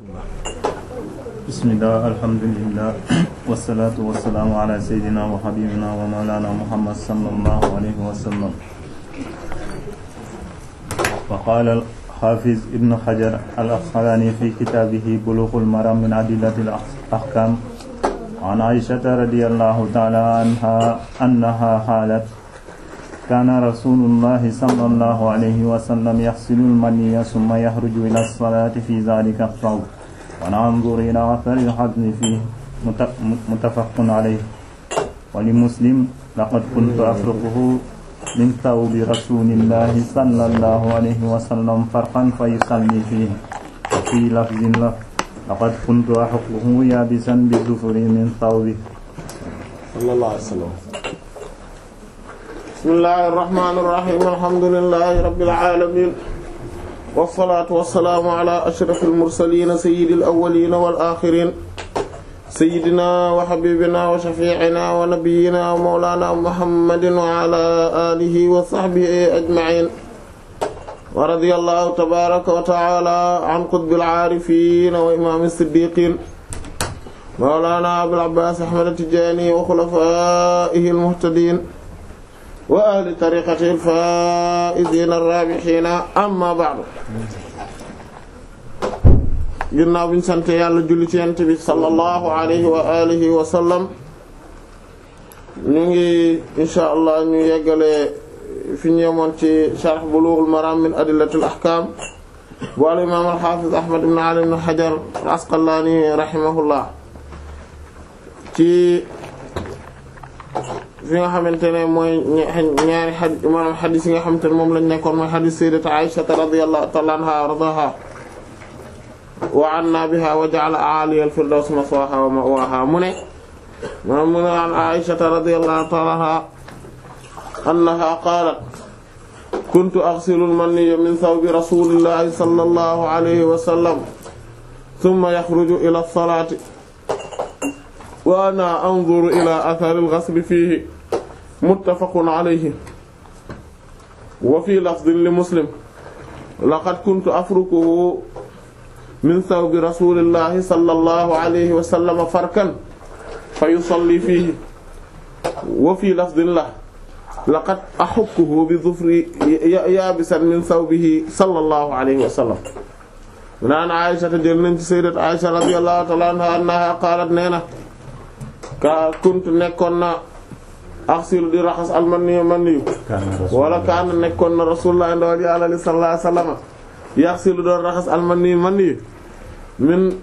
bismillah alhamdulillah wasalaatu wasalaamu ala sayyidina wa habibina wa mawlana muhammad sallallahu alayhi wa sallam wa qaala al-hafiz ibn hajar al-asqalani fi kitabihi bulughul maram min adillati al-ahkam an aishata radiyallahu ta'ala anha annaha halat kaana rasulullahi sallallahu alayhi wa sallam yaghsilu al-maniyya thumma yakhruju ila as-salati fi dhalika ath-thawb wa nanzuru ila athari al-hazmi fihi muttafaqun alayhi wa li muslim laqad kuntu afruquhu min thawbi rasulillahi sallallahu alayhi wa sallam farqan fa yusalli fihi wa fi lafzin lahu laqad kuntu ahukkuhu yabisan bi zufri min thawbi sallallahu alayhi wa sallam bismillahir rahmanir rahim alhamdulillahi rabbil alamin wassalaatu wassalaamu ala ashrafil mursaliin sayyidil awwaliin wal aaxiriin sayyidinaa wa habiibinaa wa shafii'inaa wa nabiyyinaa wa mawlaanaa muhammadin wa ala aalihi wa sahbihi ajma'iin wa radiyallaahu tabaaraka wa ta'aalaa an qutbil aarifiin wa imaamil siddiiqiin mawlaanaa abil abbaas ahmad at-tijaani wa xulafaa'ihil muhtadiin wa ahli tariqati al-faa'iziina ar-raabihiina amma ba'du ginnaaw bi ñu sant yàlla julli ci yonent bi sallallahu alayhi wa alihi wa sallam ñu ngi insha allah ñu yeggale fi ñu yemoon ci sharh bulughul maram min adillatil ahkam bu al imaam al-hafiz ahmad ibn ali ibn hajar al-asqalani rahimahullah ci fi nga xamante ne mooy ñaari xadis maanaam xadis yi nga xamante ne moom lañ nekkoon mooy xadis sayyidati Aisha radiyallahu ta'ala anha wa radaha wa anna biha wa ja'ala a'ali al-firdaws maswaha wa ma'waha mu ne maanaam mu ne an Aisha radiyallahu ta'ala anha annaha qalat kuntu aghsilu al-maniyya min thawbi rasulillahi sallallahu alayhi wa sallam thumma yakhruju ila as-salati wa ana anzuru ila athari al-ghasli fihi muttafaqun alayhi wa fi lafdin li muslim laqad kuntu afrukuhu min thawbi rasulillahi sallallahu alayhi wa sallam farkan fa yusalli fihi wa fi lafdin la laqad ahukkuhu bi dhufri yabisan min thawbihi sallallahu alayhi wa sallam naan Aisha jël nañ ci sayyidat Aisha radiyallahu ta'ala anha annaha qalat nee na ka kuntu nekkoon na axsilu di raxas almaniyu maniyu wala kaana nekkoon na rasulullah ndawal yàlla li sallallahu alayhi wasallam yaxsilu doon raxas almaniyu maniyu min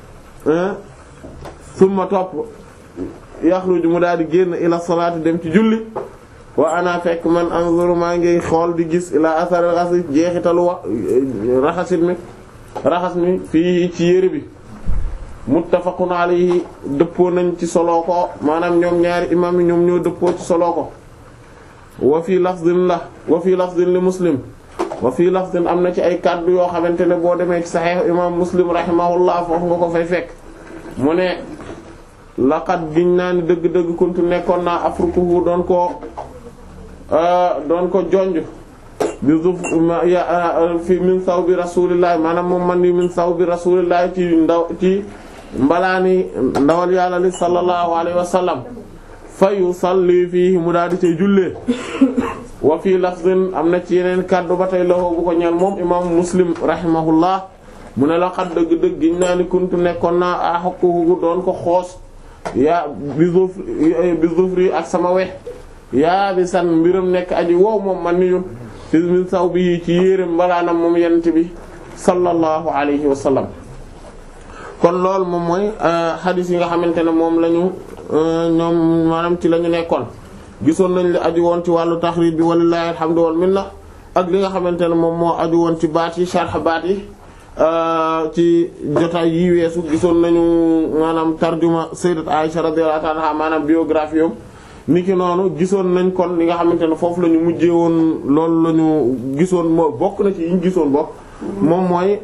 summa topp yaxruju mu daal di génn ila salaati dem ci julli wa ana fekk man anzuru maa ngi xool di gis ila asar raxas jeexitalu wa raxasit mi raxas mi fii ci yére bi muttafaqun alayhi dëppoo nañ ci solo ko maanaam ñoom ñaari imam yi ñoom ñoo dëppoo ci solo ko wa fii lafdin la wa fii lafdin li muslim wa fii lafdin am na ci ay kàddu yoo xamante ne boo demee ci sahih imam muslim rahimahullah foofu nga ko fay fekk mu ne laqad giñ naa ni dëgg-dëgg kuntu nekkoon naa afrukuhu doon ko doon ko jonj bi zuf fi min sawbi rasulillahi maanaam moom man ni min sawbi rasulillahi ci ndaw ci mbalaani ndawal yàlla li sallallahu alayhi wa sallam fa yusalli fii mu daal di cay jullee wa fii lafzin am na ci yeneen kàddu ba tey loxo bu ko ñeel moom imam muslim rahimahullah mu ne la xat dëgg-dëgg giñ naa ni kuntu nekkoon naa axokkuhu doon ko xoos yaa bi zufri bi zufri ak sama we yaa bi san mbiram nekk aji wow moom man ni yun fi min saw bi ci yéreem mbalaanam moom yent bi sallallahu alayhi wa sallam kon loolu moom mooy xadis yi nga xamante ne moom la ñu ñoom maanaam ci la ñu nekkoon gisoon nañ li aju woon ci wàllu taxrij bi walillahi alhamdu wal minna ak li nga xamante ne moom moo aju woon ci baat yi sharh baat yi ci jotaay yi weesu gisoon nañu maanaam tarjuma sayyidat Aisha radiyallahu anha maanaam biographie yom niki noonu gisoon nañ kon li nga xamante ne foofu la ñu mujjee woon loolu la ñu gisoon moo bokk na ci yi ñu gisoon bokk moom mooy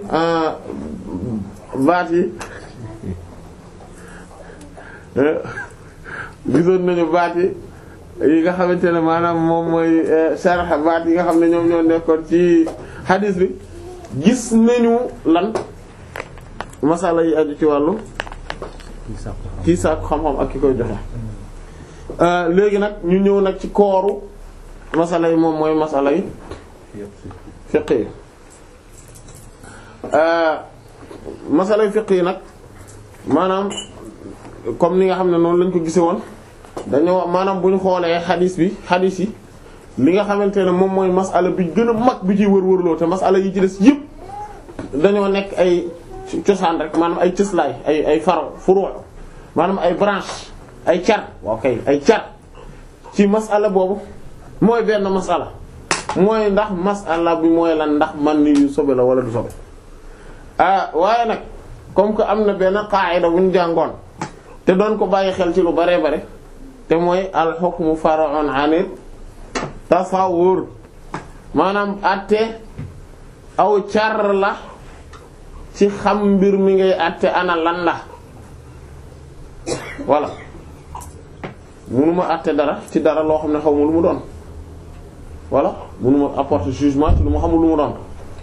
baat yi gisoon nañu baat yi yi nga xamante ne maanaam moom mooy sharh baat yi nga xam ne ñoom ñoo nekkoon ci hadith bi gis nañu lan masala yi aju ci wàllu kii sàkku xam-xam ak ki koy joxe léegi nag ñu ñëw nag ci kooru masala yi moom mooy masala yi fiqh yi masala yi fiqh yi nag maanaam comme ni nga xam ne noonu lañ ko gise woon dañoo maanaam bu ñu xoolee xadis bi xadis yi li nga xamante ne moom mooy masala bi gën a mag bi ciy wër-wërloo te masala yi ci des yëpp dañoo nekk ay cosaan rek maanaam ay cëslaay ay ay faro furu maanaam ay branche ay car waaw kay ay car ci masala boobu mooy benn masala mooy ndax masala bi mooy lan ndax man ni yu sobe la wala du sobe ah waaye nag comme que am na benn qaayida bu ñu jàngoon te doon ko bàyyi xel ci lu bare bare te mooy al hukmu far'un 'anil tasawwur maanaam àtte aw car la ci xam mbir mi ngay àtte ana lan la voilà mënuma àtte dara ci dara loo xam ne xaw ma lu mu doon voilà mënuma apporter jugement ci lu mu xamul lu mu doon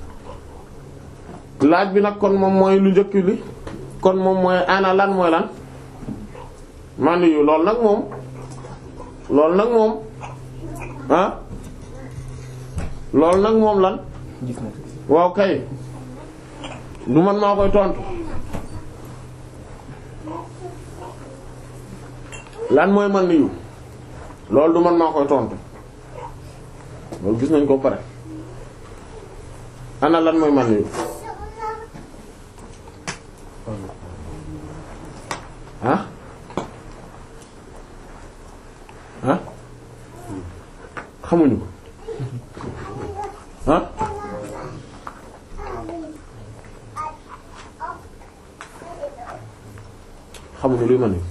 laaj bi nag kon moom mooy lu njëkk li kon moom mooy ana lan mooy lan man yu loolu nag moom loolu nag moom ah loolu nag moom lan waaw kay du man maa koy tontu lan mooy man yu loolu du man maa koy tontu loolu gis nañ ko pare ana lan mooy man yu ah ah xamuñu ko ah xamuñu luy man yu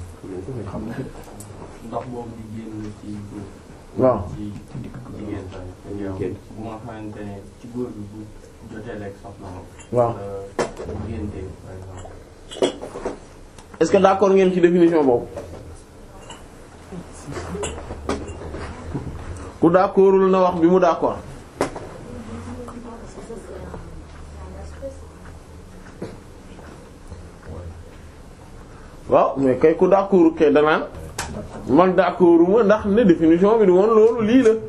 ndox boobu di génn ci góor waaw ci jigéen tamit bu nga xamante ne ci góor bi bu jotee lekk soxna moom waaw bu génte par exemple est-ce que d'accord ngeen ci définition boobu ku d'accordul na wax bi mu d'accord waaw mais kay ku d'accordul kay danaan man d'accorduma ndax ne définition bi du woon loolu lii la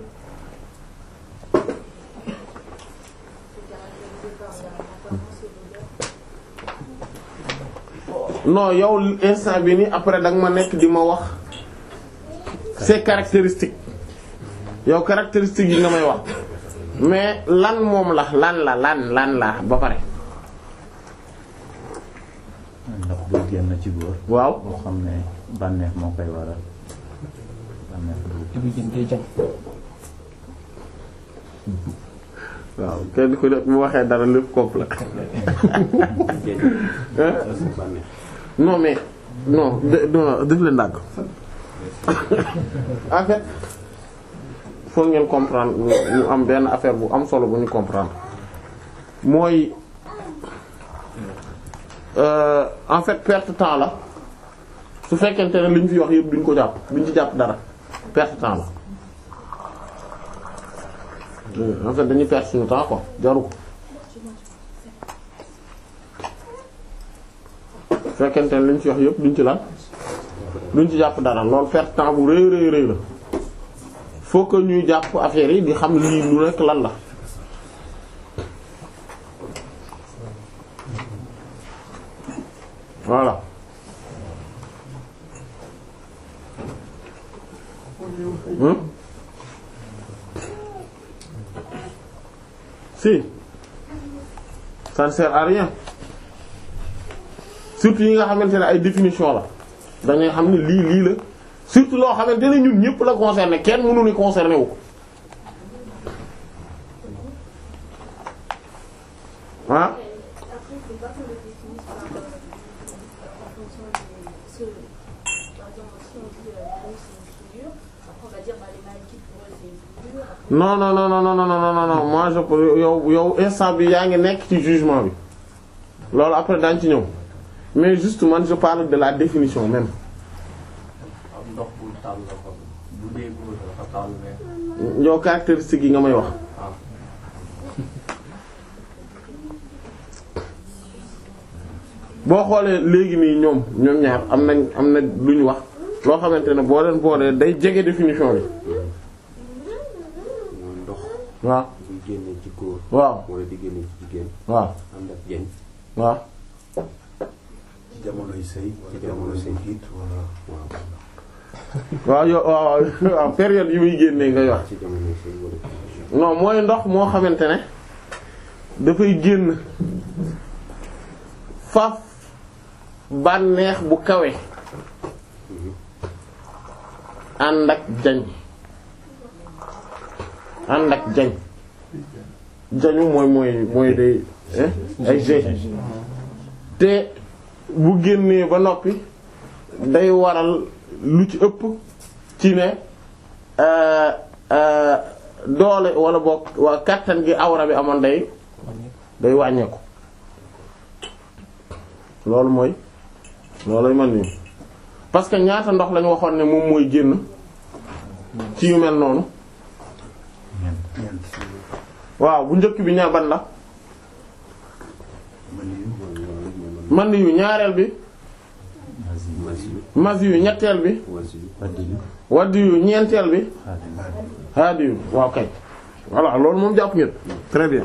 non yow instant bi ni après da nga ma nekk di ma wax c'est caractéristique yow caractéristique yi nga may wax mais lan moom la lan la lan lan la ba pare ndox bu génn ci góor waaw boo xam ne bànneex moo koy waral bànneex bu waaw kenn ku nekk mu waxee dara lépp complet hein non mais non de- non def leen dàgg en fait faut ngeen comprendre ñu ñu am benn affaire bu am solo bu ñu comprendre mooy euh, en fait perte temps la su fekkente ne li ñu fi wax yëpp duñ ko jàpp duñ ci jàpp dara perte temps la Euh, en fait dañuy perte suñu temps quoi jaru ko su fekkente ne li ñu fi wax yëpp duñ ci lan duñ ci jàpp dara loolu perte temps bu rëy rëy rëy la faut que ñuy jàpp affaire yi di xam lii lu nekk lan la voilà hmm si ça ne sert à rien surtout yi nga xamante ne ay définition la dañuy xam ne lii lii la surtout loo xamante ne ñun ñëpp la concerné kenn mënu ni concerné wu ko ah Après, il faut pas qu'on le définisse par, euh, en fonction des... Parce que, par exemple, si on dit euh, l'eau, c'est une figure, après on va dire bah, les maladies pour eux c'est une figure. Après, non non non non non non non non non moi je peux yow yow instant bi yaa ngi nekk ci jugement bi loolu après daañu ci ñëw mais juste man je parle de la définition même am ndox bu tàll la ko bu dee góor dafa tàll mais yow caractéristique yi nga may wax ah bu boo xoolee léegi nii ñoom ñoom ñaar am nañ am na lu ñu wax loo xamante ne boo leen boolee day jege définition bi mooy ndox waaw buy génne ci góor waaw wala di génne ci jigéen waaw ànd ak jeñ waaw ci jamonoy sëy wala jamonoy sëy it wala waaw waaw yo waaw waaw période yi muy génnee nga wax ci jamono sëy wala non mooy ndox moo xamante ne dafay génn faf bànneex bu kawe ànd ak jañ ànd ak jañ jañu mooy mooy mooy day eh, ay g te bu génnee ba noppi day waral lu ci ëpp ci ne euh, euh, doole wala boog waa kàttan gi awra bi amoon day day wàññeeku loolu mooy loolu man nii parce que ñaata ndox lañu waxoon ne moom mooy génn ci yu mel noonu waaw bu njëkk bi ñaa ban la man yu ñaareel bi mas yu ñetteel bi wadd yu ñeenteel bi haadi yu waaw kay voilà loolu moom jàpp ngeen très bien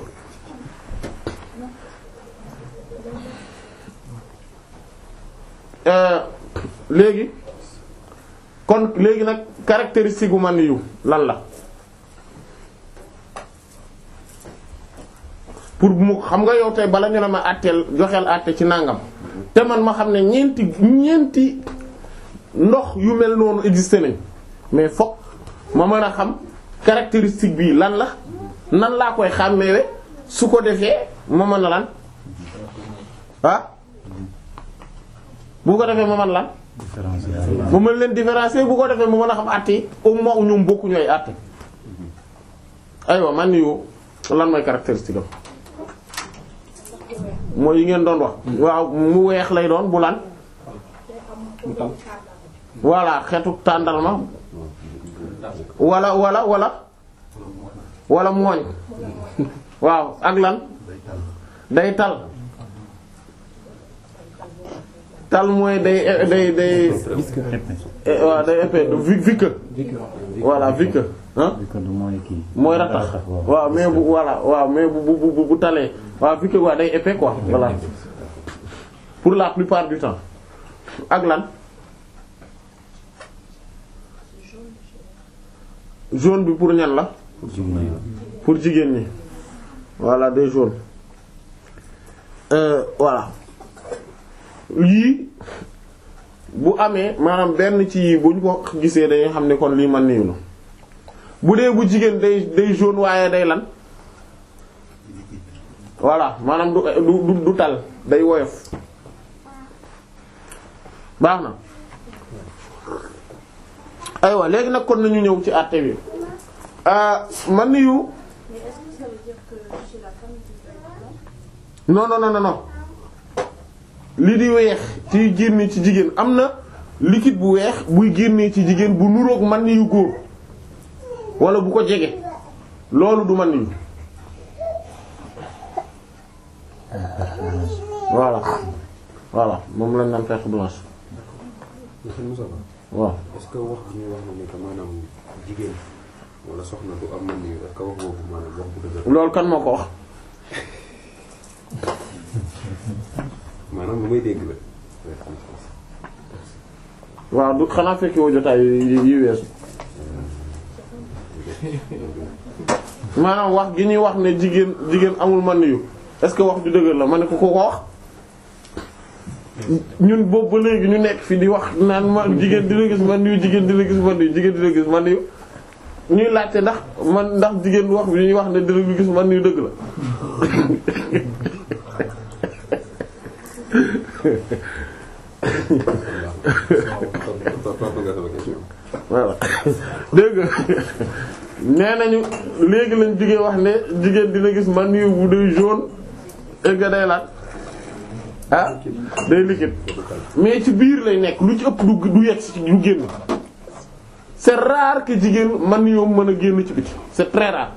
Euh, léegi kon léegi nag caractéristique gu man yu lan la pour mu xam nga yow tey bala ñu ne ma àtteel joxeel àtte ci nangam te man ma xam ne ñeenti ñeenti ndox yu mel noonu existé nañ mais fokk ma mën a xam caractéristique bi lan la nan laa koy xàmmeewe su ko defee ma mën a lan ah bu ko defee ma mën lan ma mën leen différencier bu ko defee ma mën a xam àtte yi au moins ñoom bokkuñu ay àtte aywa man yu lan mooy caractéristique am mooy yi ngeen doon wax waaw mu weex lay doon bu lan voilà xeetu tàndarma wala wala wala wala mooñ waaw ak lan day tal tal mooy day day day eh, waaw day épais vi vique voilà vique hein mooy ratax waaw mais bu voilà waaw mais bu bu bu bu talee waaw vique quoi day épais quoi voilà pour la plupart du temps ak lan jaune bi pour ñan la pour jigéen ñi voilà des jaunes euh, voilà lii bu amee maanaam benn ci yii bu ñu ko gisee dañuy xam ne kon lii man niiw la bu dee bu jigéen day day jaune waaye day lan voilà maanaam du du du tal day woyof baax na aywa léegi nag kon nañu ñëw ci àtte bi man niyu Mais est-ce que ça veut dire que chez la femme, il peut être blanc non non non non non li di weex ci génne ci jigéen am na liquide bu weex buy génnee ci jigéen bu nuroog man ni yu góor wala bu ko jege loolu du man ni voilà voilà moom lañ naan perte blanche monsieur Moussa Ba waaw est-ce que wax bi ñu wax na ne que maanaam jigéen wala soxna du am man est-ce que wax boobu maanaam wax bu dëgër loolu kan moo ko wax maanaam lu may dégg la waaw du xanaa fekki woo jotaay yi yi weesu maanaam wax gi ñuy wax ne jigéen jigéen amul man yu est-ce que wax ju dëgër la ma ne ko ko ko wax ñun boobu ba léegi ñu nekk fi di wax naan ma jigéen dina gis man yu jigéen dina gis man yu jigéen dina gis man yu ñuy laajte ndax man ndax jigéen wax bi ñuy wax ne dina gis man yu dëgg la tontu nga sama question voilà dégg nga nee nañu léegi lañ jigéen wax ne jigéen dina gis man yu bu day jaune et que day laat ah day liquide mais ci biir lay nekk lu ci ëpp du du yegg ci du génn c'est rare que jigéen man yoom mën a génn ci biti c'est très rare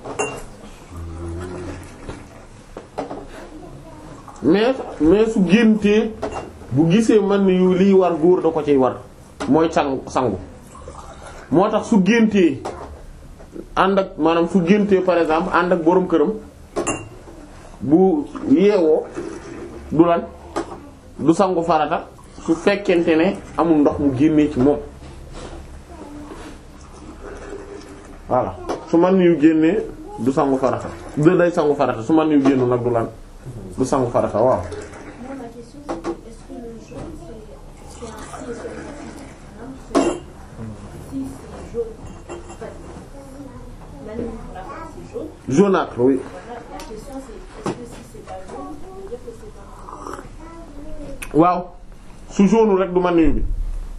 mais mais su géntee bu gisee man yu liy war góor da ko ciy war mooy sang sangu moo tax su géntee ànd ak maanaam su géntee par exemple ànd ak boroom këram bu yeewoo du lan du sangu farata su fekkente ne amul ndox mu génnee ci moom voilà su man yu génnee du sangu farata du day sangu farata su man yu génnu nag du lan du sangu farata waaw Moi, ma question, c'est est-ce que le jaune, c'est c'est un si et seulement si Maanaam, c'est- si c'est jaune, en fait, Manu, pour la femme, c'est jaune. jaunâtre oui Voilà, la question, c'est est-ce que si c'est pas jaune, ça veut dire que c'est pas waaw su jaune rek du man yu bi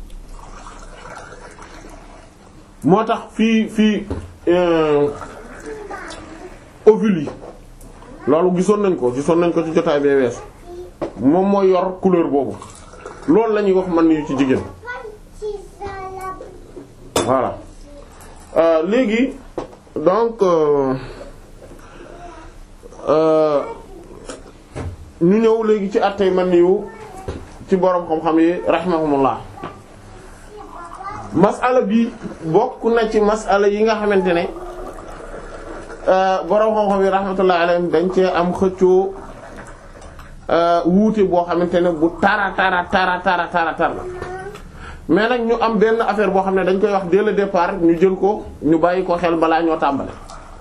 moo tax fii fii euh, ovule yi loolu gisoon nañ ko gisoon nañ ko ci jotaay bee weesu moom mooy yor couleur boobu loolu la ñuy wax man yu ci jigéen voilà Euh, léegi donc euh, euh, ñu ñëw léegi ci attey man yu ci boroom xam-xam yi rahimahumullah masala bi bokk na ci masala yi nga xamante ne euh, boroom xam-xam yi rahmatullah alayhim dañ cee am xëccoo euh, wuute boo xamante ne bu tara tara tara tara tara tar la mais nag ñu am benn affaire boo xam ne dañ koy wax dès le départ ñu jël ko ñu bàyyi ko xel balaa ñoo tàmbale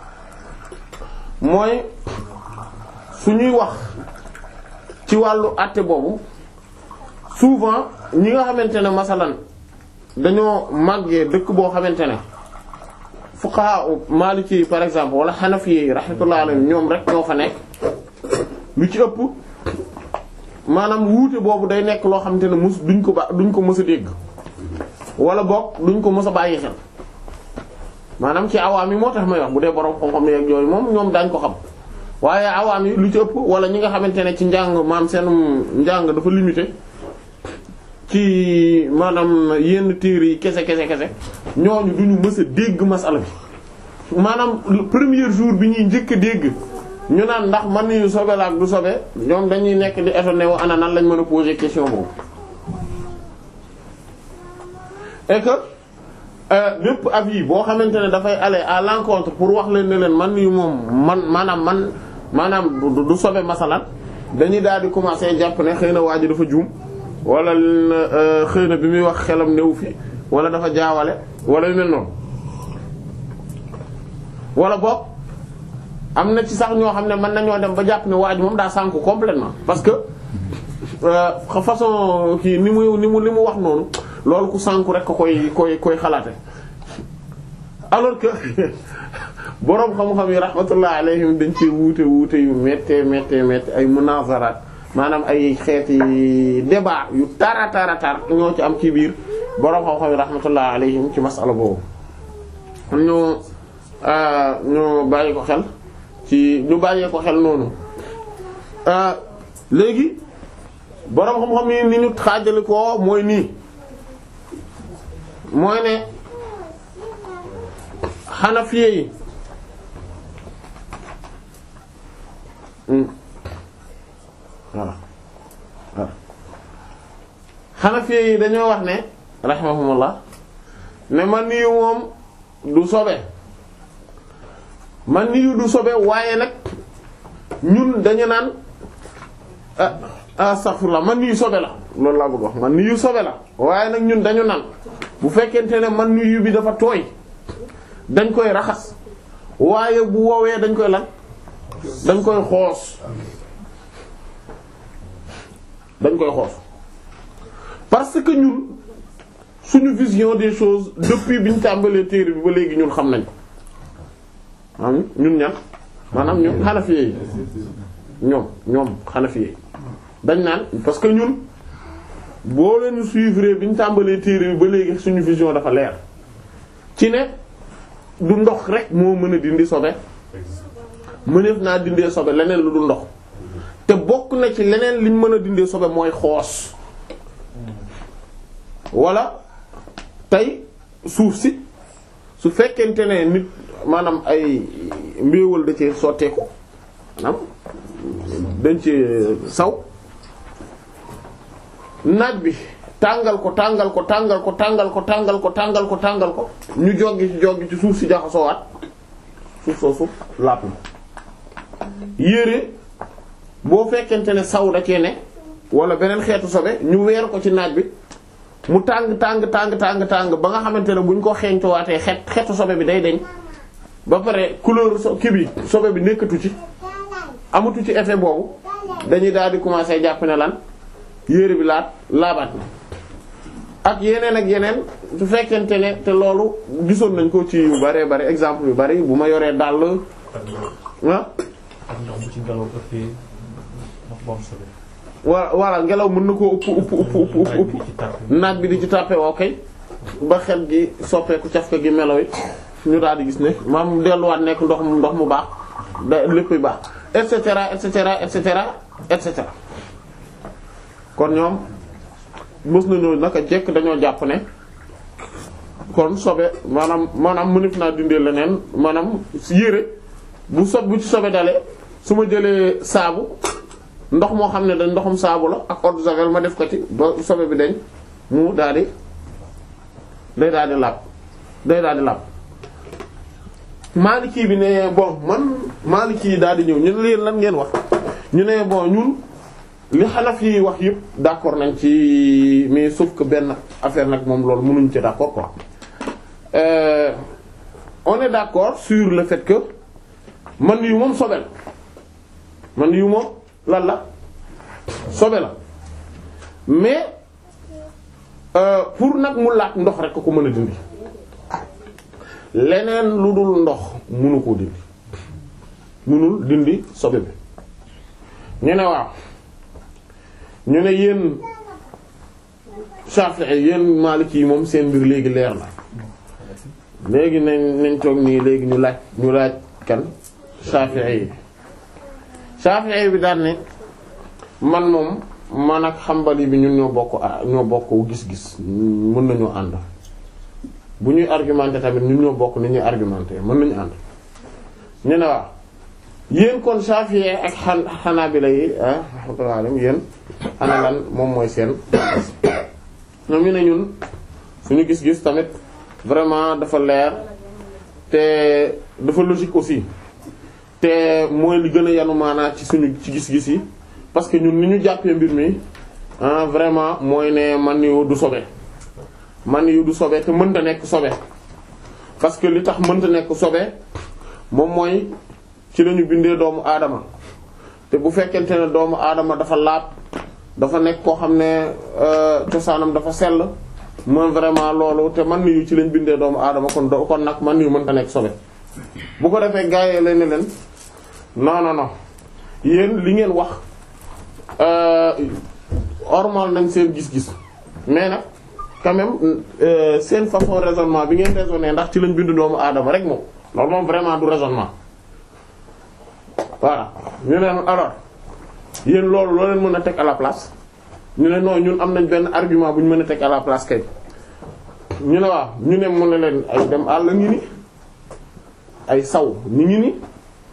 mooy su ñuy wax ci wàllu àtte boobu souvent ñi nga xamante ne masalan dañoo màggee dëkk boo xamante ne fuqaha maliki par exemple wala hanafi yi rahmatullah alayhim ñoom rek ñoo fa nekk lu ci ëpp maanaam wuute boobu day nekk loo xamante ne mus duñ ko ba duñ ko mës a dégg wala boog duñ ko mës a bàyyi xel maanaam ci awaam yi moo tax may wax bu dee borom xam-xam yeeg yooyu moom ñoom daañ ko xam waaye awaam yi lu ci ëpp wala ñi nga xamante ne ci njàng maam seen njàng dafa limité ci maanaam yenn téere yi kese kese kese ñooñu duñu mës a dégg masala bi maanaam le premier jour bi ñuy njëkk a dégg ñu naan ndax man nañu sobe la ak du sobe ñoom dañuy nekk di étonné wu ana nan lañ mën a poser question boobu et que bépp euh, avis boo xamante ne dafay aller à l'encontre pour wax leen ne leen man yu moom man maanaam man maanaam du, du sobe masalan dañuy daal di commencer jàpp ne xëy na waa ji dafa juum wala euh, xëy na bi muy wax xelam newu fi wala dafa jaawale wala yu mel noonu wala boog am na ci sax ñoo xam ne mën nañoo dem ba jàpp ne waa ji moom daa sànku complètement parce que euh, façon kii ni mu ni mu li mu wax noonu loolu ku sànku rek ko koy koy koy xalaate alors que boroom xam-xam yi rahmatullah alayhim dañ ci wuute wuute yu méttee méttee méttee ay munazaraat maanaam ay xeeti débat yu tara tara tar ñoo ci am ci biir boroom xam-xam yi rahmatullah alayhim ci masala boobu ñu ñu bàyyi ko xel ci ñu bàyyee ko xel noonu léegi boroom xam-xam yi ni ñu xaajale ko mooy nii mooy ne xanafiye yi voilà voilà xanafiye yi dañoo wax ne rahimahumullah ne man nii moom du sobe man nii du sobe waaye nag ñun dañu naan ah astaghfirullah man nii sobe la loolu laa bëgg wax man nii sobe la waaye nag ñun dañu naan bu fekkente ne man nii bi dafa tooy dañ koy raxas waaye bu woowee dañ koy lan dañ koy xoos dañ koy xoos parce que ñun suñu vision des choses depuis bi ñu tàmbalee téere bi ba léegi ñun xam nañ ko maanaam ñun ñan maanaam ñun xanafiye yi ñoom ñoom xanafiye yi dañ naan parce que ñun boo leen suivre bi ñu tàmbalee téere bi ba léegi suñu vision dafa leer ci ne du ndox rek moo mën a dindi sobe mëneef naa dindee sobe leneen lu du ndox te bokk na ci leneen liñ mën a dindee sobe mooy xoos wala tey suuf si su fekkente ne nit maanaam ay mbéewal da ci sotteeku maanaam dañ ci saw naaj bi tàngal ko tàngal ko tàngal ko tàngal ko tàngal ko tàngal ko tàngal ko ñu joggi ci joggi ci suuf si jaxasoowaat suuf soosu lapp na yére boo fekkente ne saw da cee ne wala beneen xeetu sobe ñu weer ko ci naaj bi mu tàng tàng tàng tàng tàng ba nga xamante ne buñ ko xeeñtuwaatee xet xeetu sobe bi day deñ ba pare couleur so kii bi sobe bi nekkatu ci amatu ci effet boobu dañuy daal di commencer jàpp ne lan yére bi laat laabaat na ak yeneen ak yeneen su fekkente ne te loolu gisoon nañ ko ci yu bare bare exemple yu bari bu ma yoree dàll ah ak ndox bu ci ngelaw ëppee ndox bu am solo. wa voilà ngelaw mën na koo upp upp upp upp upp upp ci tàpp naaj bi di ci tàppe woo kay ba xet gi soppeeku caf ka gi melo yi ñu daal di gis ne maam delluwaat nekk ndox mu ndox mu baax da lépp baax et cetera et cetera et cetera et cetera kon ñoom mës nañoo naka jekk dañoo jàpp ne kon sobe maanaam maanaam mënif naa dindee leneen maanaam yére bu sob bu ci sobe dalee su ma jëlee saabu ndox moo xam ne dañ ndoxum saabu la ak eau de javel ma def ko ci ba sobe bi dañ mu daal di day daal di làpp day daal di làpp Maliki bi ne bon man Maliki yi daal di ñëw ñu ne leen lan ngeen wax ñu ne bon ñun li Hanafi yi wax yëpp d'accord nañ ci mais sauf que benn affaire nag moom loolu mënuñ ci d'accord quoi euh, on est d'accord sur le fait que man yu moom sobe la man yu moom lan la sobe la mais euh, pour nag mu laat ndox rek ko mën a dindi leneen lu dul ndox mënu koo dindi mënul dindi sobe bi ñu ne waaw ñu ne yéen Shafi'i yéen Maliki yi moom seen mbir léegi leer na léegi nañ nañ toog nii léegi ñu laaj ñu laaj kan Shafi'i yi Shafi'i bi daan ne man moom man ak Hanbali bi ñun ñoo bokk ah ñoo bokk gis-gis mën nañoo ànd bu ñuy argumenter tamit ñun ñoo bokk ni ñuy argumenter mën nañu ànd ñu ne waaw yéen kon Shafi'i ak xan Hanabila yi ah rahmatullah yéen ana lan moom mooy seen ñoom ñu ne ñun suñu gis-gis tamit vraiment dafa leer te dafa logique aussi te mooy li gën a yanu maanaa ci suñu ci gis-gis yi parce que ñun ni ñu jàppee mbir mi ah vraiment mooy ne man yu du sobe man yu du sobe te mënta nekk sobe parce que li tax mënta nekk sobe moom mooy ci lañu bindee doomu aadama te bu fekkente ne doomu aadama dafa laab dafa nekk koo xam ne cosaanam dafa sell mooy vraiment loolu te man yu ci lañ bindee doomu aadama kon do kon nag man yu mënta nekk sobe bu ko defee gaa yi leen ne leen non non non yéen li ngeen wax ormal nañ seen gis-gis mais nag quand même euh, seen façon raisonnement bi ngeen raisonner ndax ci lañ bind doomu aadama rek moom loolu moom vraiment du raisonnement voilà ñu ne alors yéen loolu loo leen mën a teg à la place ñu ne non ñun am nañ benn argument bu ñu mën a teg à la place kay ñu ne waaw ñu ne mën na leen ay dem àll ngi ni ay saw ñu ngi ni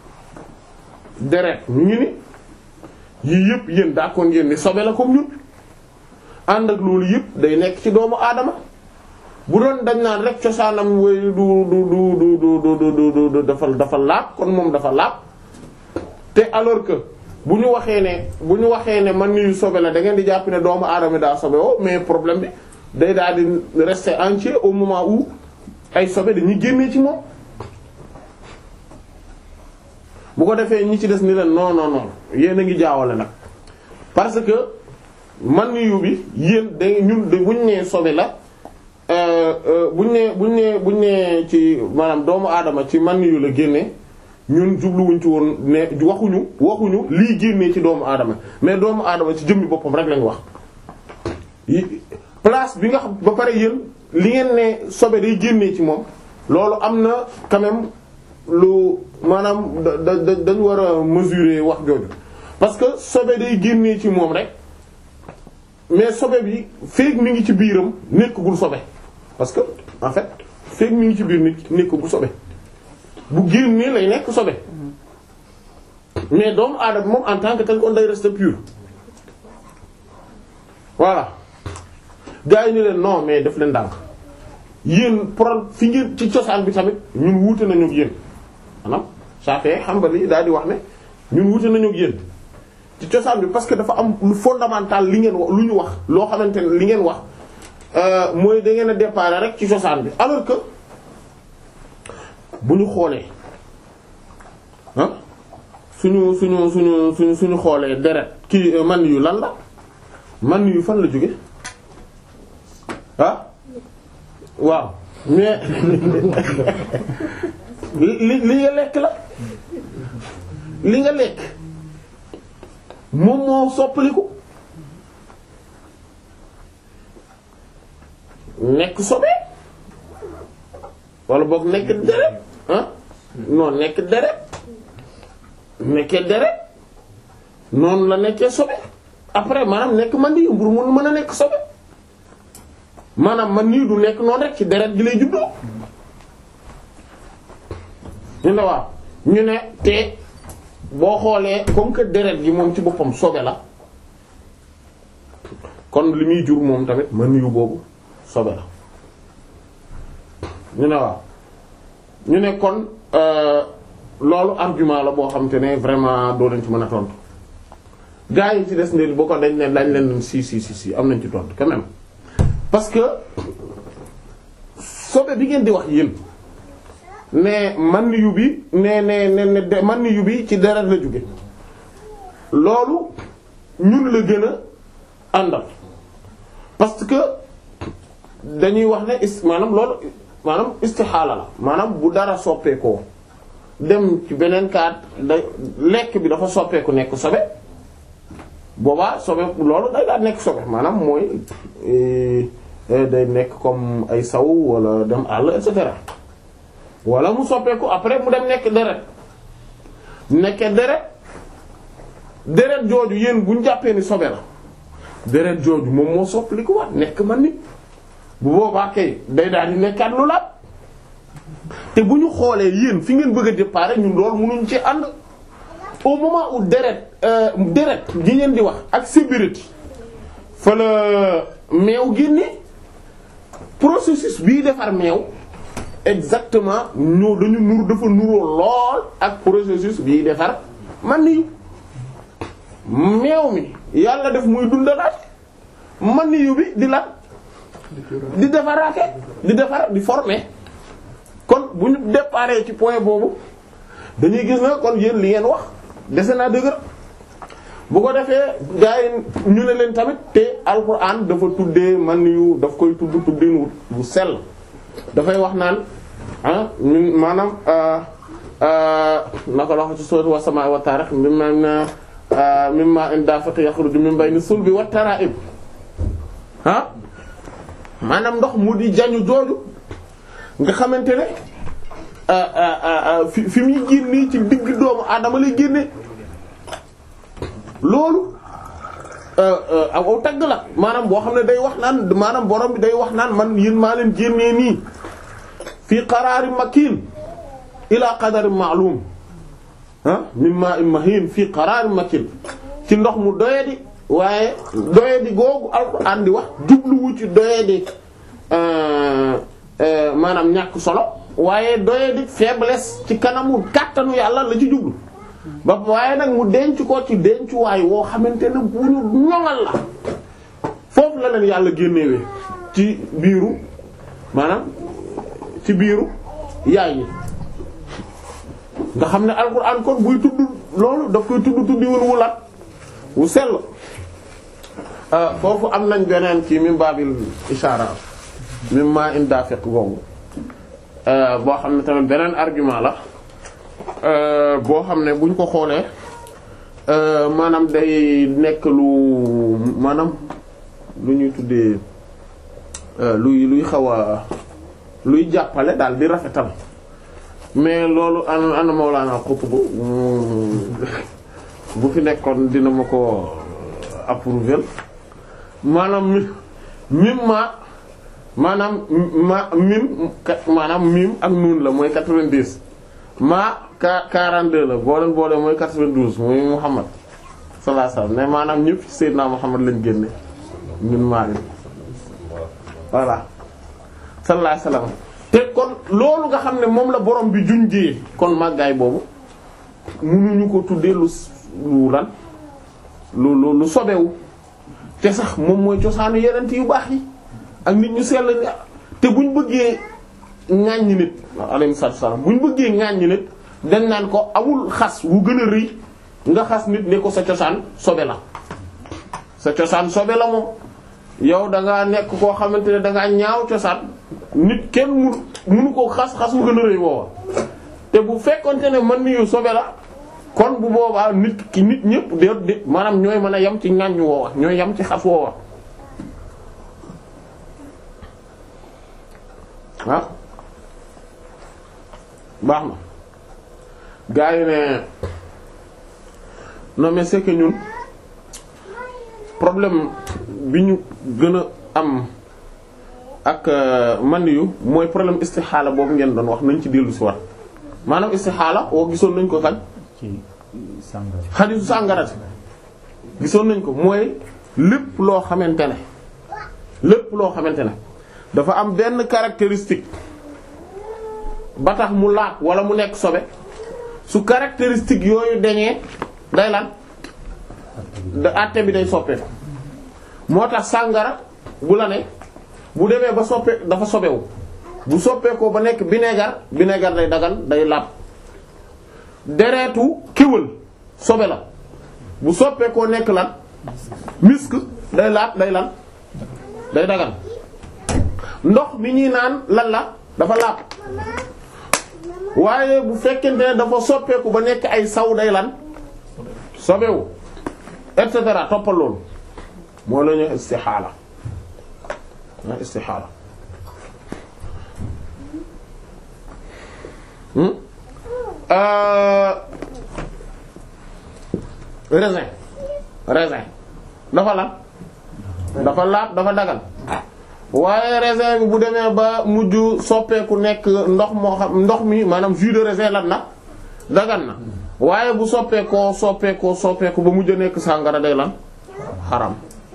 deret ñu ngi ni yii yëpp yéen d'accord ngeen ni sobe la comme ñun ànd ak loolu yëpp day nekk ci doomu aadama bu doon dañ naan rek cosaanam way du du du du du du du du dafa dafa laab kon moom dafa laab te alors que bu ñu waxee ne bu ñu waxee ne man ni sobe la da ngeen di jàpp ne doomu aadama daa sobe woo mais problème bi day daal di rester entier au moment où ay sobe dañuy génnee ci moom. bu ko defee ñi ci des ni leen non non non yéen a ngi jaawale nag parce que man yu bi yéen da ñun buñ nee sobe la buñ nee buñ nee buñ nee ci maanaam doomu aadama ci man yu la génne ñun jubluwuñ ci woon ne waxuñu waxuñu lii génnee ci doomu aadama mais doomu aadama ci jëmmi boppam rek lañ wax. place bi nga xam ba pare yéen li ngeen ne sobe day génnee ci moom loolu am na quand même lu maanaam da da dañ war a mesurer wax jooju parce que sobe day génnee ci moom rek mais sobe bi feek mi ngi ci biiram nekkagul sobe parce que en fait feek mi ngi ci biir nit nekkagul sobe bu génnee lay nekk sobe mais doomu aadama moom en tant que tel kon day rester pur voilà gars yi ni leen non mais def leen ndànk yéen pro fi ngeen ci cosaan bi tamit ñun wuute nañu ak yéen maanaam Shafi'i Hanbali daal di wax ne ñun wuute nañu ak yéen ci cosaan bi parce que dafa am lu fondamental li ngeen wax lu ñu wax loo xamante ne li ngeen wax mooy da ngeen a départ rek ci cosaan bi alors que bu ñu xoolee ah suñu suñu suñu suñu suñu xoolee deret kii man yu lan la man yu fan la jóge ah waaw mais li li nga lekk la li nga lekk moom moo soppaliku nekk sobe wala boog nekk deret ah non nekk deret nekkee deret noonu la nekkee sobe après maanaam nekk man di mburu mun mën a nekk sobe maanaam man nii du nekk noonu rek ci deret gi lay juddoo ñu ne waaw ñu ne te boo xoolee comme que deret gi moom ci boppam sobe la kon li muy jur moom tamit man yu boobu sobe la ñu ne waaw ñu ne kon loolu argument la boo xam te ne vraiment doo leen ci mën a tontu gaa yi ci des ne boo ko dañ ne dañ leen si si si si am nañ ci tontu quand même parce que sobe bi ngeen di wax yéen ne man yu bi ne ne ne ne man yu bi ci deret la jóge loolu ñun la gën a àndal parce que dañuy wax ne is maanaam loolu maanaam istixaala la maanaam bu dara soppeekoo dem ci beneen kaat da lekk bi dafa soppeeku nekk sobe boobaa sobe loolu day daal nekk sobe maanaam mooy day nekk comme ay saw wala dem àll et cetera wala mu soppeeku après mu dem nekk deret nekkee deret deret jooju yéen bu ñu jàppee ni sobe la deret jooju moom moo soppali ko waat nekk man nit bu boobaa kay day daal di nekkaat lu laat te bu ñu xoolee yéen fi ngeen bëgg a départ ñun loolu mënuñ ci ànd au moment où deret deret gi ngeen di wax ak sébérité fa la meew génne processus bii defar meew exactement ñoo dañu nur dafa nuroo lool ak processus bii defar man ni meew mi yàlla def muy dundalaat man ni yu bi di la di defaraate di defar di former kon bu ñu déparé ci point boobu dañuy gis na kon yéen li ngeen wax dese naa dëgër bu ko defee gars yi ñu ne leen tamit te alquran dafa tuddee man yu daf koy tudd tuddin bu sell dafay wax naan ah min maanaam naka la wax ci sourate wa samaa wa taarix mimma mimma indafata yakhruju min bayni sulbi wa tara'ib ah maanaam ndox mu di jañu jooju nga xamante ne fi fi muy génnee ci digg doomu aadama lay génne loolu aw aw tagg la maanaam boo xam ne day wax naan maanaam borom bi day wax naan man yéen maa leen génnee nii fii qaraarin makiin ila qadarin ma'lum ah min ma'in mahin fii qaraarin makiin ci ndox mu doyadi waaye doyadi googu alxuraan di wax jubluwu ci doyadi maanaam ñàkk solo waaye doyadi faiblesse ci kanamu kàttanu yàlla la ci jublu ba waaye nag mu denc ko ci dencuwaay woo xamante ne bu ñu ñoŋal la foofu la leen yàlla génnewee ci biiru maanaam ci biiru yaay yi nga xam ne alxuraan kon buy tudd loolu daf koy tudd tuddi wun wulat wu sell foofu am nañ beneen ci min baabil ishaara min ma indafiq googu boo xam ne tamit beneen argument la boo xam ne buñ ko xoolee maanaam day nekk lu maanaam lu ñuy tuddee luy luy xaw a luy jàppale daal di rafetal mais loolu an ana Mawlana Qutb bu fi nekkoon dina ma ko approuver maanaam mi mim ma maanaam ma mim maanaam mim ak nuun la mooy 90 ma ka 42 la boo leen boole mooy 92 mooy Muhammad sallallahu alayhi wasallam mais maanaam ñëpp ci Seydina Muhammad lañ génne ñun maa ngi voilà sallallahu alayhi wasallam te kon loolu nga xam ne moom la borom bi junjee kon màggaay boobu mënuñu ko tuddee lu lu lan lu lu lu sobewu te sax moom mooy cosaanu yeneen yu baax yi ak nit ñu sell ni te buñ bëggee ŋàññi nit alayhi salaam buñ bëggee ŋàññi nit dañ naan ko amul xas wu gën a rëy nga xas nit ne ko sa cosaan sobe la sa cosaan sobe la moom yow da ngaa nekk koo xamante ne da ngaa ñaaw cosaan nit kenn mu munu ko xas xas wu gën a rëy booba te bu fekkonte ne man niyu sobe la kon bu boobaa nit ki nit ñëpp de de maanaam ñooy mën a yem ci ŋàññ woowa ñooy yem ci xas woowa ah baax na gaa yi ne non mais c'est que ñun problème bi ñu gën a am ak man yu mooy problème istixaala boobu ngeen doon wax nañ ci dellu si war maanaam istixaala woo gisoon nañ ko kañ ci sàngara xadiisu sàngarati gisoon nañ ko mooy lépp loo xamante ne lépp loo xamante ne dafa am benn caractéristique ba tax mu laat wala mu nekk sobe su caractéristique yooyu dañee day lan da àtte bi day soppeeku moo tax sàngara bu la ne bu demee ba soppe dafa sobewu bu soppeekoo ba nekk vinaigre vinaigre day dagan day laab deretu kéwël sobe la bu soppeekoo nekk lan misk day laab day lan day dagan ndox mi ñuy naan lan la dafa laab waaye bu fekkente ne dafa soppeeku ba nekk ay saw day lan sobewu et cetera toppal loolu moo la ñu istixaala ah istixaala hmm euh raisin raisin dafa lan dafa laab dafa dagal waaye raisin bi bu demee ba mujj soppeeku nekk ndox moo xam ndox mi maanaam jus de raisin lan na dagan na waaye bu soppeekoo soppeekoo soppeeku ba mujj nekk sàngara day lan xaram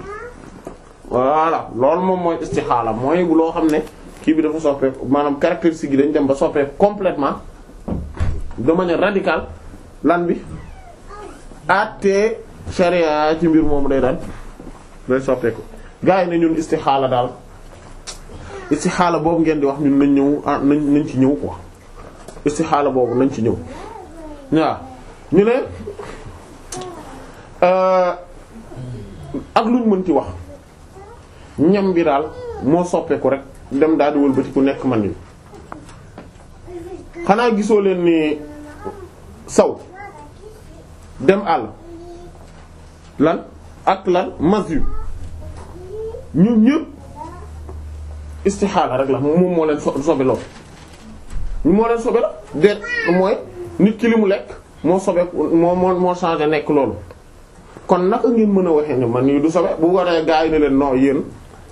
voilà loolu moom mooy istixaala mooy bu loo xam ne kii bi dafa soppeeku maanaam caractéristique yi dañ dem ba soppeeku complètement de manière radicale lan bi àttee sharia ci mbir moomu day daan day soppeeku gars yi ne ñun istixaala daal istixaala boobu ngeen di wax ñun nañ ñëw ah nañ nañ ci ñëw quoi istixaala boobu nañ ci ñëw waaw ñu ne ak luñ mën ci wax ñam bi daal moo soppeeku rek dem daal di wëlbati ku nekk man ni xanaa gisoo leen ni saw dem àll lan ak lan mas yu ñun ñëpp istixaala rek la moom moo leen so sobe lool ñu moo leen sobe la déet mooy nit ki li mu lekk moo sobe moo moo moo changé nekk loolu kon naka ngeen mën a waxee ne man nii du sobe bu waree gaa yi ne leen non yéen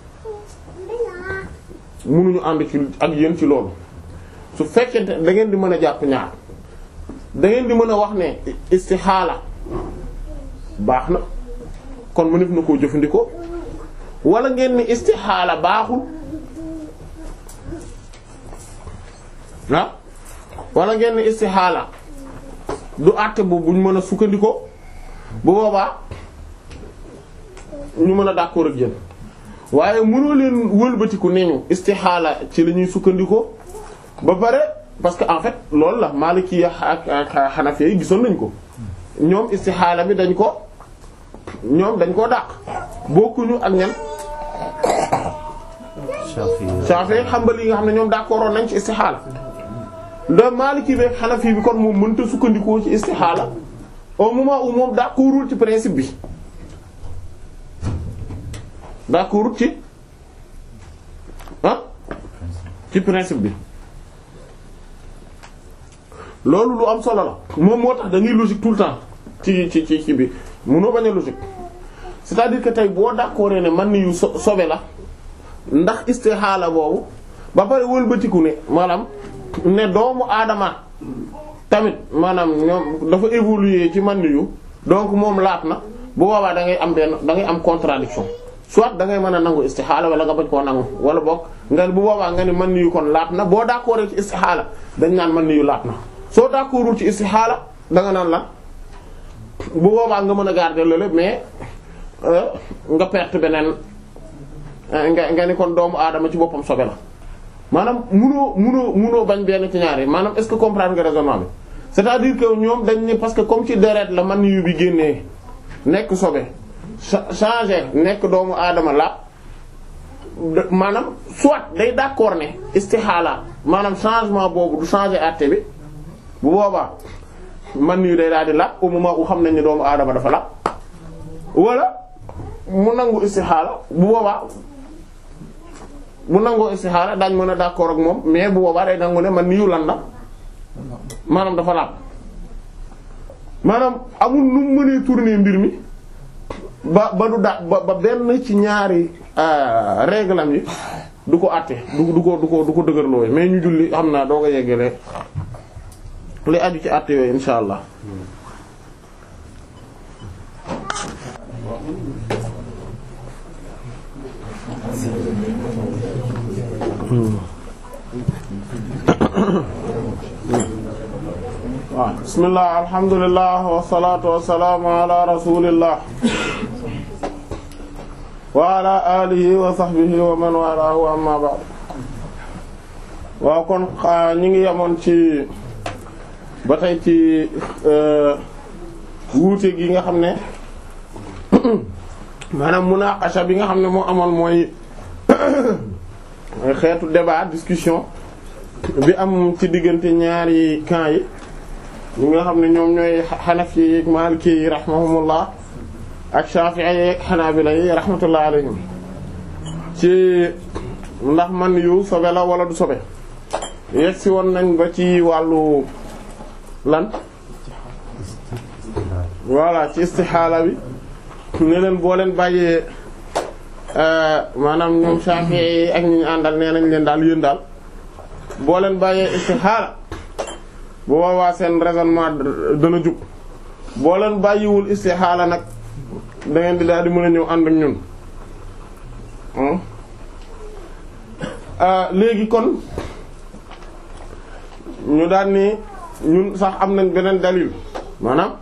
mënuñu ànd ci ak yéen ci loolu su fekkente da ngeen di mën a jàpp ñaar da ngeen di mën a wax ne istixaala baax na kon mënef na koo jëfandikoo wala ngeen ni istixaala baaxul ah wala ngeen ni istixaala du àtte bu buñ mën a sukkandikoo bu boobaa ñu mën a d'accord ak yéen waaye mënoo leen wëlbatiku ne ñu istixaala ci la ñuy sukkandikoo ba pare parce que en fait loolu la Maliki ak ak Hanafi yi gisoon nañ ko ñoom istixaala bi dañ ko ñoom dañ koo dàq bokkuñu ak ñan Shafi'i Hanbali yi nga xam ne ñoom d'accordoon nañ ci istixaala da Maliki bi ak Hanafi bi kon moom mënta sukkandikoo ci istixaala au moment où moom d'accordul ci principe bi d'accordul ci ah ci principe bi loolu lu am solo la moom moo tax da ngay logique tout le temps ci ci ci ci bi mënoo bañ a logique c'est-à-dire que tey boo d'accord ne man ni yu so sobe la ndax istixaala boobu ba pare wëlbatiku ne maanaam ne doomu aadama tamit maanaam ñoom dafa évoluer ci man yu donc moom laat na bu boobaa da ngay am benn da ngay am contradiction soit da ngay mën a nangu istixaala wala nga bañ koo nangu wala boog nga bu boobaa nga ni man yu kon laat na boo d'accord ci istixaala dañ naan man yu laat na soo d'accordul ci istixaala da nga naan lan bu boobaa nga mën a garder loolu mais nga perte beneen nga nga ni kon doomu aadama ci boppam sobe la maanaam munoo munoo munoo bañ benn ci ñaari maanaam est-ce que comprendre nga raisonnement bi c'est-à-dire que ñoom dañ ni parce que comme ci deret la man yu bi génnee nekk sobe changer nekk doomu aadama la maanaam soit day d'accord ne istixaala maanaam changement boobu du changer àtte bi bu boobaa man yu day daal di la au moment où xam nañ ne doomu aadama dafa la wala mu nangu istixaala bu boobaa bu nangoo istixaala daañ mën a d'accord ak moom mais bu boobaa day nangu ne man niyu lan la maanaam dafa laab maanaam amul nu mu mënee tourner mbir mi ba ba du da ba ba benn ci ñaari réglam yi du ko àtte du du ko du ko du ko dëgërloowe mais ñu julli xam naa doo ko yeggale li aju ci àtte yooyu insha allah waaw bismillah alhamdulillah wasalaatu wasalaamu ala rasulillah wa ala alihi wa sahbihi wa man walaahu amma ba'd waaw kon ñi ngi yemoon ci ba tey ci wuute gi nga xam ne maanaam munaqasha bi nga xam ne moo amoon mooy xeetu débat discussion bi am ci diggante ñaari camps yi ñi nga xam ne ñoom ñooy xanafi yi maliki yi rahimahumullah ak shafi'i yi ak xanaabila yi rahmatullah alayhim ci ndax man yu sobe la wala du sobe yegg si woon nañ ba ci wàllu lan voilà ci istixaala bi ne leen boo leen bàyyee maanaam ñoom shafi'i yi ak ñi ñu àndal nee nañ leen daal yéen daal boo leen bàyyee istixaala bu boobaa seen raisonnement dana jub boo leen bàyyiwul istixaala nag da ngeen di daal di mën a ñëw ànd ak ñun léegi kon ñu daal ni ñun sax am nañ beneen dalil maanaam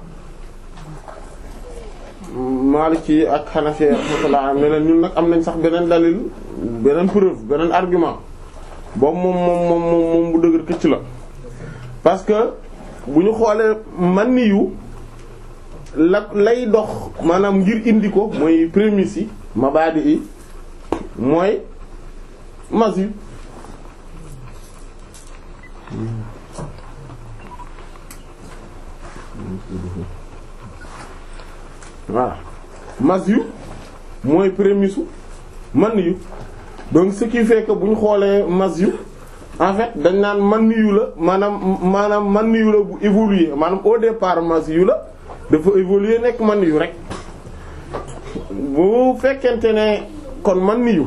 Maliki ak Hanafi rahmatullah ne leen ñun nag am nañ sax beneen dalil beneen preuve beneen argument boobu moom moom moom moom bu dëgër këcc la parce que bu ñu xoolee man ni yu la lay dox maanaam ngir indi ko mooy prémices yi mabadi yi mooy mas yu voilà mas yu mooy prémisse u man yu donc ce qui fait que bu ñu xoolee mas yu en fait dañ naan man yu la maanaam maanaam man yu la bu évoluer maanaam au départ mas yu la dafa évoluer nekk man yu rek bu fekkente ne kon man yu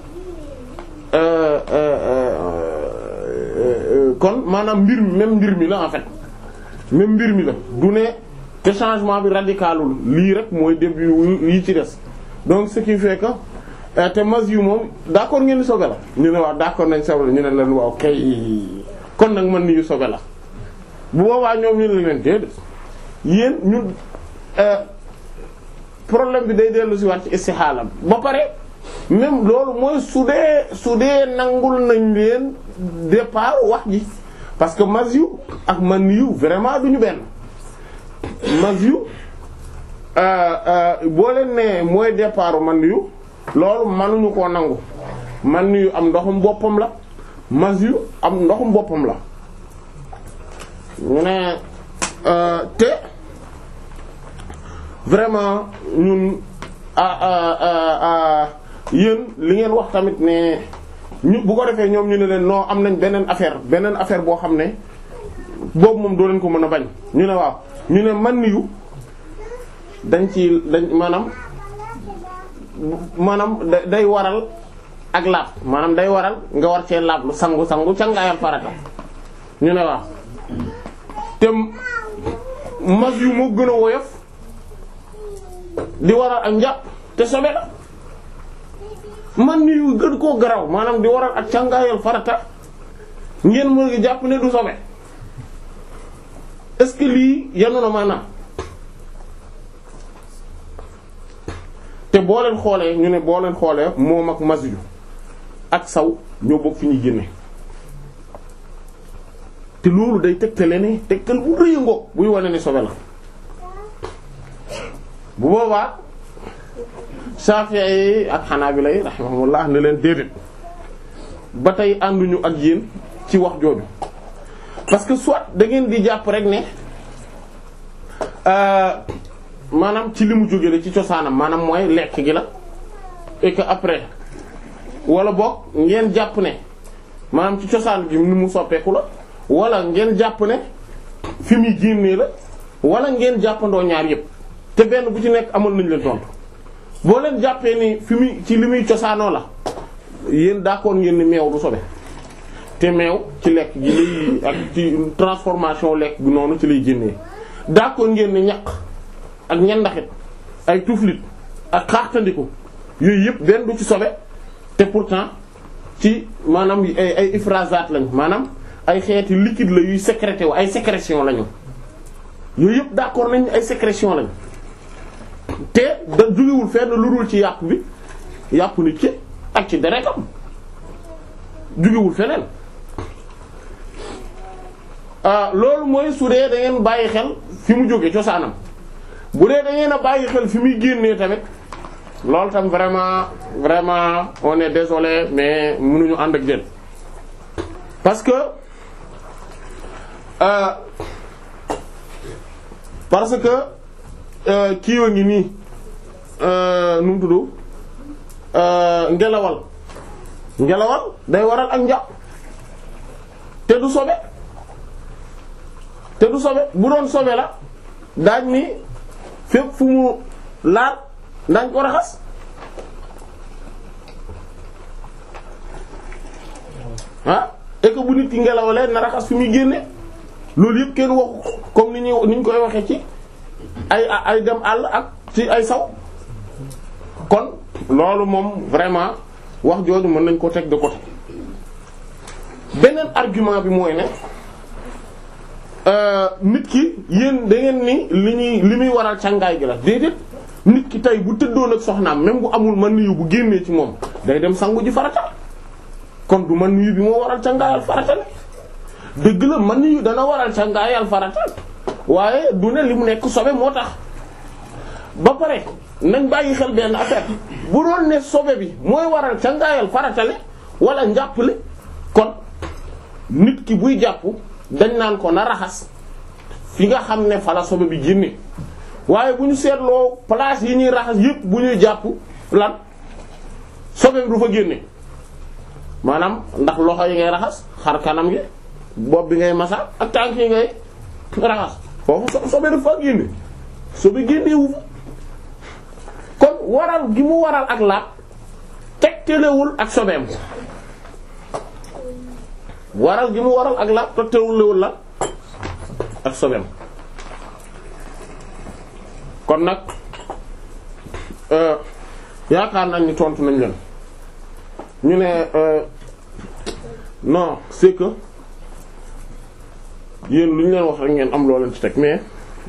kon maanaam mbir mi même mbir mi la en fait même mbir mi la du ne te changement bi radicalul lii rek mooy début yi ci des donc ce qui fait que te mas yu moom d'accord ngeen ni sobe la ñu ne waaw d'accord nañ sobe la ñu ne leen waaw kay kon nag man ni yu sobe la bu boobaa ñoom ñu ne leen déedéet yéen ñu problème bi day dellu si waat ci istixaala ba pare même loolu mooy su dee su dee nangul nañ leen départ wax ji parce que mas yu ak man yu vraiment duñu benn mas yu boo leen ne mooy départ man yu loolu mënuñu koo nangu man yu am ndoxum boppam la mas yu am ndoxum boppam la ñu ne te vraiment ñun yéen li ngeen wax tamit ne ñu bu ko defee ñoom ñu ne leen non am nañ beneen affaire beneen affaire boo xam ne boobu moom doo leen ko mën a bañ ñu ne waaw ñu ne man yu dañ ci dañ maanaam maanaam day waral ak laab maanaam day waral nga war cee laab lu sangu sangu cangaayal farata ñu ne waaw te mas yu moo gën a woyof di waral ak njàpp te sobe la man yu gën koo garaw maanaam di waral ak càngaayal farata ngeen mën ngi jàpp ne du sobe est-ce que lii yanu na maanaam te boo leen xoolee ñu ne boo leen xoolee moom ak masju ak saw ñoo bokk fi ñuy génne te loolu day tegtale ne tegtal bu rëy ngoog buy wane ni sobe la bu boobaa Shafi'i yi ak Hanabila yi rahimahumullah ne leen déedéet ba tey ànduñu ak yéen ci wax jooju parce que soit da ngeen di jàpp rek ne maanaam ci li mu jóge la ci cosaanam maanaam mooy lekk gi la et que après wala boog ngeen jàpp ne maanaam ci cosaan gi ni mu soppeeku la wala ngeen jàpp ne fi muy génnee la wala ngeen jàppandoo ñaar yépp te benn bu ci nekk amal nañ leen tontu boo leen jàppee ni fi muy ci li muy cosaanoo la yéen d'accord ngeen ni meew du sobe te meew ci lekk gi lay ak ci transformation lekk gi noonu ci lay génnee d'accord ngeen ni ñaq ak ñandaxit ay tuflit ak xaaxtandiku yooyu yëpp benn du ci sobe te pourtant ci maanaam ay ay ifrazat lañ maanaam ay xeeti liquide la yuy sécrété wu ay sécrétion lañu yooyu yëpp d'accord nañ ay sécrétion lañ te da jógewul fenn lu dul ci yàpp bi yàpp nit ki ak ci deretam jógewul feneen ah loolu mooy su dee da ngeen bàyyi xel fi mu jóge cosaanam bu dee da ngeen a bàyyi xel fi muy génnee tamit loolu tam vraiment vraiment on est désolé mais mënuñu ànd ak jën parce que euh, parce que kii wa ngi nii nu mu tudd ngelawal ngelawal day waral ak njàpp te du sobe te du sobe bu doon sobe la daañ ni fépp fu mu laal daañ ko raxas ah et que bu nit ki ngelawalee na raxas fi muy génne loolu yëpp kenn waxu comme ni ñuy ni ñu koy waxee ci ay ay dem àll ak ci ay saw kon loolu moom vraiment wax jooju mën nañ ko teg de côté beneen argument bi mooy ne nit ki yéen da ngeen ni li ñuy li muy waral càngaay gi la déedéet nit ki tey bu tëddoon ak soxnaam même bu amul man yu bu génnee ci moom day dem sangu ji farata kon du man yu bi moo waral càngaayal farata la dëgg la man yu dana waral càngaayal farata waaye du ne li mu nekk sobe moo tax ba pare nañ bàyyi xel benn affaire bu doon ne sobe bi mooy waral cangaayal faratale wala njàppale kon nit ki buy jàpp dañ naan ko na raxas fi nga xam ne fa la sobe bi génne waaye bu ñu seetloo place yi ñuy raxas yépp bu ñuy jàpp lan sobe bi du fa génne maanaam ndax loxo yi ngay raxas xar kanam gi bopp bi ngay masa ak tànk yi ngay raxas foofu sobe du fa génne sobe génnewu fa kon waral gi mu waral ak laab tegtalewul ak sobeem waral gi mu waral ak laab tegtalewul la ak sobeem kon nag yaakaar nañ ni tontu nañ leen ñu ne non c'est que yéen lu ñu leen wax rek ngeen am loo leen ci teg mais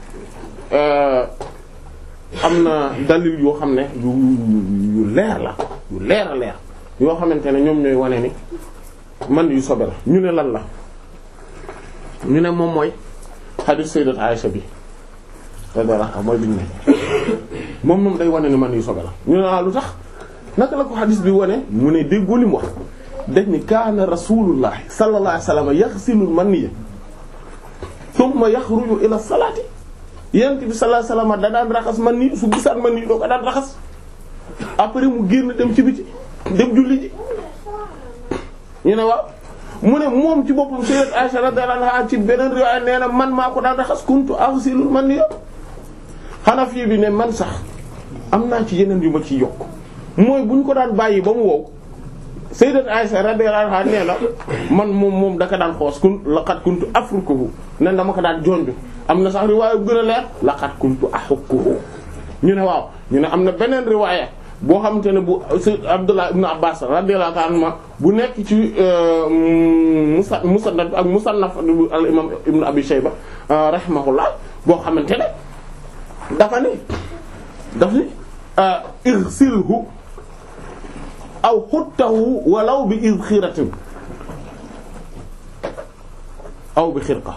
am na dalil yoo xam ne yu yu leer la yu leer a leer yoo xamante ne ñoom ñooy wane ni man yu sobe la ñu ne lan la ñu ne moom mooy hadith sayyidat Aisha bi radiyallahu mooy biñu ne moom moom day wane ni man yu sobe la ñu ne ah lu tax naka la ko hadith bi wane mu ne déggoo li mu wax dañ ni kaana rasulullah sallallahu alayhi wasallam yaghsilul maniyya thumma yakhruju ila salati yent bi sallallahu alayhi wasallam da daan raxas man nii su gisaat man nii doo ko daan raxas après mu génn dem ci biti dem julli ji ñu ne waaw mu ne moom ci boppam sayyidat Aisha radhiyallahu anha ci beneen riwaaya nee na man maa ko daan raxas kuntu aghsilu man nii Hanafi bi ne man sax am naa ci yeneen yu ma ciy yokk mooy bu ñu ko daan bàyyi ba mu wow sayyidat Aisha radhiyallahu anha nee na man moom moom daka daan xoos kun laqad kuntu afrukuhu nen dama ko daan jonju am na sax riwaaya bu gën a leer laqad kuntu ahukkuhu ñu ne waaw ñu ne am na beneen riwaaya boo xamante ne bu Sayyid Abdullah ibn Abbas radiyallahu ta'ala anhuma bu nekk ci musa musannad ak musannaf al imam ibn Abi Shayba rahimahullah boo xamante ne dafa ni daf ni irsilhu aw xuttahu walaw bi izxiratin aw bi xirqa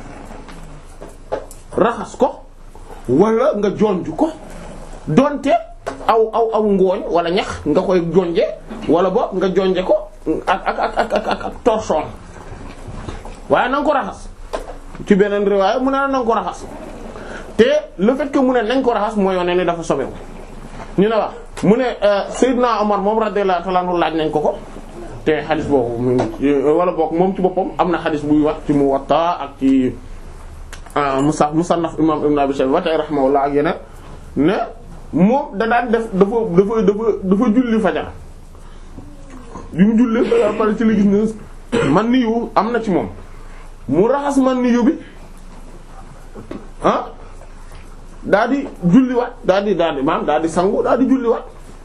raxas ko wala nga jonj ko donte aw aw aw ngooñ wala ñax nga koy jonje wala bo nga jonje ko ak ak ak ak ak ak torchon waaye na nga ko raxas ci beneen riwaaya mu ne na nga ko raxas te le fait que mu ne nañ ko raxas mooy wane ne dafa sobewu ñu ne wax mu ne Seydina Omar moom radiyallahu ta'ala anhu laaj nañ ko ko te xadis boobu mu wala boog moom ci boppam am na xadis buy wax ci Muwatta ak ci Musa Musannaf imam Ibn Abi Shayba ba tey rahimahullah ak yeneen ne moom da daan def dafa dafa dafa dafa julli fajar bi mu jullee fajar pare ci la gis ne man niyu am na ci moom mu raxas man niyu bi ah daa di julliwaat daa di daa di maam daa di sangu daa di julliwaat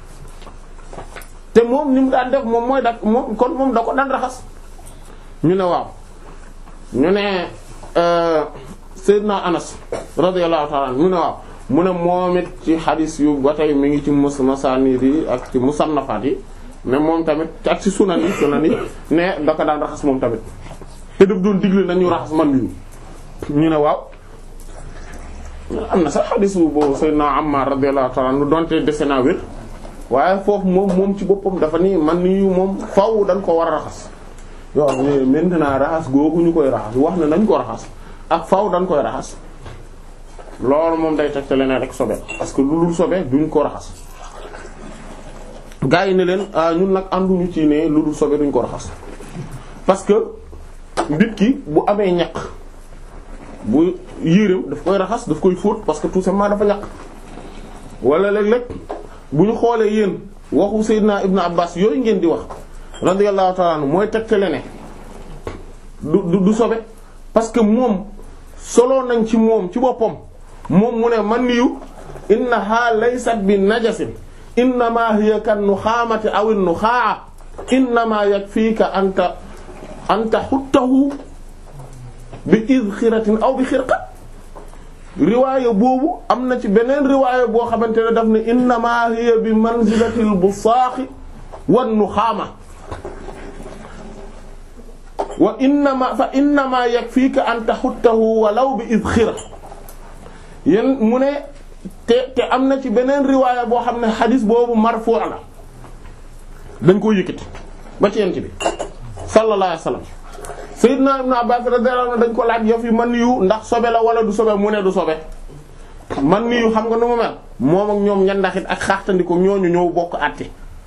te moom ni mu daan def moom mooy da moom kon moom da ko daan raxas ñu ne waaw ñu ne Seydina Anas radiyallahu ta'ala ñu ne waaw mu ne moom it ci xadis yu ba tey mi ngi ci mus masanid yi ak ci musannafaat yi mais moom tamit ak ci sunan yi sunan yi ne da ko daan raxas moom tamit te daf doon digle nañu raxas man yu ñu ne waaw am na sax xadis bu boobu Seydina Ammar radiyallahu ta'ala anhu donte dese naa wér waaye foofu moom moom ci boppam dafa ni man yu moom faw dañ ko war a raxas yoo xam ne maintenant raxas googu ñu koy raxas wax ne nañ ko raxas ak faw dañ koy raxas loolu moom day tegte leneen rek sobe parce que lu dul sobe duñ ko raxas gaa yi ne leen ñun nag ànduñu ci ne lu dul sobe duñ ko raxas parce que nit ki bu amee ñaq bu yéreem daf koy raxas daf koy fóot parce que tout simplement dafa ñaq wala léeg-léeg bu ñu xoolee yéen waxu Seydina Ibn Abbas yooyu ngeen di wax radiyallahu ta'ala anhu mooy tegtale ne du du sobe parce que moom solo nañ ci moom ci boppam moom mu ne man niyu innaha laysat bi najasin innama hiya kan nuxaamati aw an-nuxaa innama yakfika anta anta xuttahu bi izxiratin aw bi xirqa riwaaya boobu am na ci beneen riwaaya boo xamante ne daf ne innama hiya bi manzilatil busaaxi wan nuxaama wa innama fa innama yakfika an taxuttahu walaw bi izxira yéen mu ne te te am na ci beneen riwaaya boo xam ne xadis boobu marfu' la dañ koo yëkkati ba ci yent bi sallallahu alayhi wasallam sayyidna ibn abbas radiyallahu anhu dañ ko laaj yof yi man yu ndax sobe la wala du sobe mu ne du sobe man yu xam nga nu mu mel moom ak ñoom ñandaxit ak xaaxtandiko ñooñu ñëw bokk àtte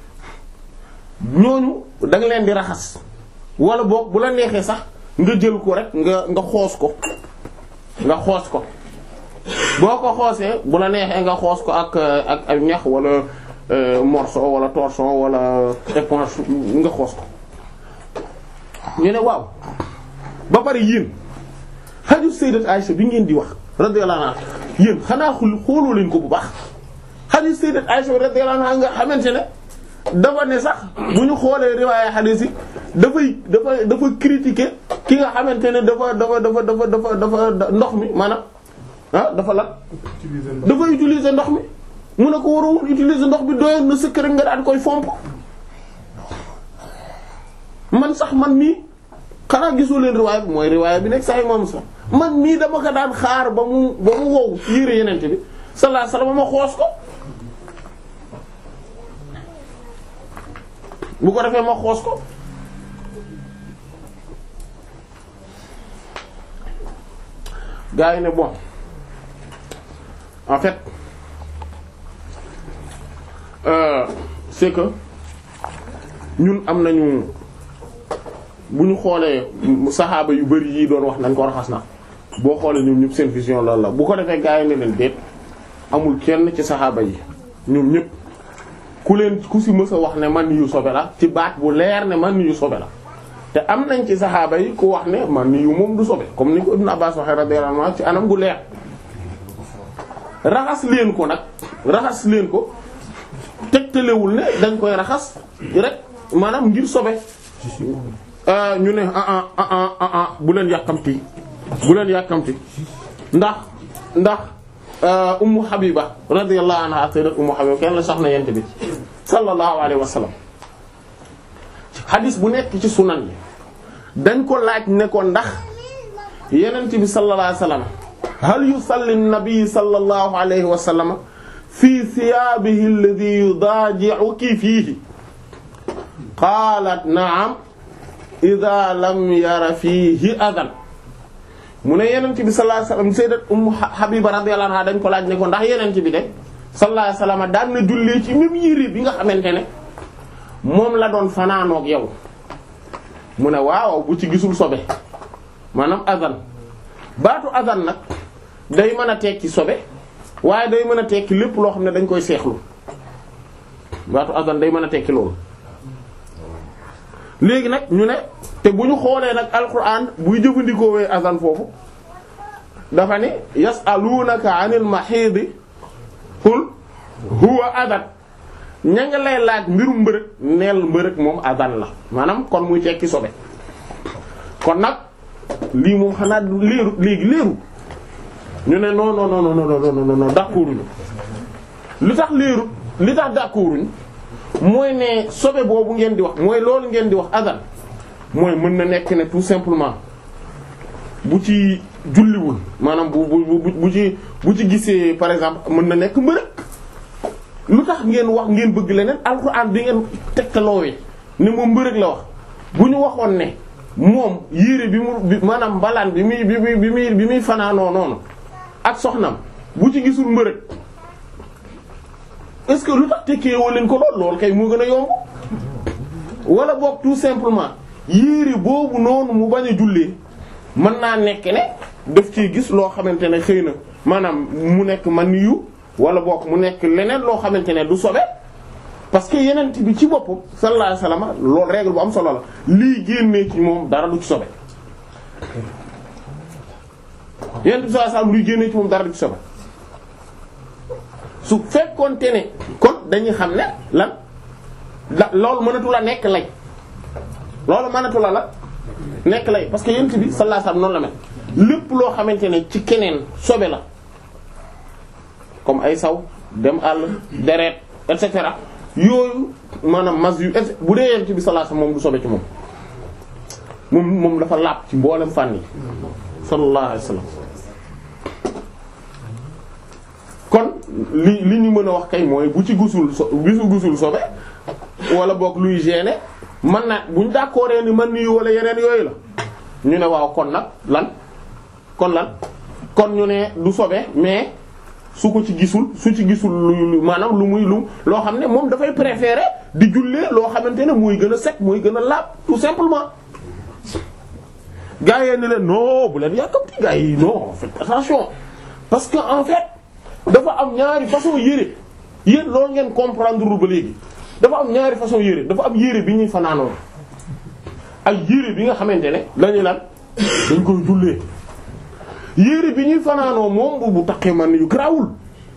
ñooñu da nga leen di raxas wala boog bu la neexee sax nga jël ko rek nga nga xoos ko nga xoos ko boo ko xoosee bu la neexee nga xoos ko ak ak ak ñax wala morceau wala torchon wala éponge nga xoos ko ñu ne waaw ba pare yéen xaju sayyidat Aisha bi ngeen di wax radiyallahu anha yéen xanaa xul xooloo leen ko bu baax xaju sayyidat Aisha radiyallahu anha nga xamante ne dafa ne sax bu ñu xoolee riwaaya xadiis yi dafay dafa dafa critiquer ki nga xamante ne dafa dafa dafa dafa dafa dafa ndox mi maanaam ah dafa lan dafa utiliser ndox mi mu ne ko waroon utiliser ndox bi doyoon na sëkk rek nga daan koy fomp man sax man mii xanaa gisoo leen riwaaya bi mooy riwaaya bi nekk sax moom sax man mii dama ko daan xaar ba mu ba mu wow ci yére yenente bi sallallahu alayhi wasallam ma xoos ko bu ko defee ma xoos ko gaa yi ne bon en fait euh, c'est que ñun am nañu bu ñu xoolee saxaaba yu bari yi doon wax nañ ko raxas na boo xoolee ñoom ñëpp seen vision loolu la bu ko defee gaa yi ne leen déet amul kenn ci saxaaba yi ñoom ñëpp ku leen ku si mës a wax ne man yu sobe la ci baat bu leer ne man yu sobe la te am nañ ci saxaaba yi ku wax ne man yu moom du sobe comme ni ko Ibn Abbas waxee radiyallahu anhu ci anam gu leer raxas leen ko nag raxas leen ko teg tegtalewul ne dañ koy raxas rek maanaam ngir sobe Euh, ñu ne ah ah ah ah ah ah bu leen yàkkamti bu leen yàkkamti ndax ndax euh, ummu habiba radiyallahu anha sayyidat ummu habiba kenn la soxna yent bi sallallahu alayhi wa sallam hadis bu nekk ci sunan yi dañ ko laaj ne ko ndax yenent bi sallallahu alayhi wa sallam hal yusalli an-nabi sallallahu alayhi wa sallam fi thiyaabihi alladhi yudaaji'uki fiihi qaalat na'am idha lam yara fiihi adan mu ne yenent bi sallallahu alayhi wasallam sayyidat ummu habiba radiyallahu anha dañ ko laaj ne ko ndax yenent bi de sallallahu alayhi wasallam daan na jullee ci même yére bi nga xamante ne moom la doon fanaanoog yow mu ne waaw bu ci gisul sobe maanaam adan baatu adan nag day mën a tekki sobe waaye day mën a tekki lépp loo xam ne dañ koy seexlu baatu adan day mën a tekki loolu léegi nag ñu ne te bu ñu xoolee nag alquran buy jëfandikoo wee azan foofu dafa ne yasalunaka anil mahidi qul huwa adan ña nga lay laaj mbirum mbërëg neel mbërëg moom azan la maanaam kon muy tekki sobe kon nag lii moom xanaa du leeru léegi leeru ñu ne non non non non non non non non d'accorduñu li tax leeru li tax d'accorduñu mooy ne sobe boobu ngeen di wax mooy loolu ngeen di wax azan mooy mën na nekk ne tout simplement bu ci julliwul maanaam bu bu bu bu ci bu ci gisee par exemple mën na nekk mbërëg lu tax ngeen wax ngeen bëgg leneen alxuraan bi ngeen tegtaloowee ne moom mbërëg la wax bu ñu waxoon ne moom yére bi mu bi maanaam mbalaan bi muy bi muy bi muy bi muy fanaanoo noonu ak soxnam bu ci gisul mbërëg est-ce que lu tax tekkee woo leen ko lool lool kay moo gën a yomb wala boog tout simplement yére boobu noonu mu bañ a jullee mën naa nekk ne daf ciy gis loo xamante ne xëy na maanaam mu nekk man yu wala boog mu nekk leneen loo xamante ne du sobe parce que yenent bi ci boppam sallallahu alayhi wasallam loolu règle bu am solo la lii génnee ci moom dara du ci sobe yenent bi sallallahu alayhi wasallam luy génnee ci moom dara du ci sobe su fekkoonte ne kon dañuy xam ne lan la loolu mënatu la nekk lay loolu mënatu la la nekk lay parce que yent bi sallallahu alayhi wasallam noonu la mel lépp loo xamante ne ci keneen sobe la comme ay saw dem àll deret et cetera yooyu maanaam mas yu et bu dee yent bi sallallahu alayhi wasallam moom du sobe ci moom moom moom dafa làpp ci mboolem fànn yi sallallahu alayhi wasallam kon li li ñu mën a wax kay mooy bu ci gusul so bisu gusul sobe wala boog luy gêner man na buñ d'accord ni man nii wala yeneen yooyu la ñu ne waaw kon nag lan kon lan kon ñu ne du sobe mais su ko ci gisul su ci gisul lu maanaam lu muy lu loo xam ne moom dafay préférer di jullee loo xamante ne muy gën a set muy gën a laab tout simplement gars yi ne leen non bu leen yàkkamti gars yi non faites attention parce que en fait dafa am ñaari façon yére yéen loolu ngeen comprendre ba léegi dafa am ñaari façon yére dafa am yére bi ñuy fanaanoo ak yére bi nga xamante ne lañu lan dañ koy jullee yére bi ñuy fanaanoo moom bu bu taqee man yu garaawul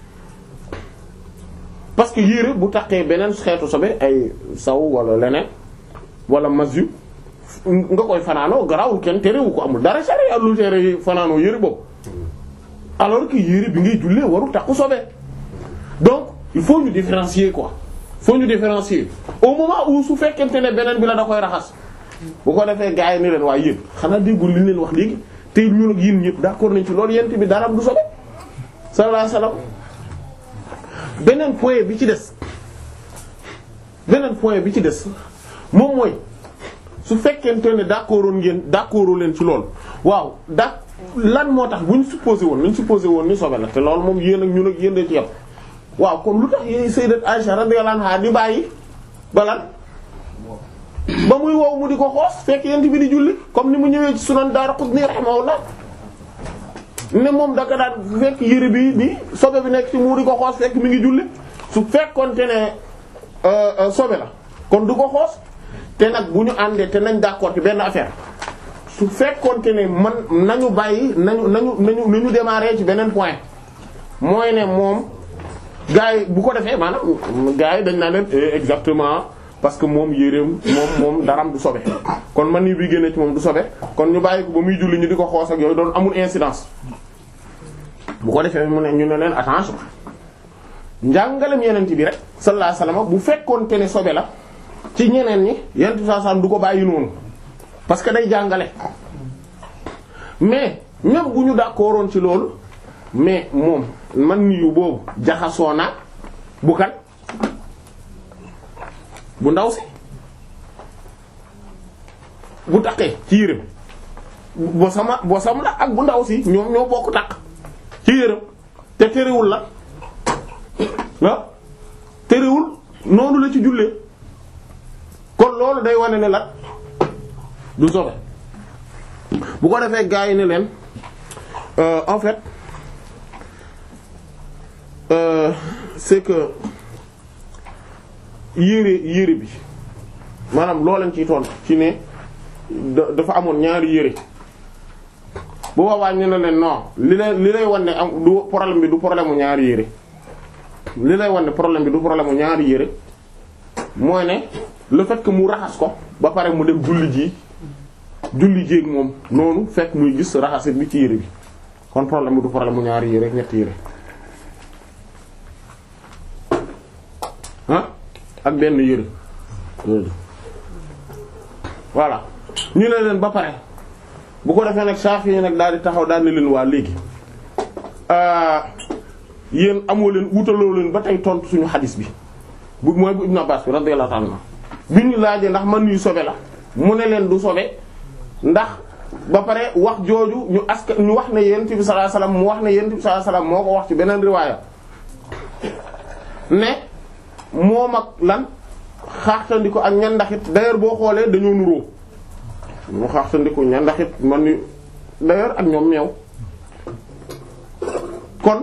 parce que yére bu taqee beneen xeetu sobe ay saw wala leneen wala mas yu nga koy fanaanoo garaawul kenn terewu ko amul dara sari lu tere fanaanoo yére boobu alors que yére bi ngay jullee waru takku sobe donc il faut ñu différencier quoi faut ñu différencier au moment où su fekkente ne beneen bi la da koy raxas bu ko defee gars yi ni leen waaye yéen xanaa déggul li ñu leen wax léegi te ñun ak yéen ñëpp d'accord nañ ci loolu yent bi dara du sobe sallallahu alayhi wasallam beneen point bi ci des beneen point bi ci des moom mooy su fekkente ne d'accordoon ngeen d'accordoo leen ci loolu waaw da lan moo tax bu ñu supposé woon nañ supposé woon ni sobe la te loolu moom yéen ak ñun ak yéen da ci yam waaw kon lu tax yéen sayyidat Aisha radiyallahu anha di bàyyi ba lan ba muy wow mu di ko xoos fekk yent bi di julli comme ni mu ñëwee ci sunan Daraqutni rahimahullah ne moom daka daan fekk yére bi bi sobe bi nekk ci mu di ko xoos fekk mi ngi julli su fekkonte ne sobe la kon du ko xoos te nag bu ñu àndee te nañ d'accord ci benn affaire su fekkonte ne man nañu bàyyi nañu nañu nañu nañu démarrer ci beneen point mooy ne moom gars yi bu ko defee maanaam gars yi dañ naa leen eh, exactement parce que moom yéreem moom moom daram du sobe kon man ni bi génne ci moom du sobe kon ñu bàyyi ko ba muy julli ñu di ko xoos ak yooyu doon amul incidence bu ko defee mu ne ñu ne leen attention njàngalem yeneen bi rek sallallahu alayhi wasallam bu fekkoon te ne sobe la ci ñeneen ñi yeneen bi sallallahu alayhi wasallam du ko bàyyi noonu parce que day jàngale mais même bu ñu d'accordoon ci loolu mais moom man ni yu boobu jaxasoo na bu kan bu ndaw si bu taqee ci yërëm bo sama bo sam la ak bu ndaw si ñoom ñoo bokk taq ci yërëm te terewul la ah terewul noonu la ci jullee kon loolu day wane ne la du sobe bu ko defee gaa yi ne leen euh, en fait euh, c'est que yére yére bi maanaam loo leen ciy tontu ci ne da- dafa amoon ñaari yére bu boobaa ñu ne leen non li lay li lay wan ne am du problème bi du problème mu ñaari yére li lay wan ne problème bi du problème mu ñaari yére mooy ne le fait que mu raxas ko ba pare mu dem julli ji julli jéeg moom noonu fekk muy gis raxasit bi ci yére bi kon problème bi du problème mu ñaari yére ñetti yére ah ak benn yére voilà ñu ne leen ba pare bu ko defee nag Shafi yi nag daal di taxaw daal ne leen waa léegi yéen amoo leen wutaloo leen ba tey tontu suñu xadis bi bu mooy bu Ibn Abbas bi radiyallahu ta'ala bi ñu laajee ndax man yu sobe la mu ne leen du sobe ndax ba pare wax jooju ñu aska ñu wax ne yonent bi sallallahu alayhi wasallam mu wax ne yonent bi sallallahu alayhi wasallam moo ko wax ci beneen riwaaya ne moom ak lan xaaxtandiku ak ñandaxit d'ailleurs boo xoolee dañoo nuroo mu xaaxtandiku ñandaxit man ni d'ailleurs ak ñoom meew kon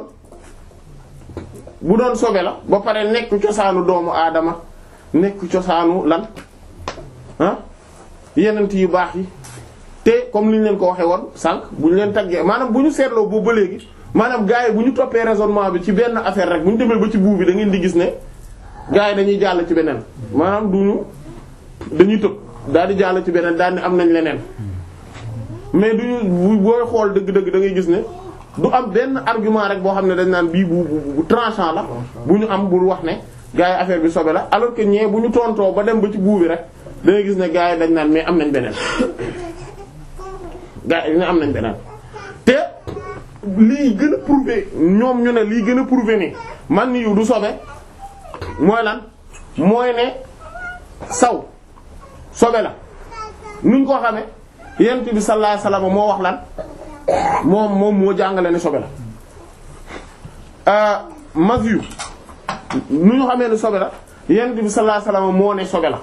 bu doon sobe la ba pare nekk cosaanu doomu aadama nekk cosaanu lan ah yenent yu baax yi te comme li ñu leen ko waxee woon sànq bu ñu leen taggee maanaam bu ñu seetloo boobu ba léegi maanaam gars yi bu ñu toppee raisonnement bi ci benn affaire rek bu ñu demee ba ci buub bi da ngeen di gis ne gars yi dañuy jàll ci beneen maanaam duñu dañuy tëb daal di jàll ci beneen daal di am nañ leneen mais duñu bu booy xool dëgg-dëgg da ngay gis ne du am benn argument rek boo xam ne dañ naan bii bu bu bu tranchant la bu ñu am bul wax ne gars yi affaire bi sobe la alors que ñee bu ñu tontoo ba dem ba ci buubi rek da ngay gis ne gars yi dañ naan mais am nañ beneen gars yi dina am nañ beneen te lii gën a prouver ñoom ñu ne lii gën a prouver ni man ni yu du sobe mooy lan mooy ne saw sobe la nuñ ko xamee yent bi sallallahu alayhi wasallam moo wax lan moom moom moo jàngale ne sobe la mag yu nu ñu xamee ne sobe la yent bi sallallahu alayhi wasallam moo ne sobe la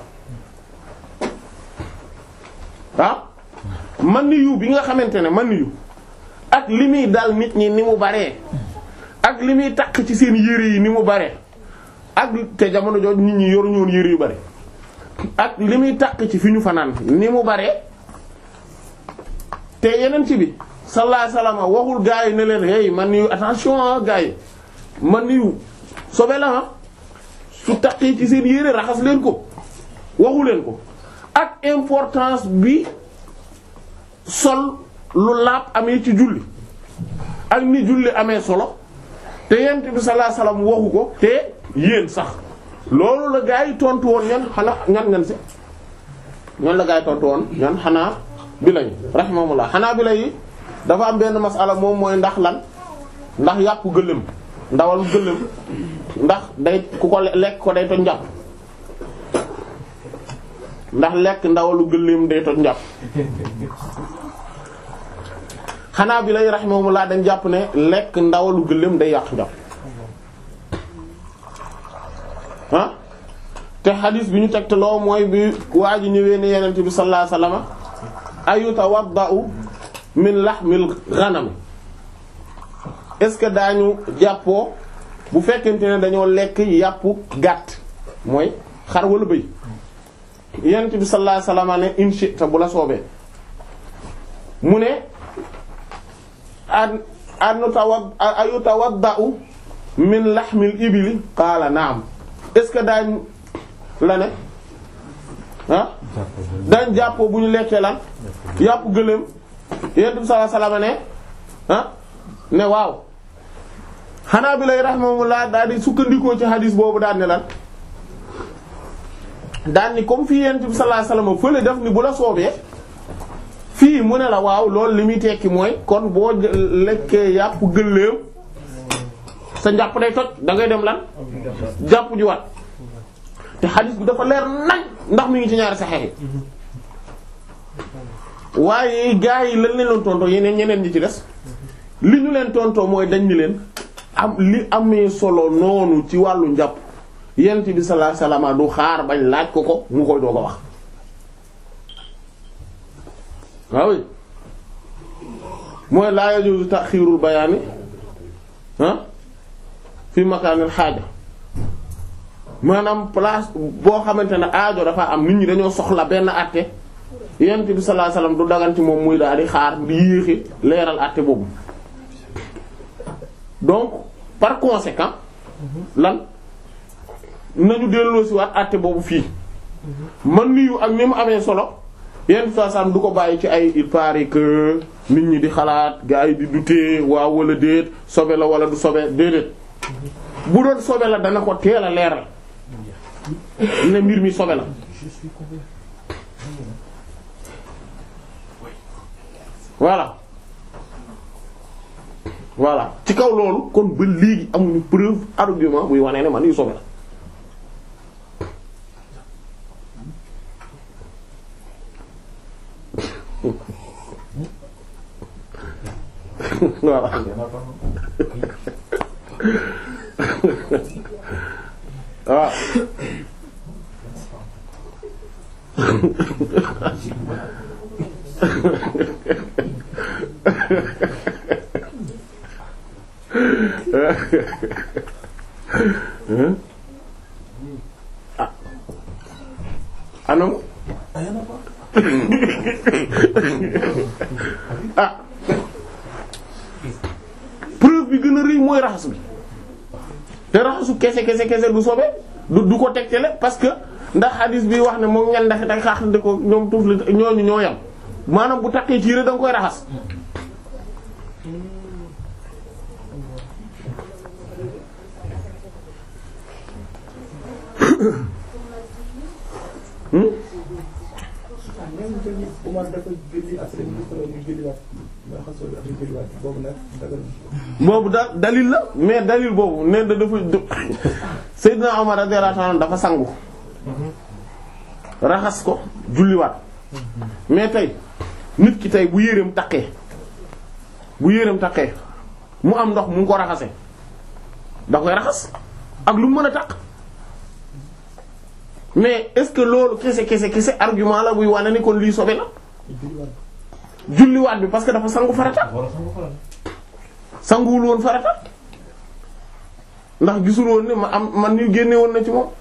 ah man ni yu bi nga xamante ne man ni yu ak li muy dal nit ñi ni mu baree ak li muy takk ci seen yére yi ni mu baree ak te jamono jooju nit ñi yoruñu woon yére yu bari ak li muy takk ci fi ñu fanaan ni mu baree te yeneen ci bi sallallahu alayhi wasallam waxul gaa yi ne leen hey man ni yu attention ah gaa yi man ni yu sobe la ah su takkee ci seen yére raxas leen ko waxu leen ko ak importance bi sol lu laab amee ci julli ak ni julli amee solo te yent bi sallallahu alayhi wasallam waxu ko te yéen sax loolu la gaa yi tontu woon ñan xanaa ñan ñan si ñan la gaa yi tontu woon ñan xanaa bi lañu rahimahumullah xanaa bi lañu dafa am benn masala moom mooy ndax lan ndax yàpp gëléem ndawal gëléem ndax day ku ko lekk ko day toj njàpp ndax lekk ndawalu gëléem day toj njàpp xanaa bi lay rahimahumullah dañ jàpp ne lekk ndawalu gëléem day yàq njàpp ah te xadis bi ñu tegte loo mooy bi waa ji ñëwee ne yenent bi sallallahu alayhi wasallam ayutawadda'u min lahmil ghanam est-ce que daañu jàppoo bu fekkente ne dañoo lekk yàpp gàtt mooy xar wala bëy yenent bi sallallahu alayhi wasallam ne in shi'ta bu la soobee mu ne an an tawad ayutawadda'u min laxmil ibili qaala naam est ce que daañ la ne ah daañ jàppoo bu ñu lekkee lan yàpp gëléem yonent bi sallallahu alayhi wasallam ne ah ne waaw xanaa bi lay rahimahumullah daal di sukkandikoo ci hadis boobu daan ne lan daan ni comme fii yonent bi sallallahu alayhi wasallam fële def ni bu la soobee fii mu ne la waaw loolu li muy tekki mooy kon boo lekkee yàpp gëléem sa njàpp day toj da ngay dem lan jàpp ji wat te xadis bi dafa leer nañ ndax mi ngi ci ñaari saxex yi waaye gaa yi lan leen leen tontoo yeneen ñeneen ñi ci des li ñu leen tontoo mooy dañ ni leen am li amee solo noonu ci wàllu njàpp yent bi sallallahu alayhi wasallam du xaar bañ laaj ko ko mu koy doo ko wax waaw mooy laa yajuzu taxiirul bayaani ah fi makaanil xaaja maanaam place boo xamante ne aajo dafa am nit ñi dañoo soxla benn àtte yent bi sallallahu alayhi wasallam du dagan ci moom muy daal di xaar di yéexi leeral àtte boobu donc par conséquent lan nañu delloo si waat àtte boobu fii man niyu ak ni mu amee solo yenn façon du ko bàyyi ci ay il paraît que nit ñi di xalaat gars yi di douter waaw wala déet sobe la wala du sobe déedéet bu doon sobe la dana ko teel a leeral ne mbir mi sobe la voilà voilà ci kaw loolu kon ba léegi amuñu preuve argument buy wane ne man yu sobe la voilà waaw ah anam ah preuve bi gën a rëy mooy raxas bi te raxasu kese kese kese du sobe du du ko tegtale parce que ndax hadis bi wax ne moom ñan ndax da xaax de ko ñoom tuuf la ñooñu ñoo yam maanaam bu takkee ci yére da nga koy raxas hmm boobu da dalil la mais dalil boobu nee na dafa Seydina Omar radiyallahu anhu dafa sangu raxas ko julliwaat mais tey nit ki tey bu yéreem taqee bu yéreem taqee mu am ndox mu ngi ko raxase da koy raxas ak lu mu mën a taq mais est-ce que loolu kese kese kese argument la buy wane ni kon lii sobe la julliwaat bi parce que dafa sangu farata sanguwul woon farata ndax gisul woon ne ma am man ñu génne woon na ci moom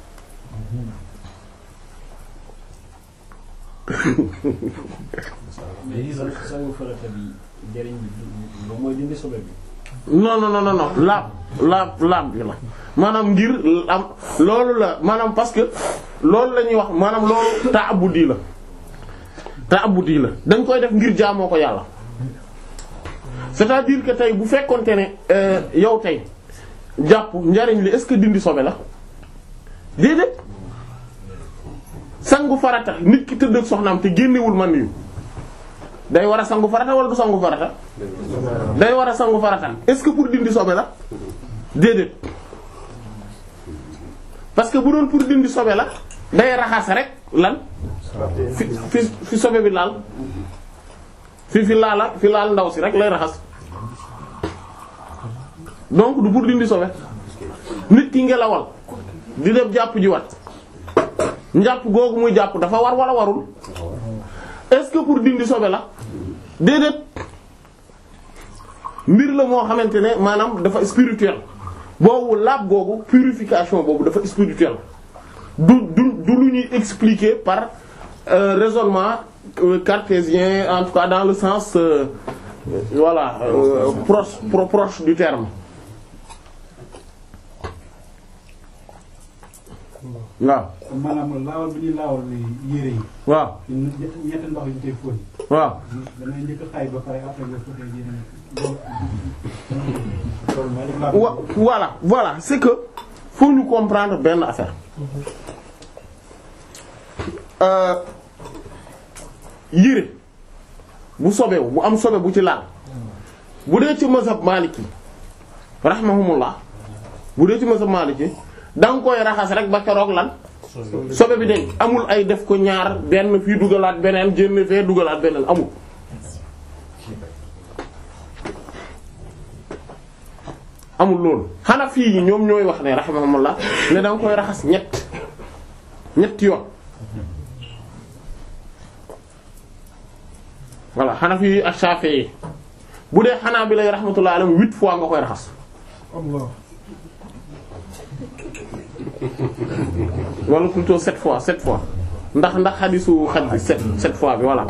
léegi sax sangu farata bi njëriñ bi moom mooy dindi sobe bi. non non non non laab laab laab bi la maanaam ngir am loolu la maanaam parce que loolu la ñuy wax maanaam loolu ta'abbudi la ta'abbudi la dañ koy def ngir jaamoo ko yàlla c'est-à-dire que tey bu fekkonte ne yow tey jàpp njariñ li est-ce que dindi sobe la déedéet sangu farata nit ki tëdd ak soxnaam te génnewul man yu day war a sangu farata wala du sangu farata day war a sangu farata est-ce que pour dindi sobe la déedéet parce que bu doon pour dindi sobe la day raxas rek lan fi fi fi sobe bi laal fi fi laala fi laal ndaw si rek lay raxas donc du pour dindi sobe nit ki ngelawal di def jàpp ji wat njàpp googu muy jàpp dafa war wala warul est-ce que pour dindi sobe la déedéet mbir la moo xamante ne maanaam dafa spirituel boobu laab googu purification boobu dafa spirituel du du du lu ñuy expliquer par euh, raisonnement euh, cartésien en tout cas dans le sens euh, voilà proche pro, proche du terme waaw maanaam laawal bi ñuy laawal yére yi. waaw ñetti ñetti ndox yi ñu koy fóon. waaw damay njëkk a xay ba pare après nga fóotee yeneen loolu. wa voilà voilà c'est que faut ñu comprendre benn affaire euh yére bu sobewu bu am sobe bu ci laal bu dee ci mazhab maliki rahmahumullah bu dee ci mazhab maliki da nga koy raxas rek ba keroog lan sobe bi de amul ay def ko ñaar benn fii dugalaat beneen génn fee dugalaat beneen amul amul loolu Hanafi yi ñoom ñooy wax ne rahimahumullah ne da nga koy raxas ñett ñett yoon voilà Hanafi yi ak Shafi'i yi bu dee Hanabila yi rahmatullah alayhim huit fois nga koy raxas Allah. wala plutôt sept fois sept fois ndax ndax xadisu xaj bi sept sept fois bi voilà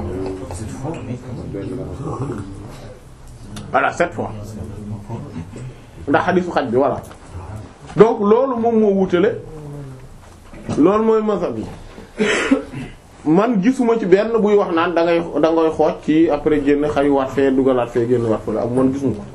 voilà sept fois ndax xadisu xaj bi voilà donc loolu moom moo wutale loolu mooy mazhab bi man gisuma ci benn buy wax naan da ngay da ngay xooj ci après génn xayu waat fee dugalaat fee génn waat fële ak man gisuma ko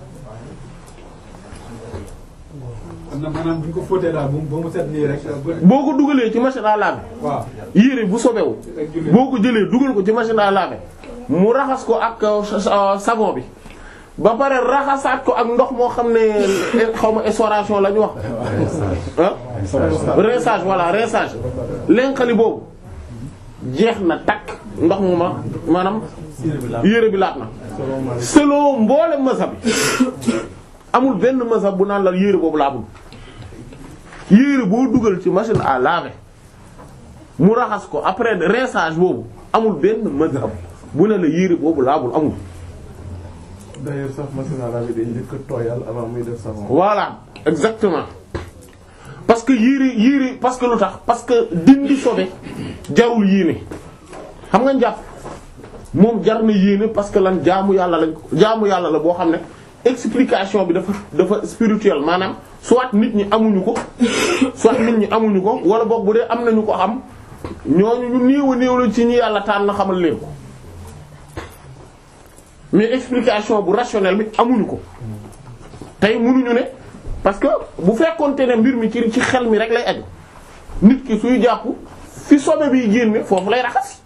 am na maanaam bu ñu ko fóotee daal ba mu ba mu set nii rek. ba boo ko dugalee ci machine à laver waaw. yére bu sobewu ak julli. boo ko jëlee dugal ko ci machine à laver mu raxas ko ak euh, savon bi ba pare raxasaat ko ak ndox moo xam ne xaw ma essoration la ñu wax ah rinçage voilà rinçage lenqali boobu jeex na takk ndox mu ma maanaam yére bi laat na selon mboole mazhab bi amul benn mazhab bu naan la yére boobu laabul yére boo dugal ci machine à laver mu raxas ko après rinçage boobu amul benn mazhab bu ne la yére boobu laabul amul d'ailleurs sax machine à laver day njëkk a tooyal avant muy def savon. voilà exactement parce que yére yére parce que lu tax parce que dindi sobe jarul yéene xam nga njàpp moom jar na yéene parce que lan jaamu yàlla lañ ko jaamu yàlla la boo xam ne explication bi dafa dafa spirituel maanaam soit nit ñi amuñu ko soit nit ñi amuñu ko wala boog bu dee am nañu ko xam ñooñu ñu néew a néew la ci ñi yàlla tànn na xamal leen ko mais explication bu rationnelle bi amuñu ko tey mënuñu ne parce que bu fekkonte ne mbir mi ci ci xel mi rek lay aju nit ki suy jàpp fi sobe bi génne foofu lay raxas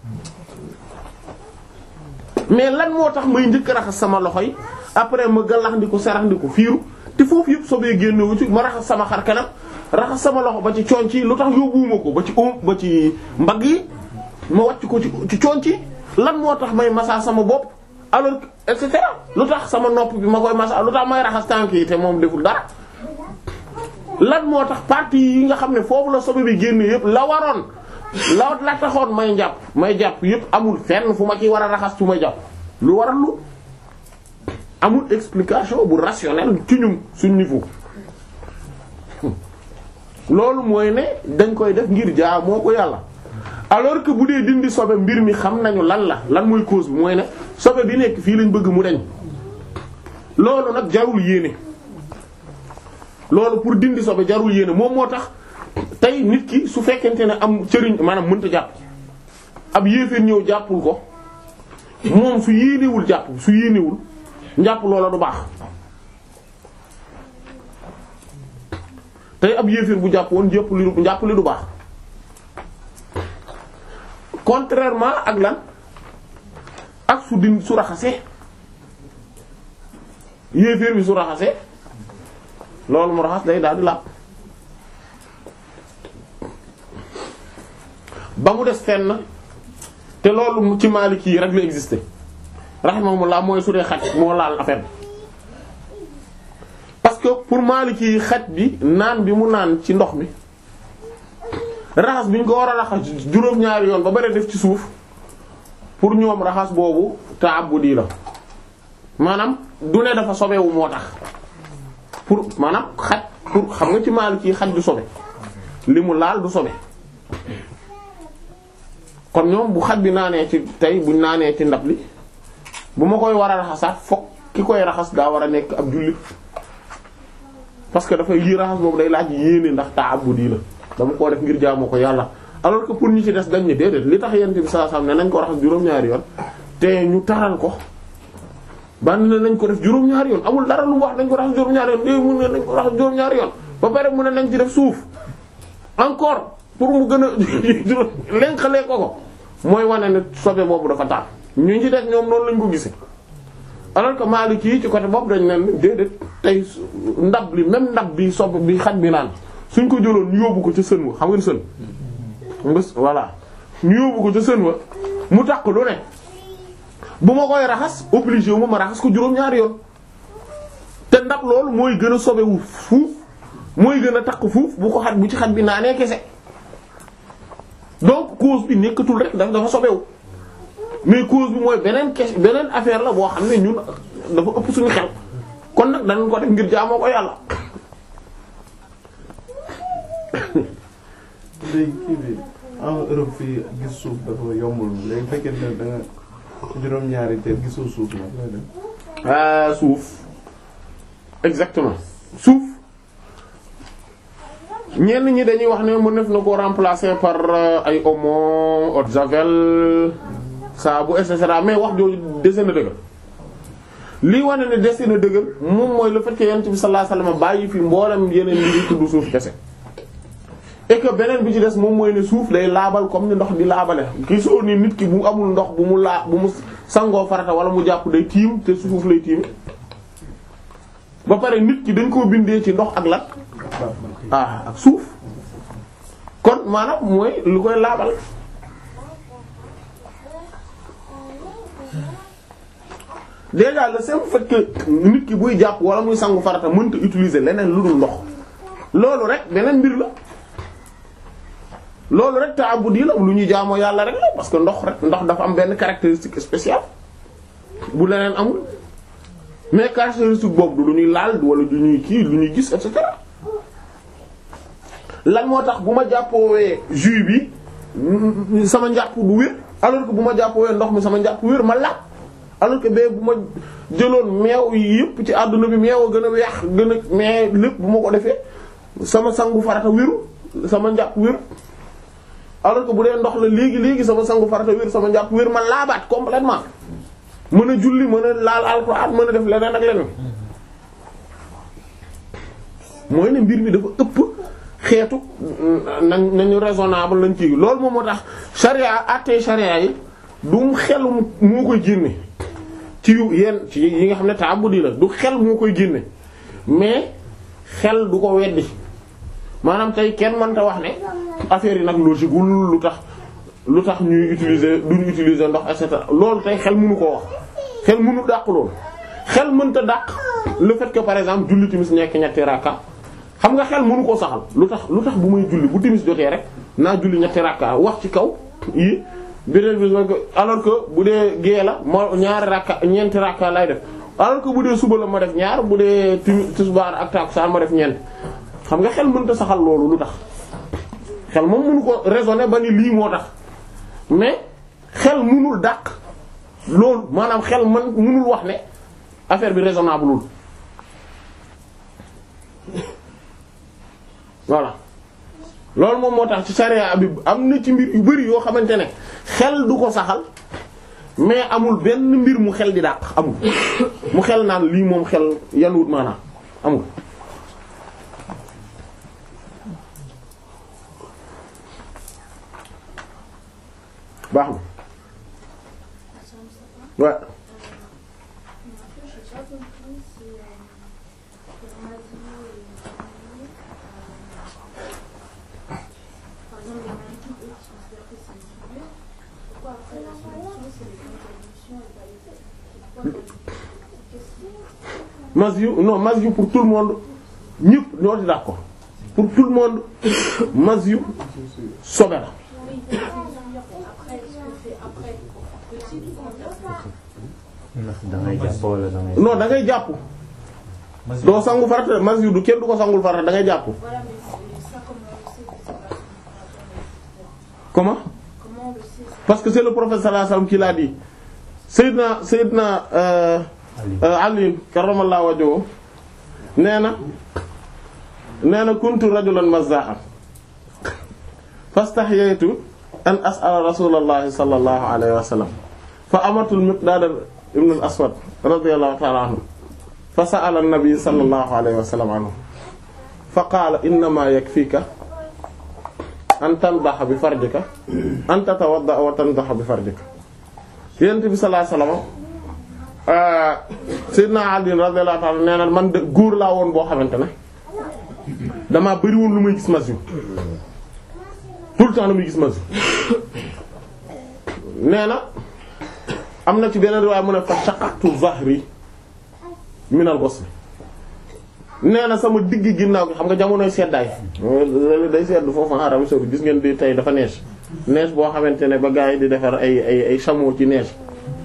mais lan moo tax may njëkk a raxas sama loxo yi après ma gàllaxndiku saraxndiku fiiru te foofu yëpp sobee génne wu ci ma raxas sama xar kanam raxas sama loxo ba ci conc yi lu tax yóbbuwuma ko ba ci om ba ci mbagg yi ma wàcc ko ci ci conc yi lan moo tax may massa sama bopp alors que et cetera lu tax sama nopp bi ma koy massa lu tax may raxas tànk yi te moom deful dara lan moo tax partie yi nga xam ne foofu la sobe bi génne yëpp la waroon la la taxoon may jàpp may jàpp yëpp amul fenn fu ma ci war a raxas fu may jàpp lu waral lu amul explication bu rationnelle ci ñun suñ niveau loolu mooy ne dañ koy def ngir jaa moo ko yàlla alors que bu dee dindi sobe mbir mi xam nañu lan la lan mooy cause bi mooy ne sobe bi nekk fii lañ bëgg mu deñ loolu nag jarul yéene loolu pour dindi sobe jarul yéene moom moo tax tey nit ki su fekkente ne am cëriñ maanaam mënta jàpp ab yéeféer ñëw jàppul ko moom su yéenewul jàpp su yéenewul njàpp loola du baax tey ab yéeféer bu jàpp woon jàpp li njàpp li du baax contrairement ak lan ak su din su raxasee yéeféer bi su raxasee loolu mu raxas day daal di làpp ba mu des fenn te loolu ci Maliki yi rek la existé rahimahumullah mooy su dee xaj moo laal affaire bi parce que pour Maliki yi xaj bi naan bi mu naan ci ndox mi raxas bi ñu ko war a raxas juróom-ñaari yoon ba bari def ci suuf pour ñoom raxas boobu ta'abbudi la maanaam du ne dafa sobewu moo tax pour maanaam xaj pour xam nga ci Maliki yi xaj du sobe li mu laal du sobe kon ñoom bu xaj bi naanee ci tey buñ naanee ci ndab li bu ma koy war a raxasaat fokk ki koy raxas daa war a nekk ab jullit parce que dafay lii raxas boobu day laaj yéene ndax ta'abbudi la dama koo def ngir jaamu ko yàlla alors que pour ñu ci des dañ ne déedéet li tax yent bi saa sam ne nañ ko raxas juróom-ñaari yoon te ñu taral ko ban ne nañ ko def juróom-ñaari yoon amul dara lu mu wax nañ ko raxas juróom-ñaari yoon dé mun ne nañ ko raxas juróom-ñaari yoon ba pare mu ne nañ ci def suuf encore pour mu gën a lenqalee ko ko mooy wane ne sobe boobu dafa taal ñu ci des ñoom noonu lañ ko gisee alors que Maliki yi ci côté boobu dañ ne déedéet tey ndab li même ndab bi sobe bi xaj bi naan suñ ko jëloon ñu yóbbu ko ca sën wa xam ngeen sën mbës voilà ñu yóbbu ko ca sën wa mu takk lu ne bu ma koy raxas obligé wu ma ma raxas ko juróom-ñaari yoon te ndab loolu mooy gën a sobewu fuuf mooy gën a takk fuuf bu ko xaj bu ci xaj bi naanee kese donc cause bi nekkatul rek daf dafa sobewu mais cause bi mooy beneen kes beneen affaire la boo xam ne ñun dafa ëpp suñu xel kon nag danañ ko def ngir jaamoo ko yàlla léegi kii bi en Europe fii gis suuf dafa yombul léegi fekkente ne da nga juróom-ñaari te gisoo suuf nag looy def. ah suuf exactement suuf ñenn ñi dañuy wax ne mën def na ko remplacer par euh, ay omo eau de javel saabu et cetera mais wax jooju dese na dëgër lii wane ne dese na dëgër moom mooy le fait que yonent bi sallallahu alayhi wasallam bàyyi fi mboolem yeneen yi di tudd suuf kese. et que beneen bi ci des moom mooy ne suuf day laabal comme ni ndox di laabale gisoo ni nit ki bu amul ndox bu mu laa bu mu sangoo farata wala mu jàpp day tiim te suuf lay tiim ba pare nit ki dañ koo bindee ci ndox ak lan ah ak suuf kon maanaam mooy lu koy laabal déjà le simple fait que nit ki buy jàpp wala muy sangu farata mënta utiliser leneen lu dul ndox loolu rek beneen mbir la loolu rek ta'abbudi la lu ñuy jaamoo yàlla rek la parce que ndox rek ndox dafa am benn caractéristique spéciale bu leneen amul mais caractéristique boobu du lu ñuy laal wala du ñuy kii lu ñuy gis et cetera lan moo tax bu ma jàppoowee jus bi sama njàpp du wér alors que bu ma jàppoowee ndox mi sama njàpp wér ma laaj alors que bee bu ma jëloon meew yi yëpp ci àdduna bi meew a gën a weex gën a mais lépp bu ma ko defee sama sangu farata wéru sama njàpp wér alors que bu dee ndox la léegi léegi sama sangu farata wér sama njàpp wér ma laabaat complètement mën a julli mën a laal alxuraan mën a def leneen ak leneen mooy ne mbir mi dafa ëpp xeetu nañ nañu raisonnable lañ ci loolu moom moo tax charia àttee charia yi du xel moo koy génne ci yu yenn ci yi nga xam ne ta'abbudi la du xel moo koy génne mais xel du ko weddi maanaam tey kenn mënta wax ne affaire yi nag logique wul lu tax lu tax ñuy utiliser duñu utiliser ndox et cetera loolu tey xel mënu koo wax xel mënu dàq loolu xel mënta dàq le fait que par exemple julli timis nekk ñetti rakka xam nga xel mënu koo saxal lu tax lu tax bu may julli bu timis jotee rek naa julli ñetti rakka wax ci kaw yi beneen bi alors que bu dee gée la moo ñaari rakka ñeenti rakka lay def alors que bu dee suba la ma def ñaar bu dee tisbaar ak takkusaan ma def ñeent xam nga xel mënta saxal loolu lu tax xel moom mënu ko raisonner ba ni lii moo tax mais xel mënul dàq loolu maanaam xel man mënul wax ne affaire bi raisonnable lul voilà loolu moom moo tax ci charia bi am na ci mbir yu bari yoo xamante ne xel du ko saxal mais amul benn mbir mu xel di dàq amul mu xel naan lii moom xel yanuwut maanaam amul baax na waaw J'ai pas compris si euh, que la maladie est euh, par exemple les maladies eux qui considèrent que c'est une figure, pourquoi après la solution c'est les contributions et pas les faits Pourquoi qu'est-ce qui Masyu non Masyu pour tout le monde ñëpp ñoo di d'accord pour tout le monde Masyu sobe la Oui, c'est une figure. Après, ce que fait après, petit, comment ça ndax dangay jàpp wala dangay. non da ngay jàpp doo sangu farata Masyu du kenn du ko sangul farata da ngay jàpp Voilà, mais c'est- ça comment on le sait que c'est pas comment Comment on le sait parce que c'est le prophète sallallahu alayhi wasallam qui l'a dit Seydina Seydina euh, euh, Ali karramallahu wajhahu nee na nee na kuntu rajulan mazzahan fastahyaytu an as'ala rasulallahi sallallahu alayhi wa sallam fa amatul miqdaad ibn al aswad radiyallahu ta'ala anhu fa sa'ala an-nabi sallallahu alayhi wa sallam anhu fa qaala innama yakfika an tandaxa bi farjika an tatawadda wa tandaxa bi farjika yonent bi sallallahu alayhi wa sallam Seydina Ali radiyallahu ta'ala nee na man de góor laa woon boo xamante ne damaa bëri woon lu muy gis mas yu tout le temps lu muy gis mas yu nee na am na ci beneen riwaay mu ne fa shaqaqtu zahri min al-ghusl nee na sama digg ginnaaw gi xam nga jamonoy seddaay léegi day sedd foofu en Arabie saoudite gis ngeen di tey dafa neige neige boo xamante ne ba gars yi di defar ay ay ay chameau ci neige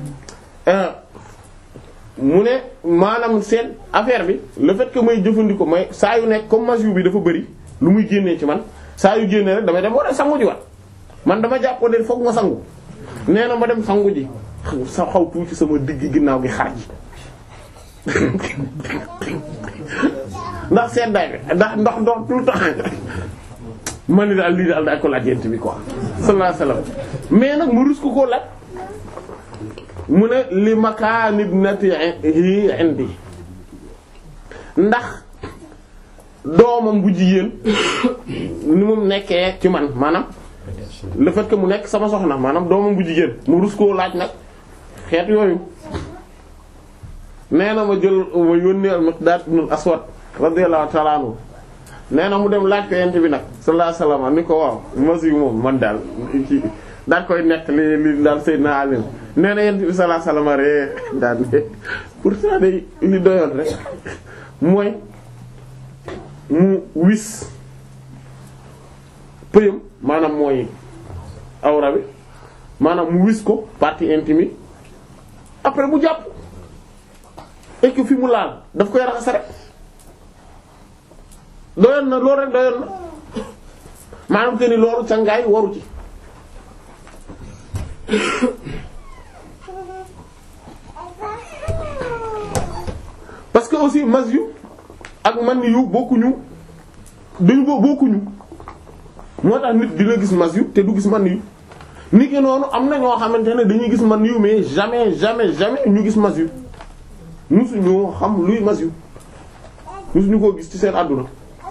mu ne maanaam seen affaire bi le fait que may jëfandikoo may saa yu nekk comme masio bi dafa bëri lu muy génnee ci man saa yu génnee rek damay dem war a sangu ji wat man dama jàppoo de fokk ma sangu nee na ma dem sangu ji sa xaw tuuti sama digg ginnaaw gi xar ji ndax seddaay bi ndax ndox ndox tout le temps man ni daal lii daal daal ko laaj yent bi quoi sallallahu alayhi wasallam mais nag mu rus ko koo laaj mu ne li makaani ibnatihi indi ndax doomam bu jigéen ni mu nekkee ci man maanaam le fait que mu nekk sama soxna maanaam doomam bu jigéen mu rus koo laaj nag xeet yooyu nee na ma jël ma yónnee al-Miqdaad ibn al-Aswad radiyallahu ta'ala anhu nee na mu dem laaj ko yent bi nag sallallahu alayhi wasallam ni ko waaw masi moom man daal ci daal koy nekk li li daal Seydina Ali nee na yent bi sallallahu alayhi wasallam ree daal ne pourtant day li doyoon rek mooy mu wis pëyam maanaam mooy awra bi maanaam mu wis ko partie intime yi après mu jàpp et que fi mu laal daf koy raxas rek doyoon na loolu rek doyoon na maanaam te ni loolu cangaay waru ci parce que aussi mas yu ak man yu bokkuñu dañu bo bokkuñu moo tax nit dina gis mas yu te du gis man yu nit ki noonu am na ñoo xamante ne dañuy gis man yu mais jamais jamais jamais ñu gis mas yu musuñu xam luy mas yu musuñu koo gis ci seen àdduna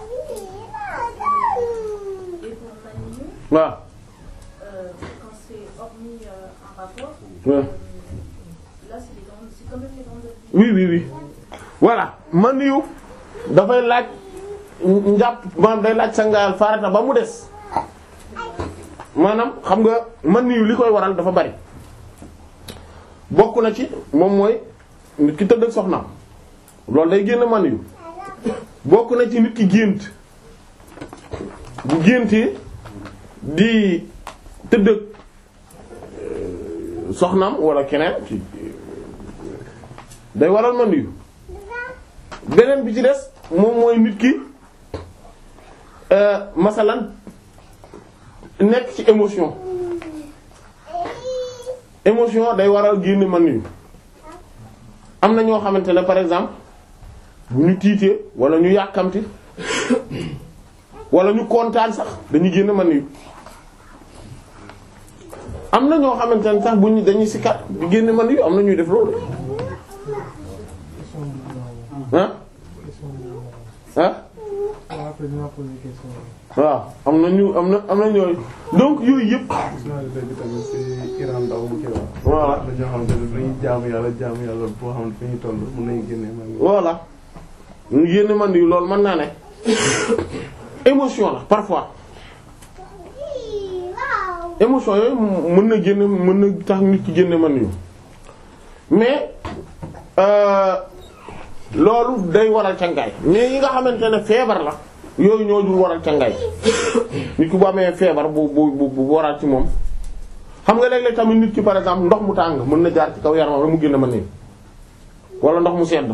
Et pour Manu, waaw euh, quand c'est hormis euh, un rapport, Ouais. euh, là c'est les grandes, c'est quand même les grandes oui oui oui voilà man yu dafay laaj njàpp maanaam day laaj sangaayal farata ba mu des maanaam xam nga man yu li koy waral dafa bari bokk na ci moom mooy nit ki tëdd ak soxnaam loolu day génn man yu bokk na ci nit ki gént bu géntee di tëdd ak euh, soxnaam wala keneen ci day waral man yu beneen bi ci des moom mooy nit ki euh, masalan nekk ci émotion émotion day waral génn man yu am na ñoo xamante ne par exemple bu ñu tiitee wala ñu yàkkamti wala ñu kontaan sax dañuy génn man yu am na ñoo xamante ne sax bu ñu dañuy sikkat di génn man yu am na ñuy def loolu ah ah waaw am na ñu am na am na ñooy donc yooyu yëpp gis naa ne léegi tamit ci Iran ndaw mu kii wax. Voilà. am na ñoo xamante ne dañuy jaamu yàlla jaamu yàlla boo xam ne fi ñu toll mën nañu génnee man. voilà ñu génn man yu loolu mën naa ne émotion la parfois émotion yooyu mën na génn mën na tax nit ki génne man yu mais euh, loolu day waral cangaay mais yi nga xamante ne feebar la yooyu ñoo dul waral cangaay nit ki bu amee feebar bu bu bu bu waral ci moom xam nga léeg-léeg tamit nit ki par exemple ndox mu tàng mën na jaar ci kaw yaramam rek mu génn man nii wala ndox mu sedd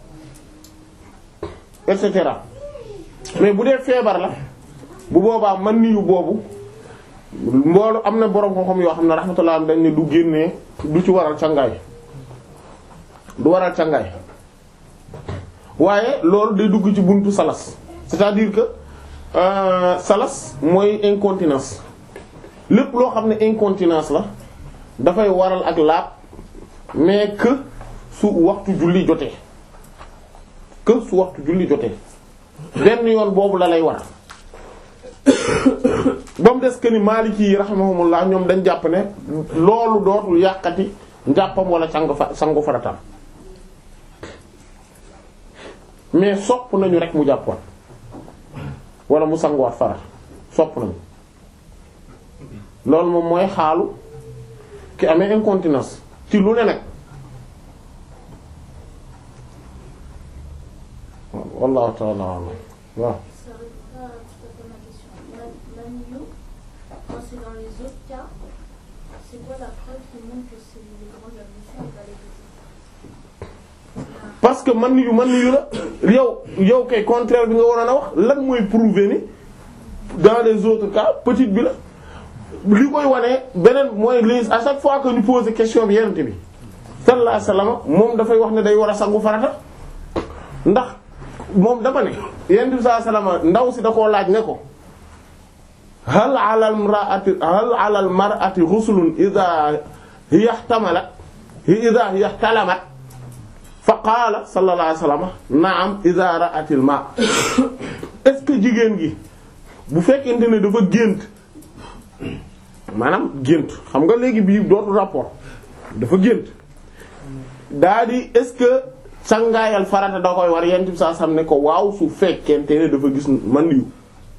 et cetera mais bu dee feebar la bu boobaa man niyu boobu mboolu am na borom xam-xam yoo xam ne rahmatullah am dañ ne du génnee du ci waral cangaay du waral cangaay waaye loolu day dugg ci buntu salas c'est-à-dire que euh, salas mooy incontinence lépp loo xam ne incontinence la dafay waral ak laab mais que su waxtu julli jotee que su waxtu julli jotee benn yoon boobu la lay war ba mu des que ni Maliki yi rahimahumullah ñoom dañ jàpp ne loolu dootul yàqati njàppam wala sangu fa sangu faratam mais sopp nañu rek mu jàppoon wala mu sanguwaat farat sopp nañu loolu moom mooy xaalu ki amee incontinence ci lu ne nag wallahu ta'ala a'lam waaw Ça répond pas tout à fait à ma question. La- L'agneau, quand c'est dans les autres cas, c'est quoi la preuve qui montre que c'est les grandes ablutions et pas les petites parce que man yu man yu la yow yow kay contraire bi nga waroon a wax lan mooy prouver ni dans les autres cas petite bi la li koy wane beneen mooy les à chaque fois que ñu poser question bi yenente bi sallallahu alayhi wasallam moom dafay wax ne day war a sangu farata ndax moom dama ne yenente bi sallallahu alayhi wasallam ndaw si da koo laaj ne ko hal ala al mar'ati hal ala al mar'ati ghuslun idha hiya ihtamalat idha hiya ihtalamat fa qaala sallallahu alayhi wa sallam naam idha ra'atil ma est-ce que jigéen gi bu fekkente ne dafa gént maanaam gént xam nga léegi bii dootu rapport dafa gént daa di est-ce que sangaayal farata da koy war yent bi saa sam ne ko waaw su fekkente ne dafa gis man yu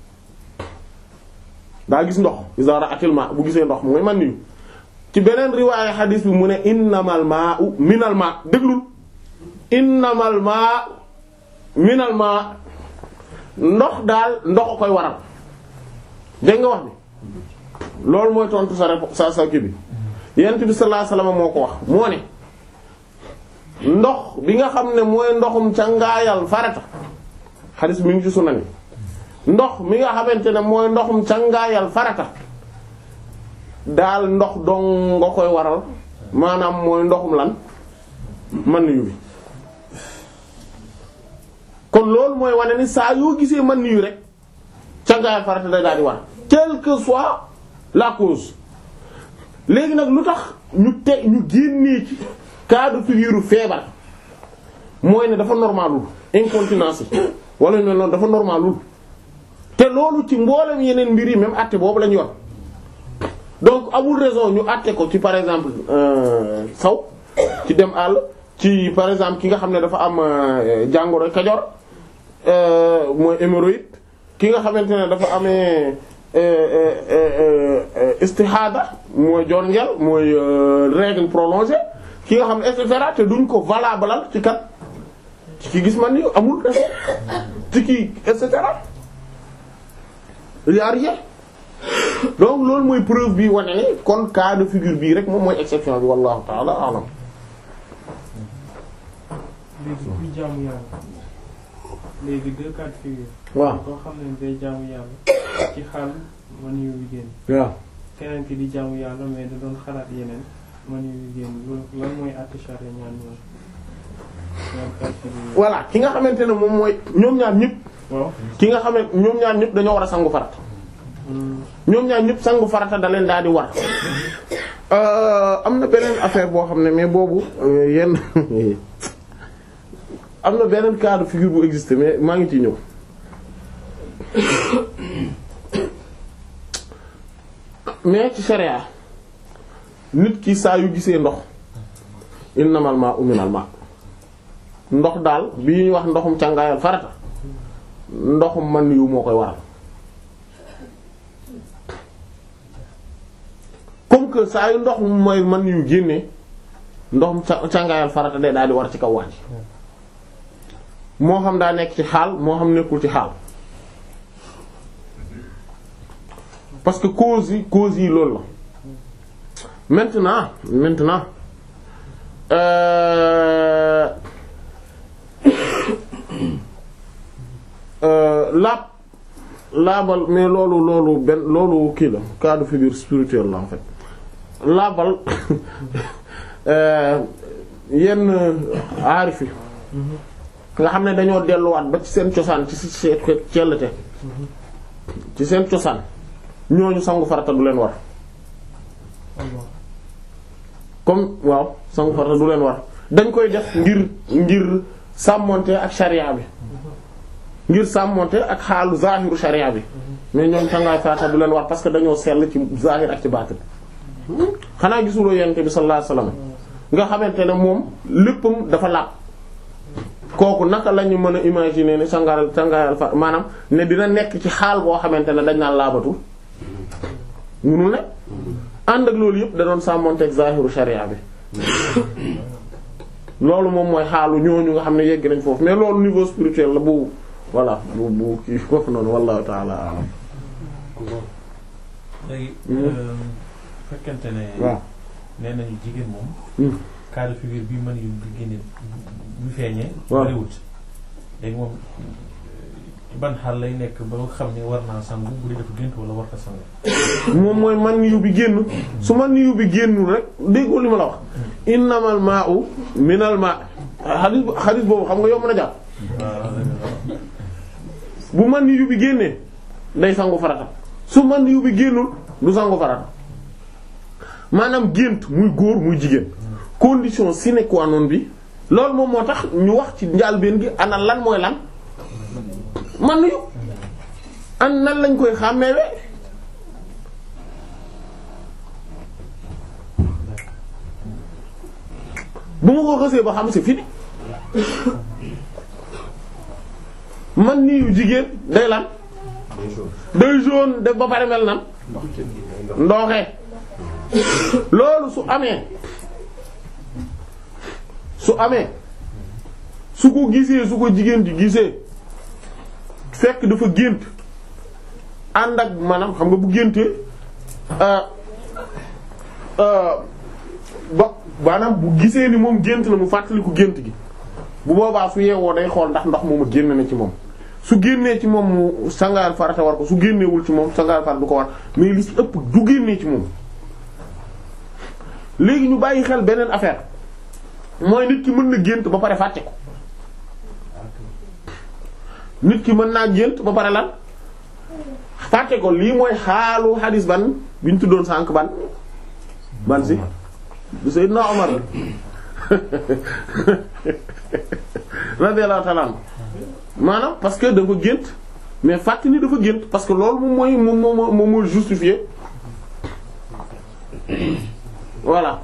daa gis ndox idha ra'atil ma bu gisee ndox mooy man yu ci beneen riwaaya xadiis bi mu ne innamal ma'u minal ma déglul innamal maa minal maa ndox daal ndox a koy waral dégg nga wax bi loolu mooy tontu sa rep sa sa kii bi yent bi sallallahu alayhi wasallam moo ko wax moo ne ndox bi nga xam ne mooy ndoxum cangaayal farata xadis mi ngi ci sunan ndox mi nga xamante ne mooy ndoxum cangaayal farata daal ndox dong nga koy waral maanaam mooy ndoxum lan man yu bi kon loolu mooy wane ni saa yoo gisee man yu rek cangaayal farata day daal di war quelle que soit la cause léegi nag lu tax ñu te ñu génnee ci cas de figure feebar mooy ne dafa normalul incontinence yi wala ñu mel noonu dafa normalul te loolu ci mboolem yeneen mbir yi même àtte boobu lañu yor donc amul raison ñu àtte ko ci par exemple saw ci dem àll ci par exemple ki nga xam ne dafa am jàngoro kajoor mooy hémorroïde ki nga xamante ne dafa amee istihada mooy jon ngel mooy règle prolongée ki nga xam ne et cetera te duñ ko valable ci kat ci ki gis man ni amul raison ci ki et cetera il y a rien donc loolu mooy preuve bi wane ne kon cas de figure bii rek moom mooy exception bi wallahu ta'ala a'lam léegi kuy jaamu yàlla léegi deux cas de figure. waaw koo xam ne day jaamu yàlla ci xaal man yu génn. waaw keneen ki di jaamu yàlla mais da doon xalaat yeneen man yu génn loolu lan mooy àtte charia ñaan ñoom. ñoom cas de figure. voilà ki nga xamante ne moom mooy ñoom ñaar ñëpp waaw. ki nga xam ne ñoom ñaar ñëpp dañoo war a sangu farata ñoom ñaar ñëpp sangu farata da leen daal di war am na beneen affaire boo xam ne mais boobu yenn am na beneen cas de figure bu existe mais maa ngi ciy ñëw mais ci sharia nit ki saa yu gisee ndox innamal ma'u minal ma' ndox daal bi ñuy wax ndoxum càngaayal farata ndoxum man yu moo koy waral comme que saa yu ndox mooy man yu génnee ndoxum ca- càngaayal farata day daal di war ci kaw wax ji moo xam daa nekk ci xaal moo xam nekkul ci xaal parce que cause yi cause yi loolu la maintenant maintenant euh euh laab laabal mais loolu loolu benn loolu kii la cas de figure spirituel la en fait laabal euh yenn aarif yi nga xam ne dañoo delluwaat ba ci seen cosaan ci si seen cellte ci seen cosaan ñooñu sangu farata du leen war comme waaw sangu farata du leen war dañ koy def ngir ngir sàmmonte ak sharia bi ngir sàmmonte ak xaalu zahiru sharia bi mais ñoom sangaay farata du leen war parce que dañoo sell ci zahir ak ci baatin xanaa gisuloo yonent bi sallallahu alayhi wasallam nga xamante ne moom léppam dafa laab kooku naka la ñu mën a imaginer ne sangaayal sangaayal fa maanaam ne dina nekk ci xaal boo xamante ne dañ naan laabatul munul ne ànd ak loolu yëpp da doon sàmmonteeg zahiru sharia bi loolu moom mooy xaalu ñooñu nga xam ne yegg nañ foofu mais loolu niveau spirituel la bu voilà bu bu kii foofu noonu wallahu ta'ala a'lam léegi fekkente ne waaw nee nañu jigéen moom Hmm. cas de figure bi mën yu di génne bu feeñee waaw. bariwut léegi moom ci ban xaal lay nekk ba nga xam ne war naa sangu bu dee dafa gént wala war ta sangu moom mooy man yu bi génn su man yu bi génnul rek déggoo li ma la wax innamal ma'u minal ma xadis xadis boobu xam nga yomb na jàpp bu man yu bi génnee day sangu farata su man yu bi génnul du sangu farata maanaam gént muy góor muy jigéen condition sine qua non bi loolu moom moo tax ñu wax ci njàlbéen gi ana lan mooy lan man yu an nan lañ koy xàmmeewe bu ma ko xësee ba xam c'est fini man nii yu jigéen day lan day jaune def ba pare mel nan ndooxee loolu su amee su amee su ko gisee su ko jigéen di gisee fekk dafa gént ànd ak maanaam xam nga bu géntee euh euh ba maanaam bu gisee ni moom gént na mu fàttaliku gént gi bu boobaa su yeewoo day xool ndax ndox moomu génn na ci moom su génnee ci moom mu sangaayal farata war ko su génneewul ci moom sangaayal farata du ko war mais li ci ëpp du génnee ci moom léegi ñu bàyyi xel beneen affaire mooy nit ki mën na gént ba pare fàtte ko nit ki mën naa gént ba pare lan fàtte ko lii mooy xaalu xadis ban bi ñu tuddoon sànq ban ban si du Seydina Omar radiyallahu ta'ala anhu maanaam parce que dafa gént mais fàtte ni dafa gént parce que loolu moom mooy moom moom moom mooy justifié voilà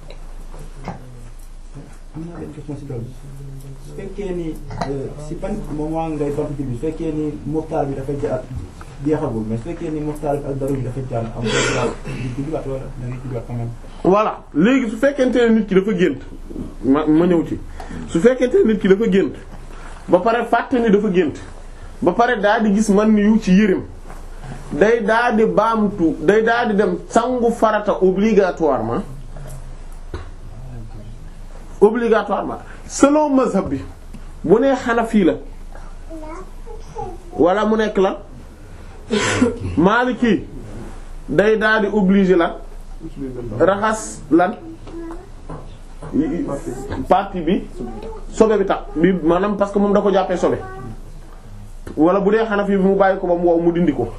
am naa benn question si loolu su fekkee ni si ban moment ngay tontu bi su fekkee ni muxtaar bi dafa jaar jeexagul mais su fekkee ni muxtaar bi ak daru bi dafa jaar am nga di julliwaat wala da ngay julliwaat quand même. voilà léegi su fekkente ne nit ki dafa gént ma ma ñëw ci su fekkente ne nit ki dafa gént ba pare fàtte ni dafa gént ba pare daal di gis man yu ci yërim day daal di baamtu day daal di dem sangu farata obligatoirement obligatoirement selon mazhab bi bu nee Hanafi la wala mu nekk la Maliki day daal di obligé la raxas lan partie bi sobe bi tax bi maanaam parce que moom da ko jàppee sobe wala bu dee Hanafi bi mu bàyyi ko ba mu wow mu dindi ko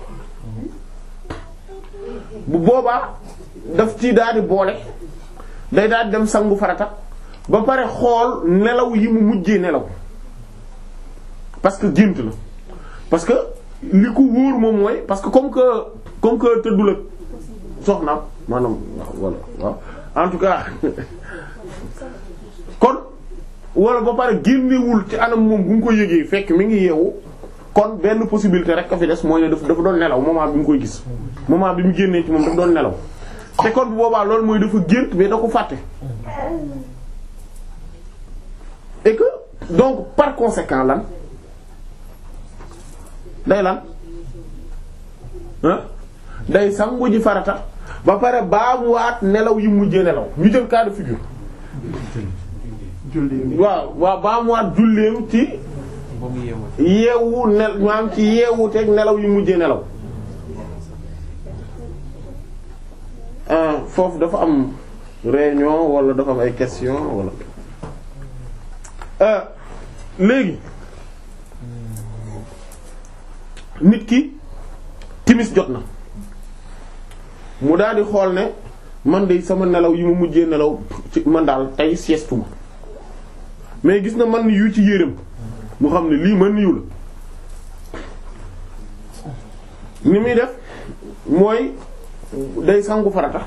bu boobaa daf ci daal di boole day daal di dem sangu farata ba pare xool nelaw yi mu mujjee nelaw parce que gént la parce que li ko wóor moom mooy parce que comme que comme que tëddul ak soxnaam maanaam voilà waaw en tout cas kon wala ba pare génnewul ci anam moom bu nga ko yëgee fekk mi ngi yeewu kon benn possibilité rek a fi des mooy ne dafa dafa doon nelaw moment bi mu koy gis moment bi mu génnee ci moom dafa doon nelaw te kon bu boobaa loolu mooy dafa gént mais da ko fàtte et que donc par conséquent lan day lan ah day sangu ji farata ba pare baamuwaat nelaw yi mujjee nelaw ñu jël cas de figure waaw waaw baamuwaat julleem ci yeewu nel maam ci yeewu teg nelaw yi mujjee nelaw foofu dafa am réunion wala dafa am ay question wala léegi nit ki timis jot na mu daal di xool ne man de sama nelaw yi ma mujjee nelaw ci man daal tey sieste ma mais gis na man yu ci yéreem mu xam ne lii man yu la ni muy def mooy day sangu farata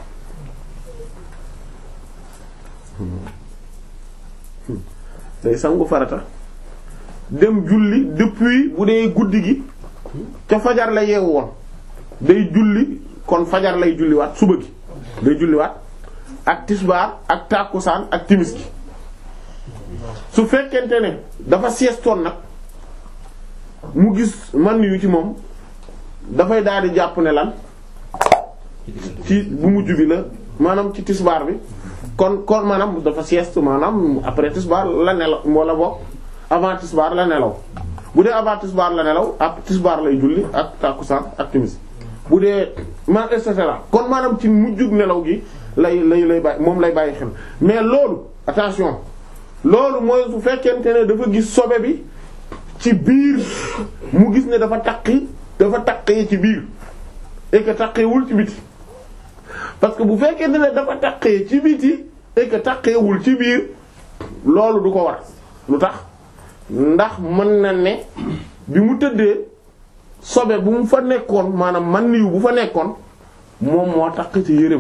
day sangu farata dem julli depuis bu dee guddi gi ca fajar la yeewu woon day julli kon fajar lay julliwaat suba gi day julliwaat ak tisbaar ak tàkkusaan ak timis gi su fekkente ne dafa siestoon nag mu gis man yu ci moom dafay daal di jàpp ne lan ci bu mujj bi la maanaam ci tisbaar bi kon kon maanaam dafa sieste maanaam après tisbaar la nelaw wala boog avant tisbaar la nelaw bu dee avant tisbaar la nelaw ak tisbaar lay julli ak tàkkusaan ak timis bu dee man et cetera kon maanaam ci mujjug nelaw gi lay lay lay bàyyi moom lay bàyyi xel mais loolu attention loolu mooy su fekkente ne dafa gis sobe bi ci biir mu gis ne dafa takki dafa takkee ci biir et que takkeewul ci biti parce que bu fekkente ne dafa takkee ci biti et que takkeewul ci biir loolu du ko war lu tax ndax mën na ne bi mu tëddee sobe bu mu fa nekkoon maanaam man niw bu fa nekkoon moom moo takk ci yërëm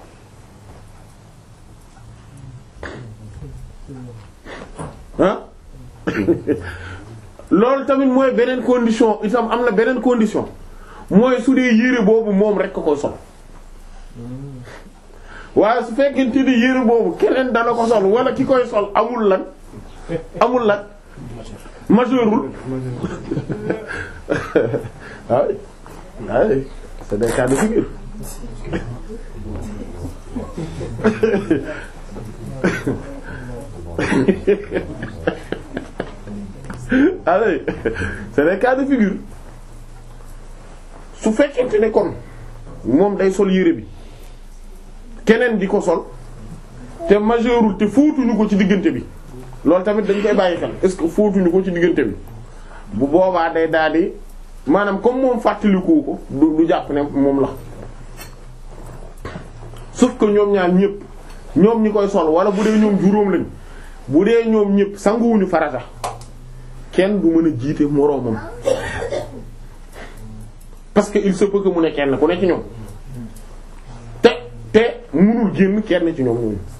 ah loolu tamit mooy beneen condition itam am na beneen condition mooy su dee yére boobu moom rek ko koy sol waaye su fekkente ni yére boobu keneen dana ko sol wala ki koy sol amul lan amul lan majeurul waaw waaw c'est des cas de figure allez c'est des cas de figure su fekkente ne kon moom day sol yére bi keneen di ko sol te majeurul te fóotuñu ko ci diggante bi loolu tamit dañ koy bàyyi xel est-ce que fóotuñu ko ci diggante bi bu boobaa day daal di maanaam comme moom fàttaliku ko du du jàpp ne moom la sauf que ñoom ñaar ñëpp ñoom ñi koy sol wala bu dee ñoom juróom lañ bu dee ñoom ñëpp sanguwuñu farata kenn du mën a jiite moroomam parce que il se peut que mu ne kenn ku ne ci ñoom te te mënul génn kenn ci ñoom ñooñu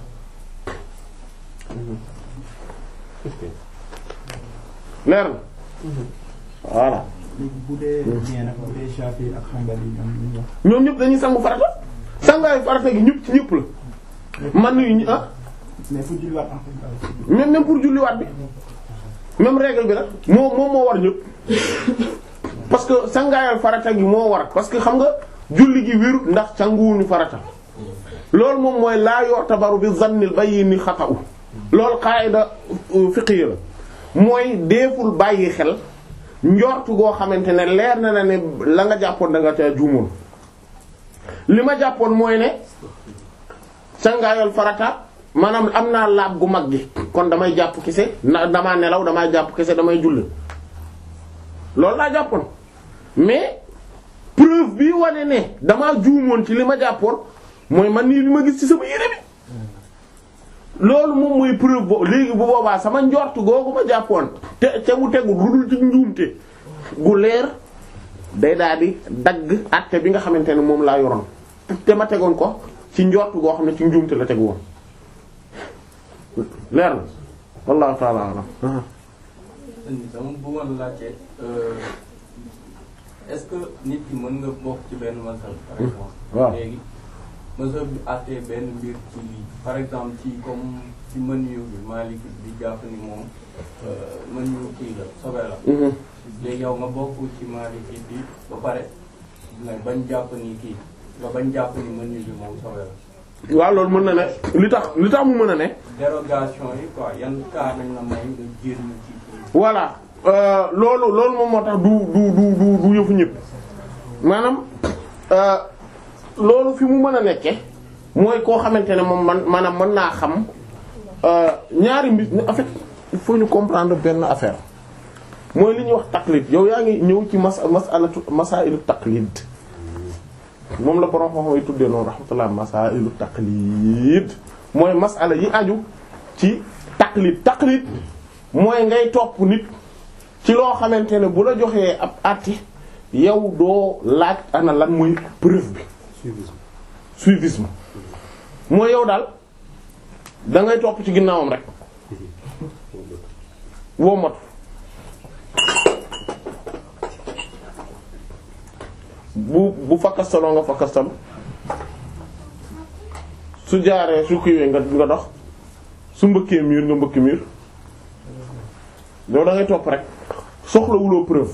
leer na voilà léegi bu dee bien nag bu dee Shafi ak Hanbali ñoom ñu wax. ñoom ñëpp dañuy sangu farata sangaayu farata gi ñëpp ci ñëpp la man nañu ah mais pour julliwaat en fait. même même pour julliwaat bi même règle bi nag moo moom moo war ñëpp parce que sangaayal farata gi moo war parce que xam nga julli gi wérut ndax sanguwuñu farata loolu moom mooy laa yortabaru bi zannil bayyin xata'u loolu qaida fiqhiyya la mooy deeful bàyyi xel njortu goo xamante ne leer na na ne la nga jàppoon da nga ca juumoon li ma jàppoon mooy ne sangaayal farata maanaam am naa laab gu mag gi kon damay jàpp kese na damaa nelaw damay jàpp kese damay julli loolu laa jàppoon mais preuve bi wane ne damaa juumoon ci li ma jàppoon mooy man nii li ma gis ci sama yére bi loolu moom mooy preuve bo léegi bu boobaa sama njort googu ma jàppoon te te mu tegu lu dul ci njuumte gu leer day daal di dagg àtte bi nga xamante ne moom laa yoroon te ma tegoon ko ci njort goo xam ne ci njuumte la tegu woon leer na wallahu ta'ala alam dama bëggoon laajte est-ce que nit ki mën nga bokk ci benn masal par exemple waaw léegi masal bi àttee benn mbir ci lii par exemple ci comme ci mënuyu bi Maalik bi jàpp ni moom mënuyu kii la sobe la léegi yow nga bokk ci Maalik bi ba pare nga bañ jàpp ni kii nga bañ jàpp ni mënuyu bi moom sobe la waaw loolu mën na ne li tax li tax mu mën a ne dérogation yi quoi yan cas nañ la may nga génn ci kii voilà euh, loolu loolu moom moo tax du du du du du yëfu ñëpp maanaam euh, loolu fi mu mën a nekke mooy koo xamante ne moom man maanaam mën naa xam euh, ñaari mbir en fait il faut ñu comprendre benn affaire mooy li ñuy wax taqlid yow yaa ngi ñëw ci mas masalatu masailu taqlid moom la borom xam yi tuddee noonu rahmatullah masailu taqlid mooy masala yi aju ci taqlid taqlid mooy ngay topp nit ci loo xamante ne bu la joxee ab àtte yow doo laaj ana lan mooy preuve bi suivisme mooy yow daal da ngay topp ci ginnaawam rek woo mot bu bu fakkastaloo nga fakkastal su jaaree su kiiwee nga nga dox su mbëkkee miir nga mbëkk miir yow da ngay topp rek soxlawuloo preuve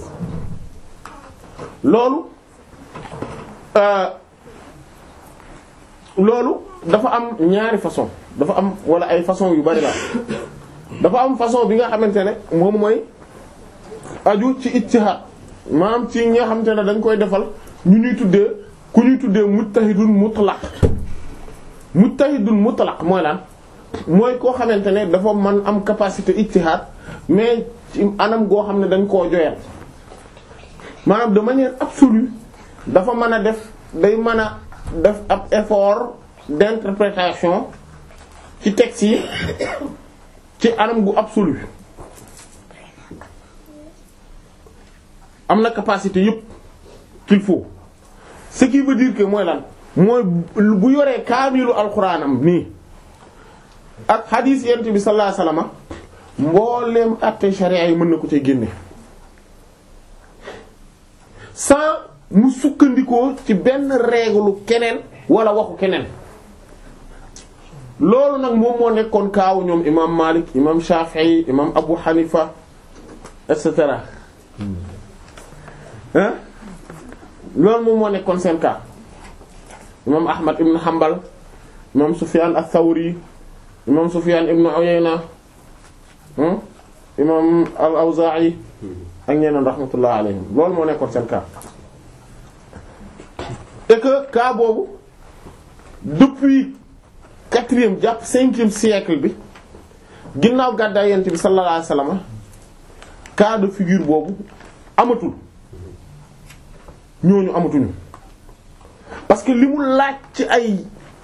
loolu loolu dafa am ñaari façon dafa am wala ay façon yu bari la dafa am façon bi nga xamante ne moom mooy aju ci ijtihad maanaam ci ñi nga xamante ne dañ koy defal ñu ñuy tuddee ku ñuy tuddee mujtahidun mutlaq mujtahidun mutlaq mooy lan mooy koo xamante ne dafa man am capacité ijtihad mais ci anam goo xam ne dañ koo joyal maanaam de manière absolue dafa mën a def day mën a def ab effort d'interprétation ci texte yi ci anam gu absolu am na capacité yépp qu'il faut ce qui veut dire que mooy lan mooy bu yoree kaamilu alxuraanam nii ak xadiis yent bi sallallahu alayhi wasallam mbooleem àtte sharia yi mën na ko cay génne sans mu sukkandikoo ci benn règle keneen wala waxu keneen loolu nag moom moo nekkoon kaawu ñoom imam Malik imam Shafi'i imam Abu Hanifa et cetera hein loolu moom moo nekkoon seen cas imam Ahmad ibn Hanbal imam Sufyan ath-Thawri imam Sufyan ibn Uyayna imam al-Awza'i ak ñeneen rahmatullah alayhim loolu moo nekkoon seen cas et que cas boobu depuis quatrième jàpp cinquième siècle bi ginnaaw gàddaay yent bi sallallahu alayhi wasallam cas de figure boobu amatul ñooñu amatuñu parce que li mu laaj ci ay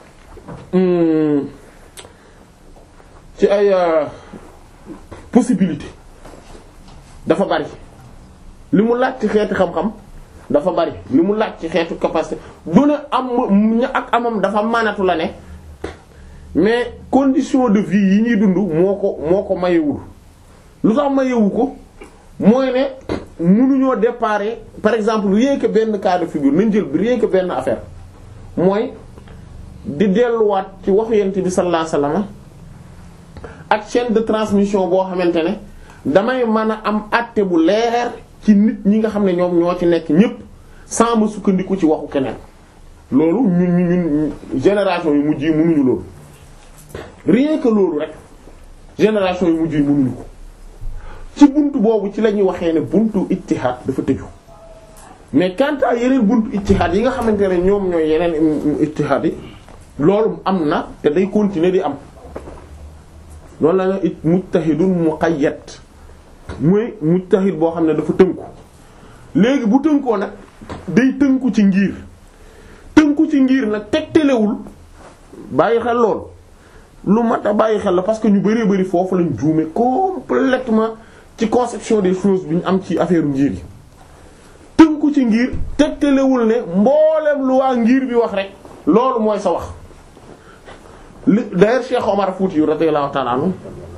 ci ay possibilité dafa bari li mu laaj ci xeeti xam-xam dafa bari li mu laaj ci xeetu capacité du ne am ña ak amam dafa manatu la ne mais condition de vie yi ñuy dund moo ko moo ko mayewul lu tax mayewu ko mooy ne mënuñoo déparer par exemple rien que benn cas de figure nañ jël rien que benn affaire mooy di delluwaat ci waxu yent bi sallallahu alayhi wasallam ak chaîne de transmission boo xamante ne damay mën a am àtte bu leer ci nit ñi nga xam ne ñoom ñoo ci nekk ñépp sans ma sukkandiku ci waxu keneen loolu ñun ñun génération yu mujj yi mënuñu loolu rien que loolu rek génération yu mujj yi mënuñu ko ci buntu boobu ci la ñuy waxee ne buntu ijtihad dafa tëju mais quant à yeneen buntu ijtihad yi nga xamante ne ñoom ñooy yeneen ijtihad yi loolu am na te day continuer di am loolu la ne mujtahidun muqayyad mooy mujtahid boo xam ne dafa tënku léegi bu tënkoo nag day tënku ci ngir tënku ci ngir nag tegtalewul bàyyi xel lool lu mat a bàyyi xel la parce que ñu bëree bëri foofu lañ juume complètement ci conception des choses bi ñu am ci affaire ngir yi tënku ci ngir tegtalewul ne mboolem lu waa ngir bi wax rek loolu mooy sa wax li d'ailleurs Cheikh Omar Fouti radiyallahu ta'ala anhu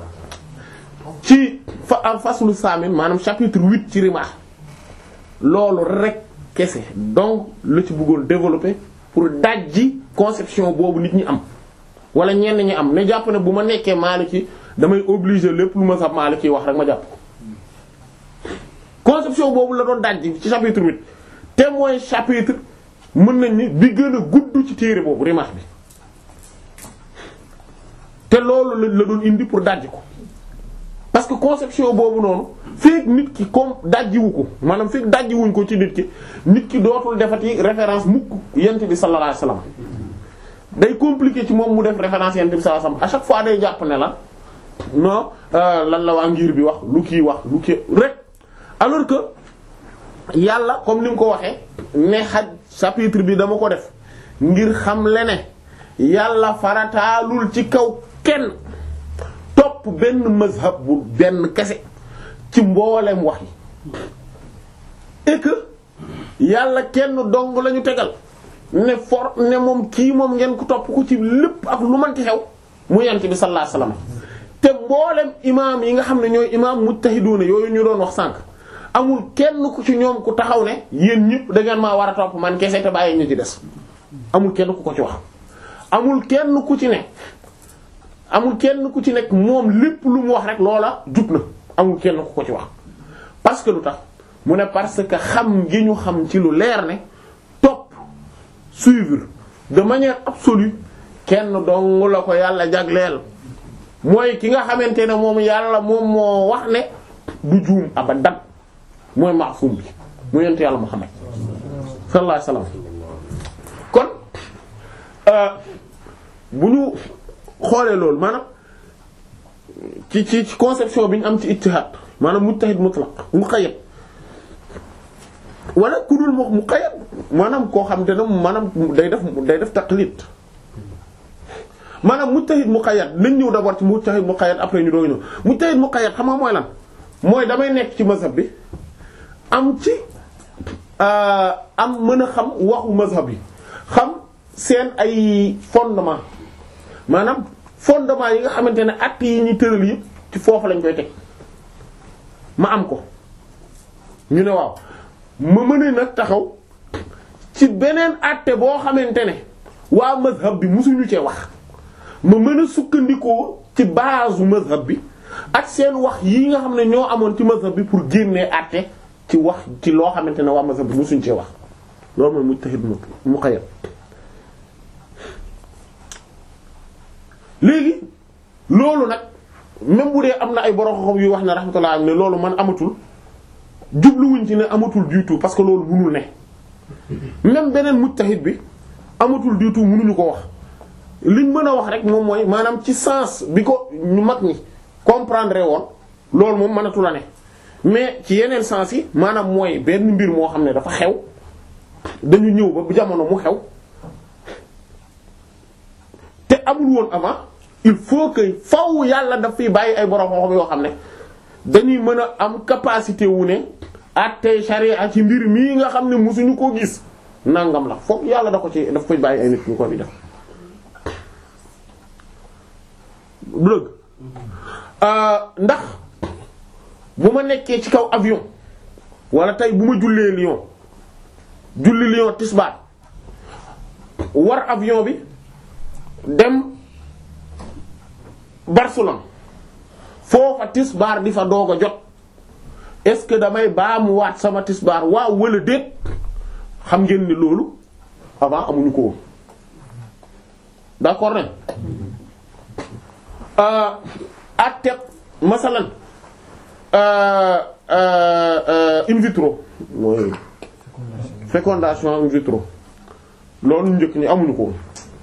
ci fa al faslu samin maanaam chapitre huit ci Rimah loolu rek kese donc la ci bëggoon développer pour dajji conception boobu nit ñi am wala ñenn ñi am ne jàpp ne bu ma nekkee Maliki damay obligé lépp lu ma sax Maliki wax rek ma jàpp ko conception boobu la doon dajji ci chapitre huit te mooy chapitre mën nañ ni bi gën a gudd ci téere boobu Rimah bi te loolu la la doon indi pour dajji ko parce que conception boobu noonu fekk nit ki comme dajjiwu ko maanaam fekk dajjiwuñ ko ci nit ki nit ki dootul defati référence mukk yent bi sallallahu alayhi wasallam day compliqué ci moom mu def référence yent bi sallallahu alayhi wasallam à chaque fois day jàpp ne la non lan la waa ngir bi wax lu kii wax lu kii rek alors que yàlla comme ni nga ko waxee ne xaj chapitre bi dama ko def ngir xam le ne yàlla farataalul ci kaw kenn topp benn mazhab bu benn kese ci mboolem wax yi et que yàlla kenn dong lañu tegal ne for ne moom kii moom ngeen ko topp ko ci lépp ak lu manti xew mu yent bi sallallahu alayhi wasallam te mboolem imaam yi nga xam ne ñooy imaam mujtahiduna yooyu ñu doon wax sànq amul kenn ku ci ñoom ku taxaw ne yéen ñëpp da ngeen maa war a topp man kese te bàyyi ñu ci des amul kenn ku ko ci wax amul kenn ku ci ne amul kenn ku ci nekk moom lépp lu mu wax rek loola jub na amul kenn ku ko ci wax parce que lu tax mu ne parce que xam gi ñu xam ci lu leer ne topp suivre de manière absolue kenn dong la ko yàlla jagleel mooy ki nga xamante ne moom yàlla moom moo wax ne du juum abadan mooy maasum bi mu yent yàlla Muhammad sallallahu alayhi wasallam kon bu ñu xoolee loolu maanaam ci ci ci conception bi ñu am ci ijtihad maanaam mujtahid mutlaq muqayyad wala ku dul mu muqayyad maanaam koo xam te ne maanaam day def day def taqlid maanaam mujtahid muqayyad nañ ñëw d'abord ci mujtahid muqayyad après ñu doog ñëw mujtahid muqayyad xam nga mooy lan mooy damay nekk ci mazhab bi am ci am mën a xam waxu mazhab yi xam seen ay fondement maanaam fondement yi nga xamante ne actes yi ñu tëral yëpp ci foofu lañ koy teg ma am ko ñu ne waaw ma mën a nag taxaw ci beneen acte boo xamante ne waa mazhab bi musuñu cee wax ma mën a sukkandikoo ci base mazhab bi ak seen wax yi nga xam ne ñoo amoon ci mazhab bi pour génnee acte ci wax ci loo xamante ne waa mazhab bi musuñu cee wax loolu mooy mujtahid muqayyad léegi loolu nag même bu dee am na ay borom xam yu wax ne rahmatullah am ne loolu man amatul jubluwuñ ci ne amatul du tout parce que loolu mënul ne même beneen mujtahid bi amatul du tout mënuñu ko wax liñ mën a wax rek moom mooy maanaam ci sens bi ko ñu mag ñi comprendre woon loolu moom mënatu la ne mais ci yeneen sens yi maanaam mooy benn mbir moo xam ne dafa xew dañu ñëw ba bu jamono mu xew te amul woon avant il faut que faw yàlla daf fiy bàyyi ay borom xam-xam yoo xam ne dañuy mën a am capacité wu ne àtte charia ci mbir mii nga xam ne musuñu koo gis nangam la foofu yàlla da ko ci daf koy bàyyi ay nit ñu ko di def dëgg ndax bu ma nekkee ci kaw avion wala tey bu ma jullee Lyon julli Lyon tisbaar war avion bi dem Barcelone foofa tisbaar di fa doog a jot est-ce que damay baamuwaat sama tisbaar waaw wala déet xam ngeen ni loolu avant amuñu ko woon d'accord ne atteb masalan in vitro mooy fécondation in vitro loolu njëkk ñi amuñu ko woon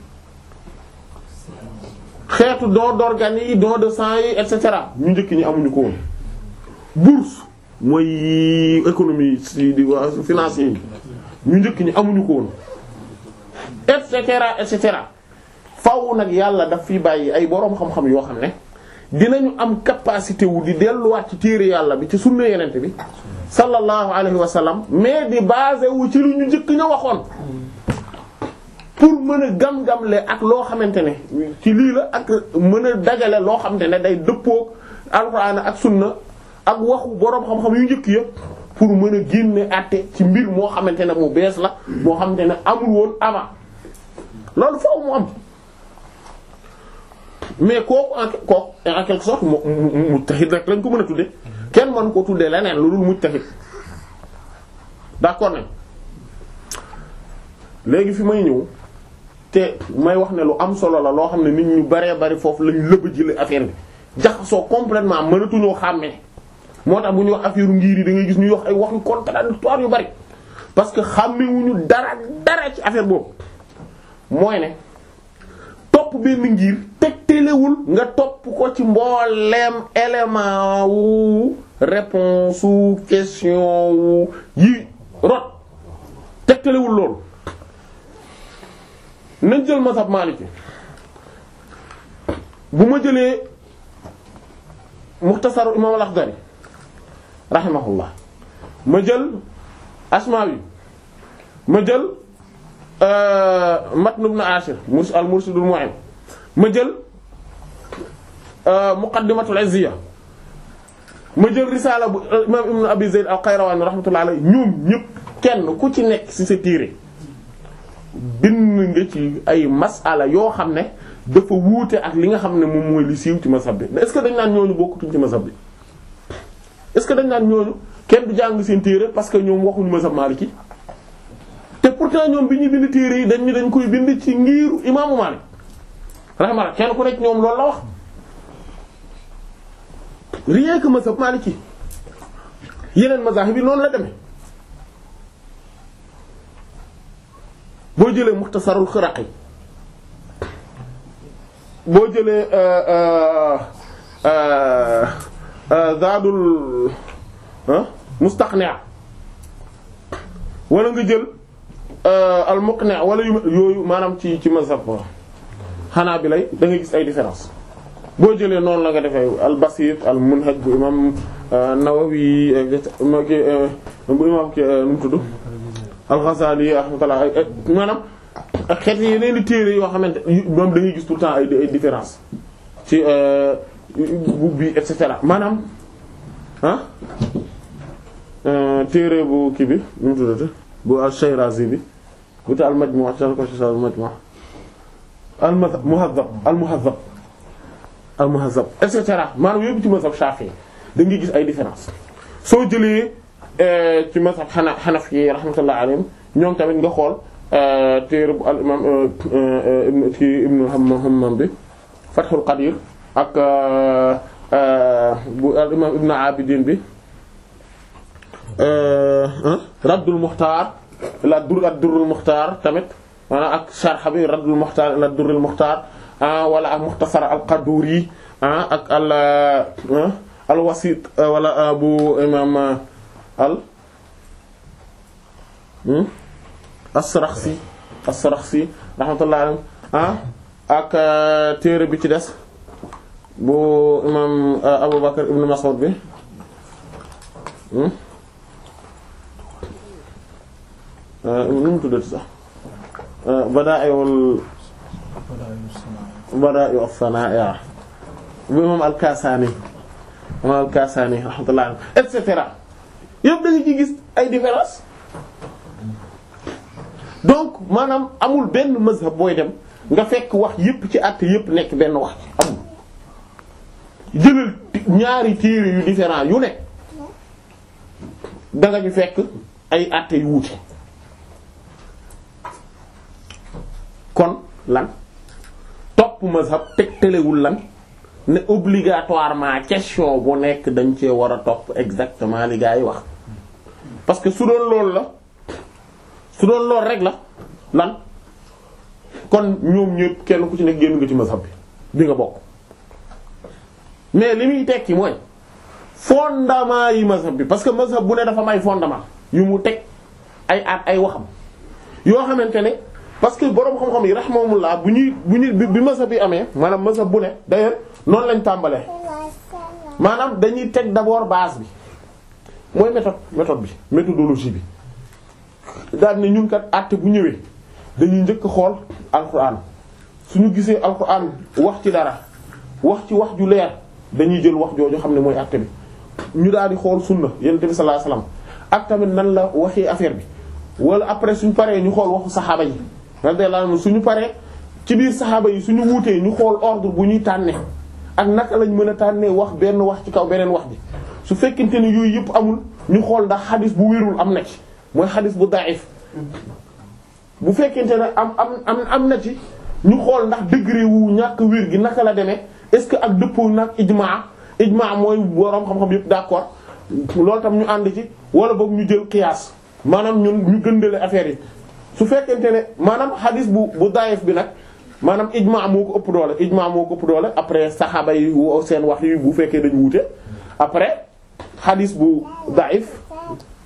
xeetu don d'organes yi don de sang yi et cetera ñu njëkk ñi amuñu ko woon bourse mooy économie si di waa financier yi ñu njëkk ñi amuñu ko woon et cetera et cetera faaw nag yàlla daf fi bàyyi ay boroom xam-xam yoo xam ne dinañu am capacité wu di delluwaat ci téere yàlla bi ci sunna yenente bi sallallahu alayhi wa sallam mais di basé wu ci lu ñu njëkk ña waxoon pour mën a gam-gamle ak loo xamante ne ci lii la ak mën a dajale loo xamante ne day dëppoog alxuraan ak sunna ak waxu boroom xam-xam yu njëkk yëpp pour mën a génne àtte ci mbir moo xamante ne mu bees la moo xamante ne amul woon avant loolu foofu mu am mais kooku en kooku en quelque sorte mu mujtahid rek lañ ko mën a tudde kenn mën ko tuddee leneen lu dul mujtahid d'accord nañ léegi fi may ñëw te may wax ne lu am solo la loo xam ne nit ñu baree bari foofu lañ lëbb jële affaire bi jaxasoo complètement mënatuñoo xàmmee moo tax bu ñuy wax affaire ngir yi da ngay gis ñuy wax ay wax yu contradictoire yu bari parce que xàmmewuñu dara dara ci affaire boobu mooy ne topp benn ngir tegtalewul nga topp ko ci mbooleem élément wu réponse wu question wu yi rot tegtalewul loolu nañ jël mazhab maliki bu ma jëlee muxtasaru imam al-Akhdari rahimahullah ma jël asmawi ma jël matn ibn ashir murs al mursidul mu'in ma jël muqaddimatul izziya ma jël risaala bu imam ibn abi zayd al qayrawani rahmatullahi alayhi ñoom ñëpp kenn ku ci nekk ci sa téere bind nga ci ay masala yoo xam ne dafa wuute ak li nga xam ne moom mooy li siiw ci mazhab bi est-ce que dañ naan ñooñu bokkutuñ ci mazhab bi est-ce que dañ naan ñooñu kenn du jàng seen téere parce que ñoom waxuñu mazhab maliki te pourtant ñoom bi ñu bind téere yi dañ ñu dañ koy bind ci ngiiru imaamu Maalik rahimahullah kenn ku nekk ñoom loolu la wax rien que mazhab maliki yeneen mazahib yi noonu la demee boo jëlee muxtasarul xiraqi boo jëlee zaadul mustaqni' wala nga jël al muqni' wala yu yooyu maanaam ci ci mazhab xanaa bi lay da nga gis ay différence boo jëlee noonu la nga defee al basit al munhaj bu imam Nawawi bu imam ki nu mu tudd al Ghazali rahmatullah maanaam ak xeet yeneen di téere yoo xamante moom da ngay gis tout le temps ay ay différence ci bu bi et cetera maanaam ah téere bu kii bi nu mu tuddati bu al-Shirazi bi bu ta al-Majmu' tal ko ci al-Majmu' al-Muhazzab al-Muhazzab al-Muhazzab et cetera maanaam yóbbu ci mazhab Shafi'i da ngay gis ay différence soo jëlee ci mazhab xana Hanafi yi rahmatullah alayhim ñoom tamit nga xool téere bu al imam ibn ci ibnu Hammam bi Fathul Qadir ak bu al imam ibnu Abidin bi Raddul Mukhtar la dur ak Durrul Mukhtar tamit maanaam ak sharh bi Raddul Mukhtar la Durrul Mukhtar wala ak Mukhtasar al-Qaduri ak al al-Wasit wala bu imam al as-Sarakhsi as-Sarakhsi rahmatullahi alayhi ah ak téere bi ci des bu imam Abu Bakr ibn Mas'ud bi nu mu tuddati sax Badaa'ul Badaa'u as-Sanaa'i bu imam al-Kasani imam al-Kasani rahmatullahi alayhi et cetera yëpp da nga ci gis ay différence donc maanaam amul benn mazhab booy dem nga fekk wax yépp ci àtte yépp nekk benn wax ci amul jëlal ñaari téere yu différent yu ne da nga ñu fekk ay àtte yu wuute kon lan topp mazhab tegtalewul lan ne obligatoirement question bu nekk dañ cee war a topp exactement li gaa yi wax parce que su doon loolu la su doon lool rek la lan kon ñoom ñëpp kenn ku ci nekk génn nga ci mazhab bi bi nga bokk mais li muy tekki mooy fondement yi mazhab bi parce que mazhab bu ne dafa may fondement yu mu teg ay at ay waxam yoo xamante ne parce que boroom xam-xam yi rahimahumullah bu ñuy bu ñuy bi mazhab yi amee maanaam mazhab bu ne d'ailleurs noonu lañ tàmbalee maanaam dañuy teg d'abord base bi mooy méthode méthode bi méthodologie bi daal ne ñun kat àtte bu ñëwee dañuy njëkk xool alquran suñu gisee alquran wax ci dara wax ci wax ju leer dañuy jël wax jooju xam ne mooy àtte bi ñu daal di xool sunna yonent bi sallallahu alayhi wasallam ak tamit nan la waxee affaire bi wala après suñu paree ñu xool waxu saxaaba yi radiyallahu anhum suñu paree ci biir saxaaba yi suñu wuutee ñu xool ordre bu ñuy tànne ak naka lañ mën a tànnee wax benn wax ci kaw beneen wax bi su fekkente ne yooyu yëpp amul ñu xool ndax xadis bu wérul am na ci mooy xadis bu da'if bu fekkente ne am am am am na ci ñu xool ndax degré wu ñàkk wér gi naka la demee est-ce que ak dëppoo nag ijmaa ijmaa mooy boroom xam-xam yëpp d'accord loolu tam ñu ànd ci wala boog ñu jël qiyaas maanaam ñun ñu gëndale affaire yi su fekkente ne maanaam xadis bu bu da'if bi nag maanaam ijmaa moo ko ëpp doole ijmaa moo ko ëpp doole après saxaaba yi seen wax yi bu fekkee dañu wute après xadis bu da'if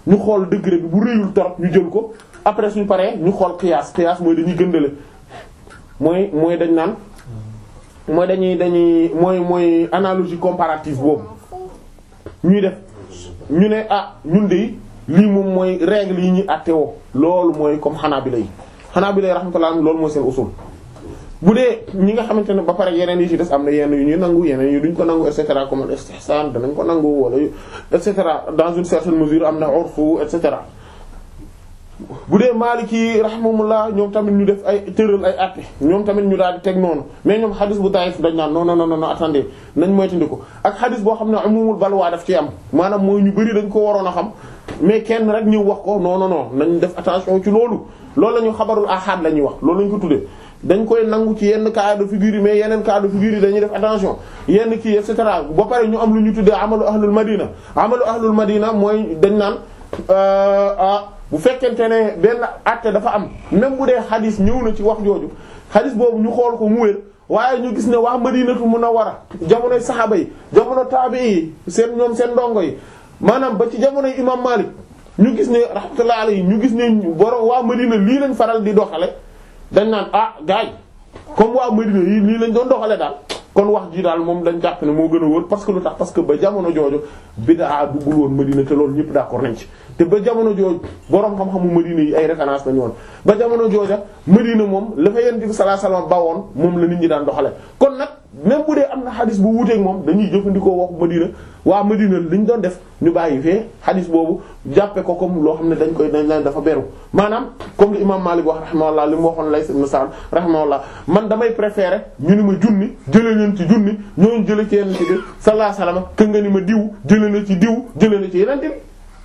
ñu xool degré bi bu réyul torop ñu jël ko après suñu paree ñu xool qiyaas qiyaas mooy dañuy gëndale mooy mooy dañ naan mooy dañuy dañuy mooy mooy analogie comparative boobu ñuy def ñu ne ah ñun de lii moom mooy règle yi ñuy àtte woo loolu mooy comme Hanabila yi Hanabila yi rahmatullah loolu mooy seen usul bu dee ñi nga xamante ne ba pare yeneen yi ci des am na yenn yu ñuy nangu yeneen yi duñ ko nangu et cetera comme istihsan danañ ko nangu wala et cetera dans une certaine mesure am na urfu et cetera bu dee Maliki rahimahumullah ñoom tamit ñu def ay tëral ay àtte ñoom tamit ñu daal di teg noonu mais ñoom xadis bu daif dañ naan non non non non attendez nañ moytandi ko ak xadis boo xam ne umumul balwaa daf ci am maanaam mooy ñu bari dañ ko waroon a xam mais kenn rek ñëw wax ko non non non nañ def attention ci loolu loolu la ñu xabarul ahad la ñuy wax loolu la ñu ko tuddee dañ koy nangu ci yenn cas de figure yi mais yeneen cas de figure yi dañuy def attention yenn kii et cetera ba pare ñu am lu ñu tuddee amalu ahlul madina amalu ahlul madina mooy dañ naan ah bu fekkente ne benn àtte dafa am même bu dee xadis ñëw na ci wax jooju xadis boobu ñu xool ko mu wér waaye ñu gis ne waa madinatu munawwara jamonoy saxaaba yi jamono taabi yi seen ñoom seen ndongo yi maanaam ba ci jamonoy imam Malik ñu gis ne rahmatullahi alayhi ñu gis ne borom waa madina lii lañ faral di doxale dañ naan ah gars yi comme waa Medina yi nii lañ doon doxale daal kon wax ji daal moom dañ jàpp ne moo gën a wóor parce que lu tax parce que ba jamono jooju bid'a duggul woon Medina te loolu ñëpp d'accord nañ ci te ba jamono jooju boroom xam-xamu Medina yi ay référence lañu woon ba jamono jooja Medina moom la fa Yonent bi sallallahu alayhi wasallam bawoon moom la nit ñi daan doxale kon nag même bu dee am na xadis bu wuuteeg moom dañuy jëfandikoo waxu Medina waa Medina liñ doon def ñu bàyyi fee xadis boobu jàppe ko comme loo xam ne dañ koy dañ leen dafa beru maanaam comme li imam Malik wax rahimahullah li mu waxoon Layth ibn Sa'd rahimahullah man damay préférer ñu ni ma junni jëlee leen ci junni ñooñu jëlee ci yeneen ci bi sallallahu alayhi wasallam que nga ni ma diw jëlee na ci diw jëlee na ci yeneen bi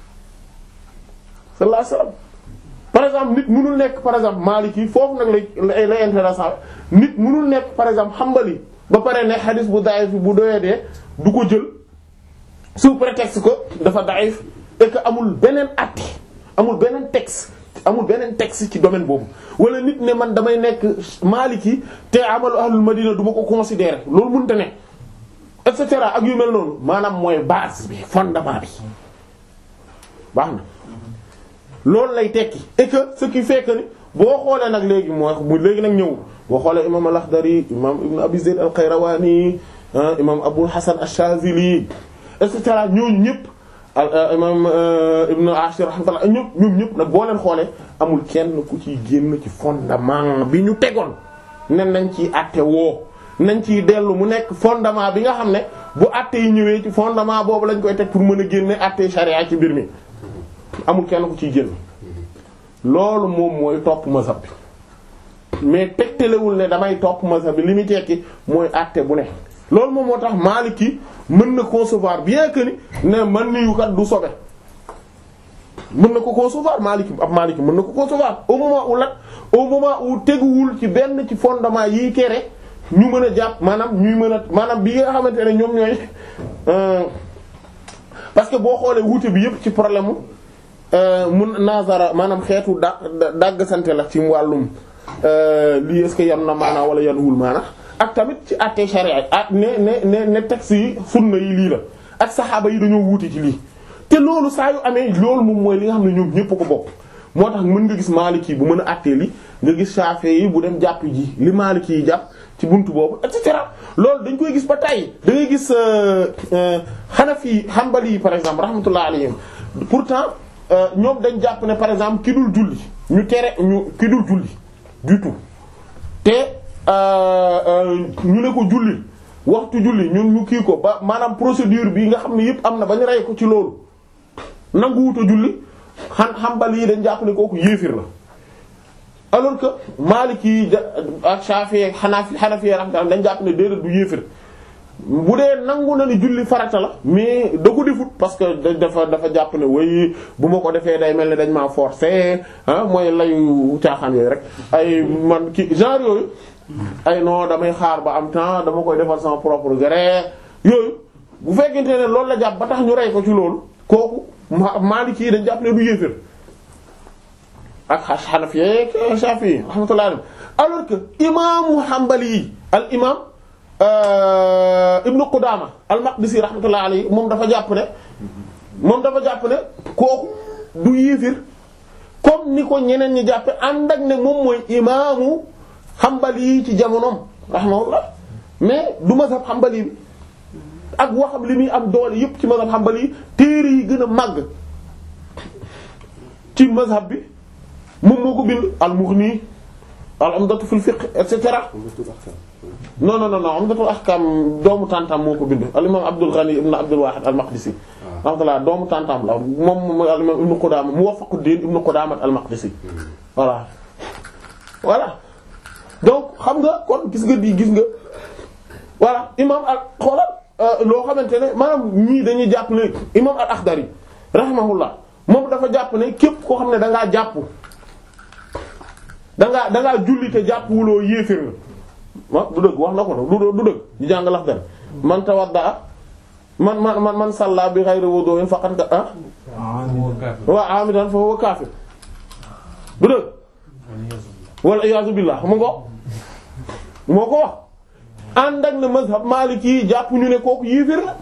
sallallahu alayhi wasallam par exemple nit mënul nekk par exemple Maliki foofu nag lay lay intéressant nit mënul nekk par exemple Hanbali ba pare ne xadis bu daif bu doyadee du ko jël sous prétexte que dafa daif et que amul beneen acte amul beneen texte amul beneen texte ci domaine boobu wala nit ne man damay nekk Maliki te amalu ahlul Madina du ma ko considérer loolu mënta ne et cetera ak yu mel noonu maanaam mooy base bi fondement bi baax na loolu lay tekki et que ce qui fait que ni boo xoolee nag léegi mooy mu léegi nag ñëw boo xoolee imam al-Akhdari imam ibn Abi Zayd al-Qayrawani imam Abul Hasan ash-Shazili et cetera ñooñu ñëpp imam ibn Ashir rahmatullah ñëpp ñoom ñëpp nag boo leen xoolee amul kenn ku ciy génn ci fondement bi ñu tegoon ne nañ ciy àtte woo nañ ciy dellu mu nekk fondement bi nga xam ne bu àtte yi ñëwee ci fondement boobu lañ koy teg pour mën a génne àtte charia ci mbir mi amul kenn ku ciy génn loolu moom mooy topp mazhab bi mais tegtalewul ne damay topp mazhab bi li muy tekki mooy àtte bu ne loolu moom moo tax Maliki mën na concevoir bien que ni ne man niyu kat du sobe mën na ko concevoir Maliki ab Maliki mën na ko concevoir au moment où lat au moment où teguwul ci benn ci fondement yi kere ñu mën a jàpp maanaam ñuy mën a maanaam bi nga xamante ne ñoom ñooy parce que boo xoolee wuute bi yëpp ci problème mu mun nazara maanaam xeetu da dagg sante la ci wàllum lii est-ce que yan na maanaa wala yan wul maana ak tamit ci àtte sharia ak ne ne ne ne texte yi sunna yi lii la ak saxaaba yi dañoo wuute ci lii te loolu saa yu amee loolu moom mooy li nga xam ne ñoom ñépp ko bokk moo tax mën nga gis Maliki bu mën a àttee li nga gis Shafi'i yi bu dem jàpp ji li Maliki yi jàpp ci buntu boobu et cetera loolu dañ koy gis ba tey da ngay gis Hanafi Hanbali yi par exemple rahmatullah alayhim pourtant ñoom dañ jàpp ne par exemple ki dul julli ñu tere ñu ki dul julli du tout te ñu ne ko julli waxtu julli ñun ñu kii ko ba maanaam procédure bi nga xam ne yëpp am na ba ñu rey ko ci loolu nanguwuta julli xan xambal yi dañ jàpp ne kooku yéefir la alors que Maliki yi ak Shafi'i ak Hanafi Hanafi rahmatullah dañ jàpp ne déedéet du yéefir bu dee nangu na ni julli farata la mais da ko defut parce que dafa dafa jàpp ne way bu ma ko defee day mel ne dañ maa forcer ah mooy layu caaxaan yooyu rek ay man ki genre yooyu ay non damay xaar ba am temps dama koy defal sama propre gré yooyu bu fekkente ne loolu la jàpp ba tax ñu rey ko ci loolu kooku Maliki yi dañ jàpp ne du yéefér ak Hanafi ak Shafi'i rahmatullah alors que imaamu Hanbali yi al imam Ibnu Qudama al-Maqdisi rahmatullah alayhi moom dafa jàpp ne moom dafa jàpp ne kooku du yéefir comme ni ko ñeneen ñi jàppe ànd ak ne moom mooy imaamu xambali yi ci jamonoom rahimahullah mais du mazhab xambali bi ak waxam li muy am doole yépp ci mazhab xambali yi téere yi gën a màgg ci mazhab bi moom moo ko bind al-Mughni al-Umdatu fil fiqh et cetera non non non non Umdatul Ahkam doomu tantam moo ko bind al-imam Abdul Ghani ibn Abdul Wahid al-Maqdisi rahmatullah doomu tantam la moom mooy al-imam Ibn Qudama Muwaffaquddin ibn Qudama al-Maqdisi voilà voilà donc xam nga kon gis nga di gis nga voilà imam al xoolal loo xamante ne maanaam ñii dañuy jàpp ne imam al-Akhdari rahimahullah moom dafa jàpp ne képp koo xam ne da ngaa jàpp da ngaa da ngaa julli te jàpp wuloo yéeféer nga ma du dëgg wax na ko du du dëgg ñu jàng Akhdari man tawadda man man man man salla bi ghayri wudu'in faqad ka ah wa amidan fa huwa kafir du dëgg wal iyaazu billah mu ngo moo ko wax ànd ak ne mazhab maliki yi jàpp ñu ne kooku yéeféer la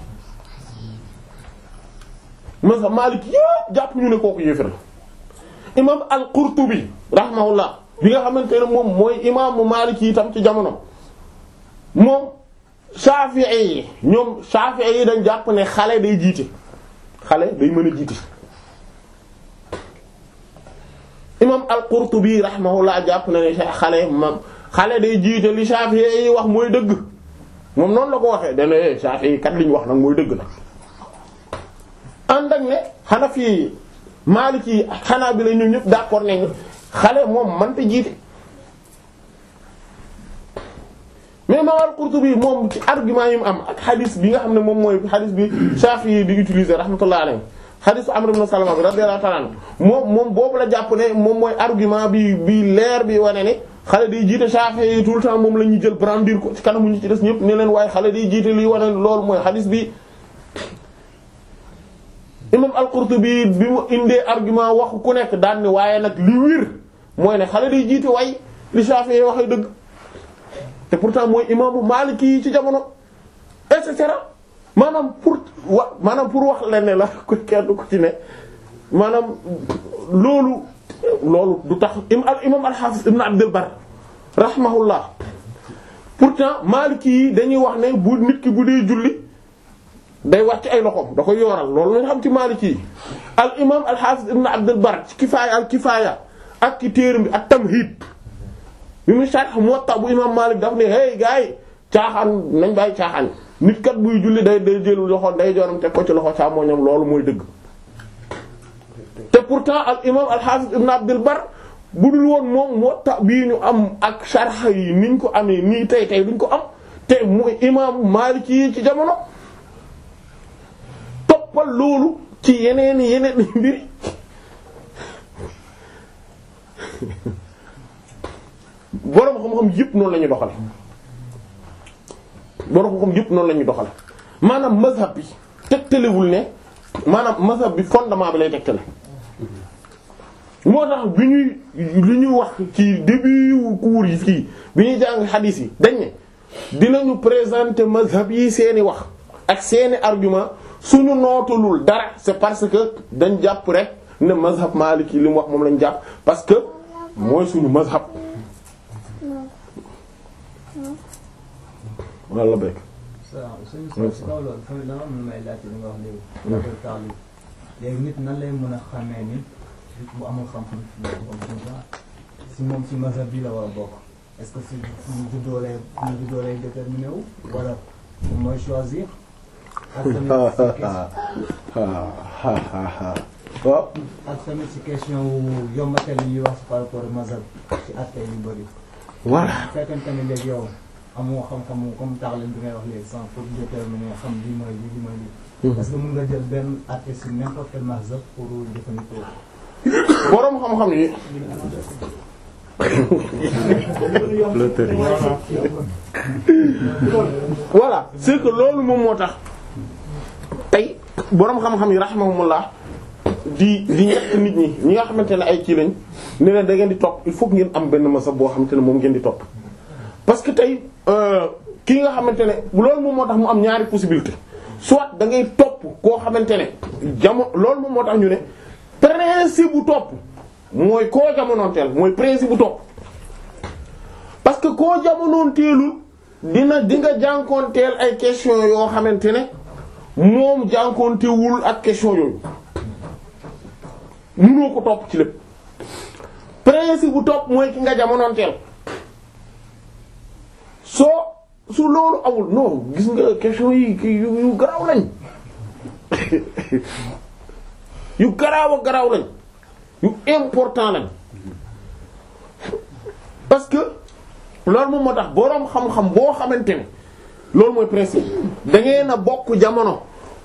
mazhab maliki yëpp jàpp ñu ne kooku yéeféer la imam al-Qurtubi rahimahullah bi nga xamante ne moom mooy imaamu maliki yi tam ci jamono moom Shafi'i yi ñoom Shafi'i yi dañ jàpp ne xale day jiite xale day mën a jiite imam al-Qurtubi rahimahullah jàpp na ne xale mam xale day jiite li Shafi'i yi wax mooy dëgg moom noonu la ko waxee dana Shafi'i yi kat li ñu wax nag mooy dëgg nag ànd ak ne Hanafi Maliki Hanabila ñoom ñëpp d'accord nañu xale moom mënta jiite mais imam al-Qurtubi moom ci argument yi mu am ak xadis bi nga xam ne moom mooy xadis bi Shafi'i di utiliser rahmatullah alayhi xadisu Amr ibn Salama bi radiyallahu ta'ala anhu moom moom boobu la jàpp ne moom mooy argument bi bi leer bi wane ne xale day jiite Shafi'i yi tout le temps moom la ñuy jël brandir ko ci kanamu ñu ci des ñëpp ne leen waaye xale day jiite liy wane loolu mooy xadis bi imam al-Qurtubi bi mu indee argument waxu ku nekk daan ne waaye nag li wir mooy ne xale day jiite way li Shafi'i waxee dëgg te pourtant mooy imaamu Maliki yi ci jamono et cetera maanaam pour wa maanaam pour wax leen ne la ko kenn ku ci ne maanaam loolu loolu du tax al imam al-Hafiz ibn Abdul Barr rahimahullah pourtant Maliki yi dañuy wax ne bu nit ki bu dee julli day wàcc ay loxoom da koy yooral loolu lañ xam ci Maliki yi al imam al-Hafiz ibn Abdul Barr ci kifaaya al kifaaya ak ci téeram bi ak tamhid bi mu sharh Muwatta bu imam Malik daf ne hey gars yi caaxaan nañ bàyyi caaxaan nit kat buy julli day day jël loxo day jooram teg ko ci loxo càmmoñam loolu mooy dëgg te pourtant al imam al hafiz ibn Abdul Barr bu dul woon moom Muwatta bii ñu am ak sharh yi niñ ko amee nii tey tey duñ ko am te muy imam Malik yi ci jamono toppal loolu ci yeneen yeneen mbir boroom xam-xam yëpp noonu la ñuy doxale boroom xam-xam yëpp noonu la ñuy doxale maanaam mazhab bi tegtalewul ne maanaam mazhab bi fondement bi lay tegtale moo tax bi ñuy li ñuy wax ci début cours yi fii bi ñuy jàng xadiis yi dañ ne dinañu présenter mazhab yi seeni wax ak seeni argument suñu nootalul dara c'est parce que dañ jàpp rek ne mazhab maliki li mu wax moom lañ jàpp parce que mooy suñu mazhab walla la bekk waaw suñu so si kaw loolu tamit dama am may laajte li nga wax léegi affaire taalib léegi nit nan lay mën a xamee ni bu amul xam-xam si moom si mazhab bi la war a bokk est-ce que si suñu juddoo lay suñu juddoo lay déterminé wu wala moom mooy choisir ak tamit si waaw ak tamit si question wu yombatel yi ñuy wax par rapport ak mazhab ci atte yu bëri voilà bu fekkente ne léegi yow amoo xam-xamu comme taxalin bi ngay wax léegi sans pour déterminer xam lii mooy lii lii mooy lii. parce que mën nga jël benn atte si n'importe quel mazhab pour jëfandikoo. boroom xam-xam yi. voilà c'est que loolu moom moo tax tey boroom xam-xam yi rahimahumullah di di ñett nit ñi ñi nga xamante ne ay kii lañ ne leen da ngeen di topp il faut que ngeen am benn mazhab boo xamante ne moom ngeen di topp parce que tey kii nga xamante ne loolu moom moo tax mu am ñaari possibilité soit da ngay topp koo xamante ne jamono loolu moom moo tax ñu ne principe bu topp mooy koo jamonoonteel mooy principe bu topp parce que koo jamonoonteelul dina di nga jànkoonteel ay question yoo xamante ne moom jànkoontewul ak question yooyu mënoo ko topp ci lépp principe bu topp mooy ki nga jamonoonteel soo su loolu awul non gis nga question yi ki yu yu garaaw lañ yu garaaw a garaaw lañ yu important lañ parce que loolu moom moo tax boroom xam-xam boo xamante ne loolu mooy principe da ngeen a bokk jamono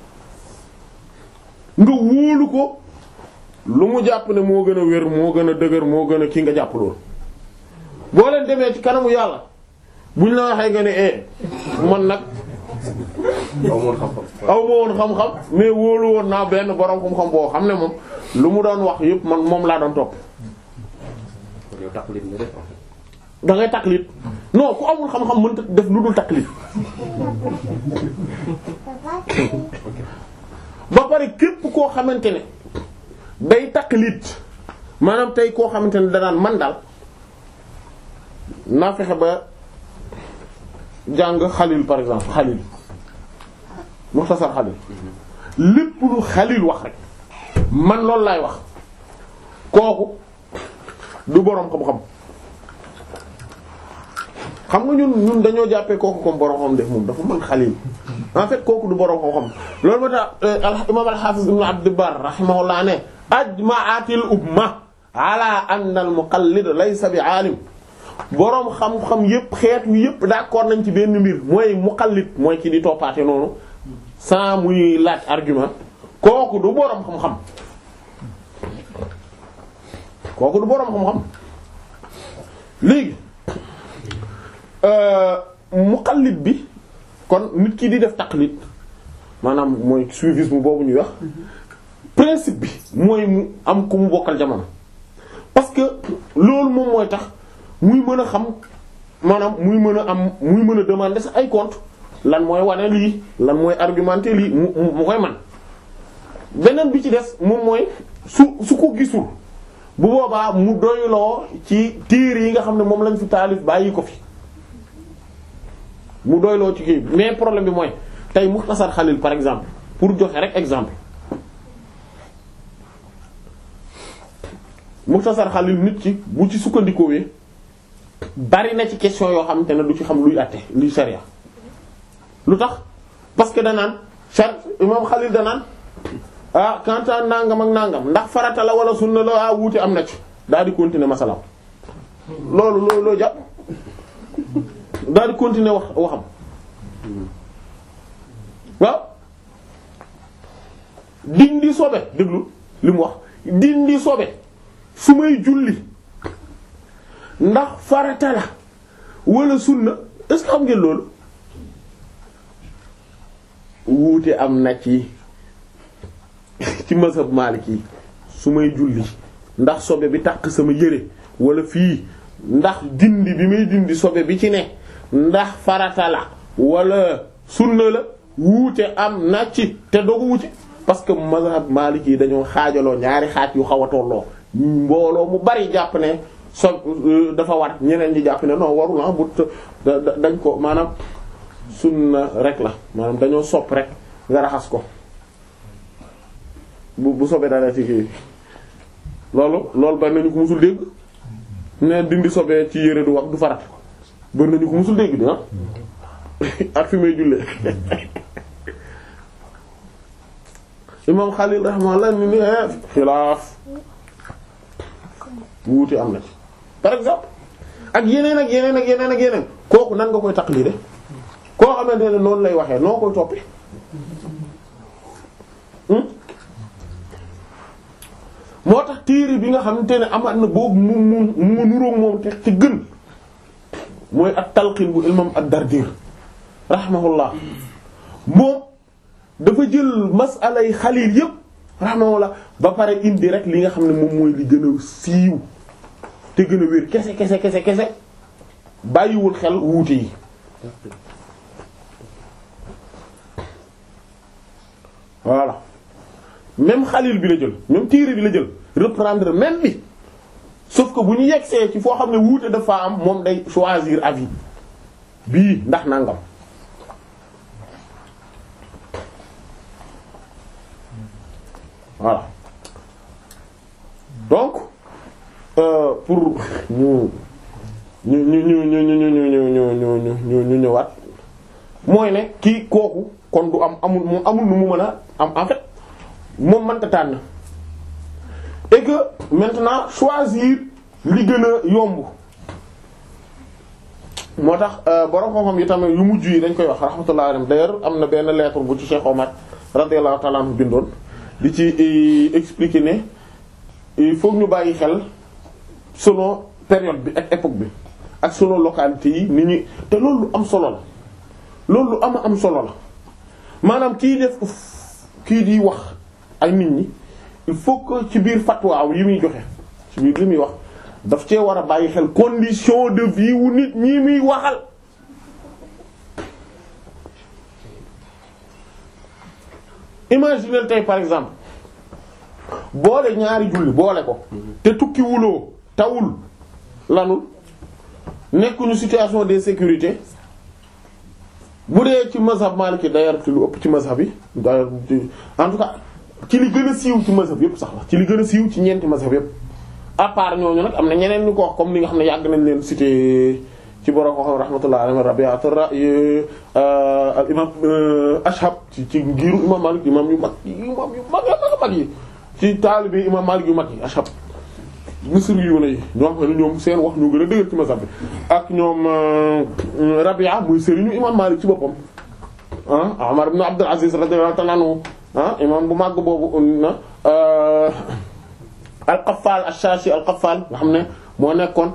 nga wóolu ko lu mu jàpp ne moo gën a wér moo gën a dëgër moo gën a kii nga jàpp loolu boo leen demee ci kanamu yàlla buñ la waxee nga ne eh man nag aw moon xam-xam aw ma woon xam-xam mais wóolu woon naa benn borom xam-xam boo xam ne moom lu mu doon wax yëpp man moom laa doon topp kon yow taqlid nga def en fait da ngay taqlid non ku amul xam-xam mënta def lu dul taqlid ba pare képp koo xamante ne day taqlid maanaam tey koo xamante ne danaan man daal naa fexe ba jàng xalil par exemple xalil muxtasar xalil lépp lu xalil wax rek man loolu laay wax kooku du boroom xam-xam xam nga ñun ñun dañoo jàppee kooku comme boroom xam def moom dafa mën xalil en fait kooku du boroom xam-xam loolu moo tax al imam al-hafiz ibn abd bar rahimahullah ne ajma'atil umma ala anna al muqallid laysa bi alim boroom xam-xam yépp xeet wi yépp d'accord nañ ci benn mbir mooy muqallid mooy ki di toppaate noonu sans muy laaj argument kooku du boroom xam-xam kooku du boroom xam-xam léegi muqallid bi kon nit ki di def taqlid maanaam mooy suivisme boobu ñuy wax principe bi mooy mu am ku mu bokkal jamono parce que loolu moom mooy tax muy mën a xam maanaam muy mën a am muy mën a demander sax ay compte lan mooy wane lii lan mooy argumenter lii mu mu koy man beneen bi ci des moom mooy su su ko gisul bu boobaa mu doyloo ci téere yi nga xam ne moom lañ fi taalif bàyyi ko fi mu doyloo ci kii mais problème bi mooy tey Muxtasar Xalil par exemple pour joxe rek exemple Muxtasar Xalil nit ci bu ci sukkandikoowee bari na ci question yoo xamante ne du ci xam luy àtte luy sharia lu tax parce que danaan char imam Xalil danaan ah kantaan nangam ak nangam ndax farata la wala sunna la ah wuute am na ci daal di continuer masalaam loolu loolu loo jàpp daal di continuer wax waxam waaw dindi sobe déglu li mu wax dindi sobe su may julli ndax farata la wala sunna est-ce que xam ngeen loolu wuute am na ci ci mazhab Maliki su may julli ndax sobe bi takk sama yére wala fii ndax dindi bi may dindi sobe bi ci ne ndax farata la wala sunna la wuute am na ci te dogu wuute parce que mazhab Maliki yi dañoo xaajaloo ñaari xaaj yu xaw a tolloo mbooloo mu bari jàpp ne so dafa war ñeneen ñi jàpp ne non warul ah bu dañ ko maanaam sunna rek la maanaam dañoo sopp rek nga raxas ko bu bu sobee daal ci kii loolu loolu bari nañu ko musul dégg ne dindi sobee ci yére du wax du farat bari nañu ko musul dégg dina ak fi may jullee imam Xalil rahimahullah ni ni xilaaf wuute am na ci par exemple ak yeneen ak yeneen ak yeneen ak yeneen kooku nan nga koy taqlide koo xamante ne noonu lay waxee noo koy toppi moo tax téere bi nga xamante ne amaat na boobu mu mu mu nuroog moom te ci gën mooy at talqin bu imam ad-Dardir rahimahullah moom dafa jël masalay xalil yépp rahimahullah ba pare indi rek li nga xam ne moom mooy li gën a siiw te gën a wér kese kese kese kese bàyyiwul xel wuute yi voilà même xalil bi la jël même téere bi la jël reprendre même bi sauf que bu ñu yegsee ci foo xam ne wuute dafa am moom day choisir avis bii ndax nangam voilà donc euh, pour ñu ñu ñu ñu ñu ñu ñu ñu ñu ñu ñu ñu ñu ñëwaat mooy ne kii kooku kon du am amul moom amul nu mu mën a am en fait moom mënta tànn et que maintenant choisir li gën a yomb moo tax borom xam-xam yi tamit yu mujj yi dañ koy wax rahmatullah alayhi d'ailleurs am na benn lettre bu ci Cheikh Omar radiyallahu ta'ala anhu bindoon di ci expliquer ne il faut ñu bàyyi xel selon période bi ak époque bi ak selon localité yi ni ñuy te loolu lu am solo la loolu lu am am solo la maanaam kii def kii di wax ak nit ñi il faut que ci biir fatwa yi muy joxe ci biir li muy wax daf cee war a bàyyi xel condition de vie wu nit ñi muy waxal imaginez tey par exemple boole ñaari julli boole ko te tukki wuloo tawul lanul nekkuñu situation de sécurité bu dee ci mazhab Maliki d'ailleurs ci lu ëpp ci mazhab yi d'ailleurs en tout cas ci li gën a siiw ci mazhab yëpp sax la ci li gën a siiw ci ñeenti mazhab yëpp à part ñooñu nag am na ñeneen ñu ko wax comme li nga xam ne yàgg nañ leen cité ci borom ko xam rahmatullah alayhi rabi'at ar-ra'y al imam ashab ci ci ngiru imam Malik imam yu mag imam yu mag yu mag yi ci taalibi imam Malik yu mag yi ashab misr yu ne yi ñoo xam ne ñoom seen wax ñu gën a dëgër ci mazhab bi ak ñoom Rabia muy sëriñu imam Malik ci boppam ah Umar ibn Abdul Aziz radiyallahu ta'ala anhu ah imam bu màgg boobu na al-Qaffal ash-Shashi al-Qaffal nga xam ne moo nekkoon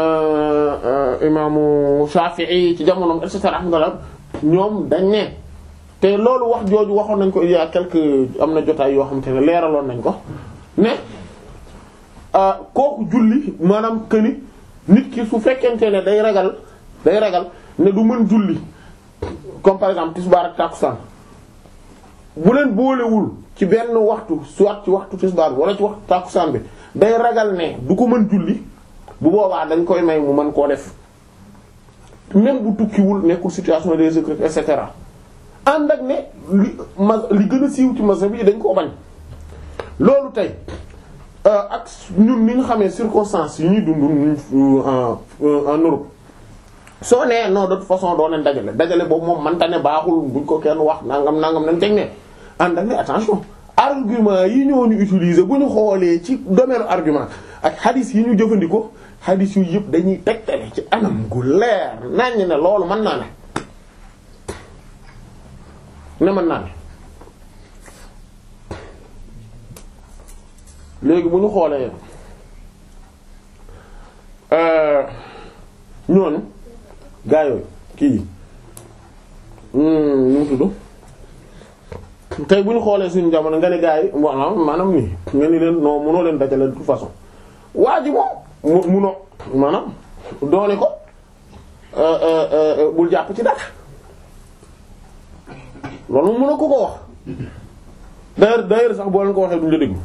imaamu Shafi'i ci jamonoom et cetera alhamdulillah ñoom dañ ne te loolu wax jooju waxoon nañ ko il y a quelque am na jotaay yoo xamante ne leeraloon nañ ko ne kooku julli maanaam que ni nit ki su fekkente ne day ragal day ragal ne du mën julli comme par exemple tisbaar ak takusaan bu leen boolewul ci benn waxtu soit ci waxtu tisbaar bi wala ci waxtu takusaan bi day ragal ne du ko mën julli bu boobaa dañ koy may mu mën koo def même bu tukkiwul nekkul situation de sécurité et cetera ànd ak ne li ma li gën a siiw ci mazhab bi dañ koo bañ loolu tey ak ñun ni ñu xamee circonstances yi ñuy dund en en Europe soo nee non de toute façon doo leen dajale dajale boobu moom manta ne baaxul buñ ko kenn wax nangam nangam nañ teg ne ànd ak ne attention argument yi ñooñu utiliser bu ñu xoolee ci domaine argument ak hadith yi ñu jëfandikoo hadith yu yëpp dañuy tegtale ci anam gu leer nañ ne loolu mën naa ne ne mën naa ne léegi bu ñu xoolee ñooñu gaa yooyu kii nu mu tudd tey bu ñu xoolee suñu jamono nga ne gaa yi maanaam maanaam nii nga ni leen non mënoo leen dajale de toute façon waa ji moom mu munoo maanaam doone ko bul jàpp ci dara loolu mu mënoo ko ko wax d'ailleurs d'ailleurs sax boo leen ko waxee duñu la déglu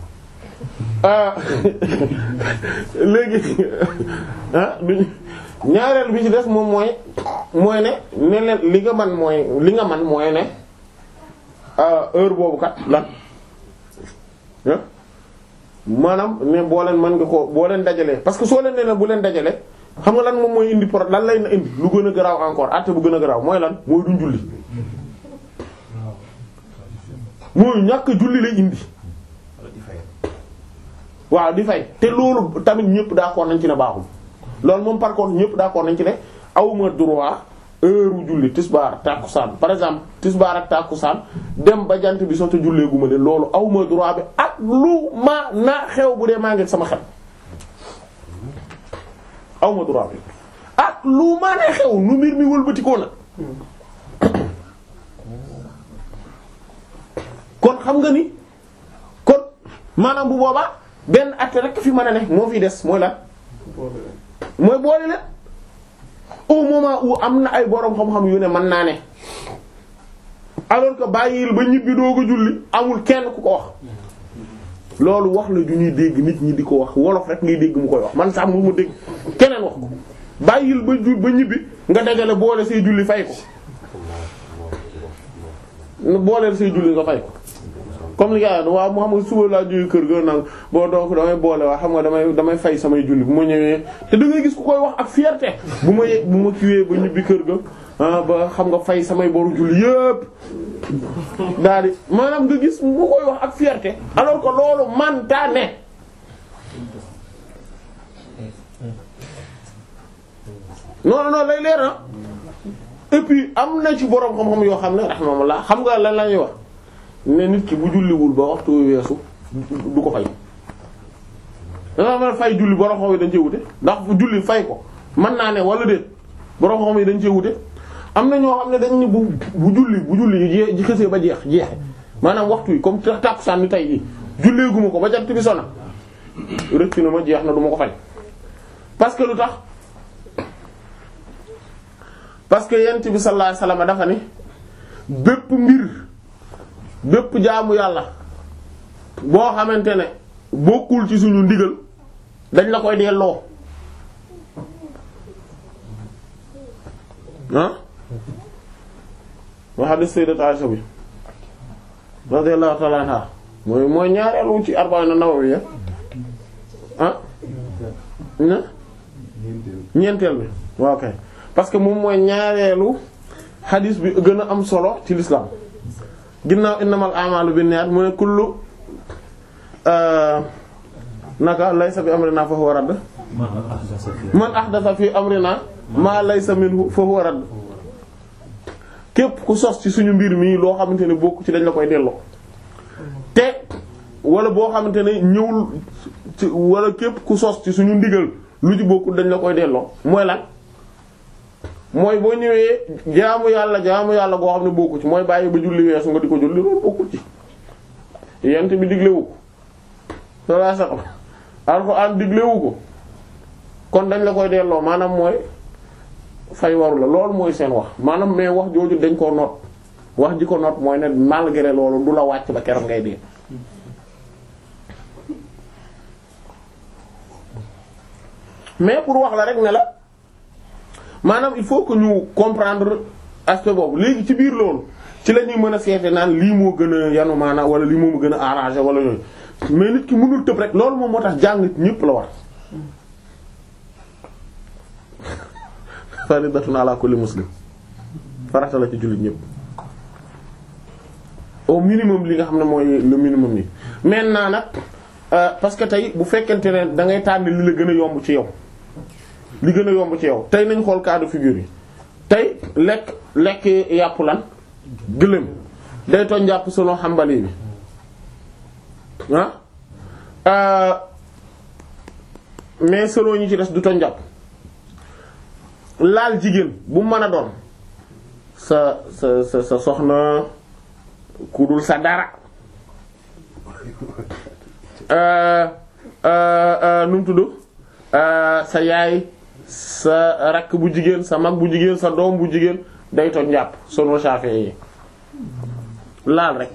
léegi ah duñ ñaareel bi ci des moom mooy mooy ne ne leen li nga man mooy li nga man mooy ne heure boobu kat lan maanaam ne boo leen mën nga ko boo leen dajalee parce que soo leen nee bu leen dajalee xam nga lan moom mooy indi pro lan lay na indi lu gën a garaaw encore àtte bu gën a garaaw mooy lan mooy duñ julli mooy ñàkk julli lay indi waaw di fay te loolu tamit ñëpp d'accord nañ ci ne baaxul loolu moom par contre ñëpp d'accord nañ ci ne awma droit heure julli tisbaar tàkkusaan par exemple tisbaar ak tàkkusaan dem ba jant bi soto jullee gu ma leen loolu awma droit bi ak lu ma na xew bu dee maa ngi sama xel awma droit bi ak lu ma na xew nu mbir mi wëlbatikoo nag kon xam nga ni kon maanaam bu boobaa benn at rek fi mën a ne moo fi des mooy lan mooy boole leen au moment où am na ay boroom xam-xam yu ne mën naa ne alors que bàyyil ba ñibbi doo ko julli amul kenn ku ko wax loolu wax la ju ñuy dégg nit ñi di ko wax wolof rek ngay dégg mu koy wax man sax mu ma dégg keneen wax ko bàyyil ba ju ba ñibbi nga dajale boole say julli fay ko booleel say julli nga fay ko comme li nga waaw mu xam nga suba laa jógee kër ga nag boo donc damay boole waa xam nga damay damay fay samay julli bu ma ñëwee te da ngay gis ku koy wax ak fierté bu ma ye bu ma kiiwee ba ñibbi kër ga ah ba xam nga fay samay boru julli yépp daal di maanaam nga gis mu koy wax ak fierté alors que loolu manta ne non non lay leer na et puis am na ci borom xam-xam yoo xam ne rahmatullah xam nga lan la ñuy wax ne nit ki bu julliwul ba waxtu weesu du ko fay. danga mën a fay julli borom xam yi dañ cee wute ndax bu julli fay ko mën naa ne wala déet borom xam yi dañ cee wute am na ñoo xam ne dañ ne bu bu julli bu julli yi ji xësee ba jeex jeexe maanaam waxtu yi comme tàkkusaan ni tey jii julleeguma ko ba jant bi sona rëcc na ma jeex na du ma ko fay parce que lu tax. parce que yent bi sallallahu alayhi wasallam dafa ni bépp mbir bépp jaamu yàlla boo xamante ne bokkul ci suñu ndigal dañ la koy delloo ah wa hadith sayyidat Aisha bi radiyallahu ta'ala anha mooy mooy ñaareelu ci arba'in an-Nawawi ah na ñeenteel bi waaw kay parce que moom mooy ñaareelu xadis bi gën a am solo ci l'islam ginnaaw innamal a'malu binniyat mu ne kullu naka laysa bi amrina fa huwa radd man ahdatha fi amrina ma laysa minhu fa huwa radd képp ku sos ci suñu mbir mi loo xamante ne bokk ci dañ la koy delloo te wala boo xamante ne ñëwul ci wala képp ku sos ci suñu ndigal lu ci bokkul dañ la koy delloo mooy lan mooy boo ñëwee jaamu yàlla jaamu yàlla goo xam ne bokku ci mooy bàyyi ba julli weesu nga di ko julli loolu bokku ci yent bi diglewu ko salaa salam alxuraan diglewu ko kon dañ la koy delloo maanaam mooy fay waru la loolu mooy seen wax maanaam mais wax jooju dañ koo noot wax ji ko noot mooy ne malgré loolu du la wàcc ba keroog ngay dee mais pour wax la rek ne la maanaam il faut que ñu comprendre aspect boobu léegi ci biir loolu ci la ñuy mën a seete naan lii moo gën a yanu maanaam wala lii moo gën a arrangé wala yooyu mais nit ki mënul tëb rek loolu moom moo tax jàng ñépp la war faridatun ala kulli muslim farata la ci jullit ñépp au minimum li nga xam ne mooy le minimum yi maintenant nag parce que tey bu fekkente ne da ngay tànn li la gën a yomb ci yow li gën a yomb ci yow tey nañ xool cas de figure yi tey lekk lekk yàpp lan gëléem day toñ jàpp selon xambali bi ah mais selon ñi ci des du toñ jàpp laal jigéen bu mën a doon sa sa sa sa soxna ku dul sa dara nu mu tudd sa yaay sa rakk bu jigéen sa mag bu jigéen sa doom bu jigéen day toj njàpp sunu Shafi'i yi laal rek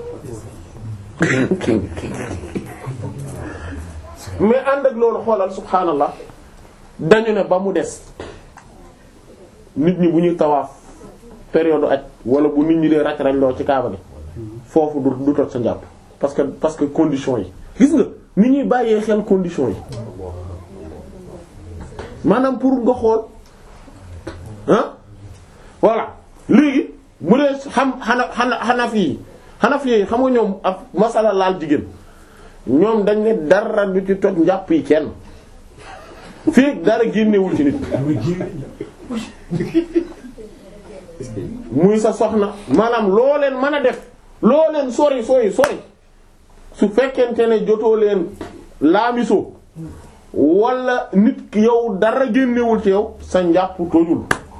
mais ànd ak loolu xoolal subhaanallah dañu ne ba mu des nit ñi bu ñuy tawaaf période aj wala bu nit ñi dee raj raj loo ci kaaba gi foofu du du toj sa njàpp parce que parce que condition yi gis nga nit ñuy bàyyee xel condition yi maanaam pour nga xool ah voilà léegi bu dee xam xana xana xanaf yi xanaf yi xam nga ñoom ak masala laal jigéen ñoom dañ ne dara du ci toj njàpp yi kenn fii dara génnewul ci nit muy sa soxna maanaam loo leen mën a def loo leen sori sori sori su fekkente ne jotoo leen laamiso wala nit ki yow dara génnewul ci yow sa njàpp tojul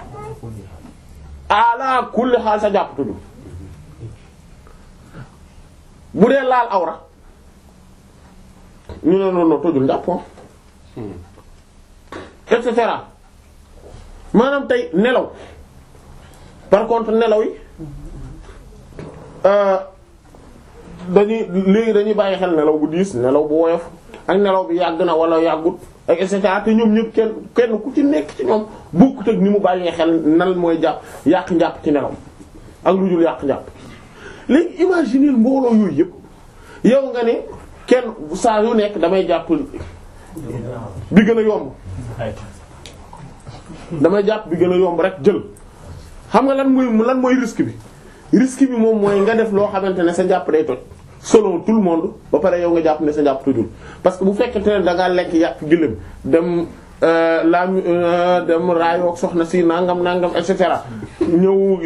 ala kulli xaal sa njàpp tojul bu dee laal awra ñu ne non non tojul njàpp et cetera maanaam tey nelaw par contre nelaw yi dañuy léegi dañuy bàyyi xel nelaw bu diis nelaw bu woyof ak nelaw bi yàgg na wala yàggut ak et cetera te ñoom ñëpp kenn kenn ku ci nekk ci ñoom bokkut ak ni mu bàyyee xel nan mooy jàpp yàq njàpp ci nelaw ak lu dul yàq njàpp léegi imaginer mbooloo yooyu yëpp yow nga ne kenn saa yu nekk damay jàpp bi gën a yomb damay jàpp bi gën a yomb rek jël xam nga lan mooy lan mooy risque bi risque bi moom mooy nga def loo xamante ne sa njàpp day toj selon tout le monde ba pare yow nga jàpp ne sa njàpp tojul parce que bu fekkente ne da ngaa lekk yàpp gëléem dem laam dem raayoog soxna si nangam nangam et cetera ñëw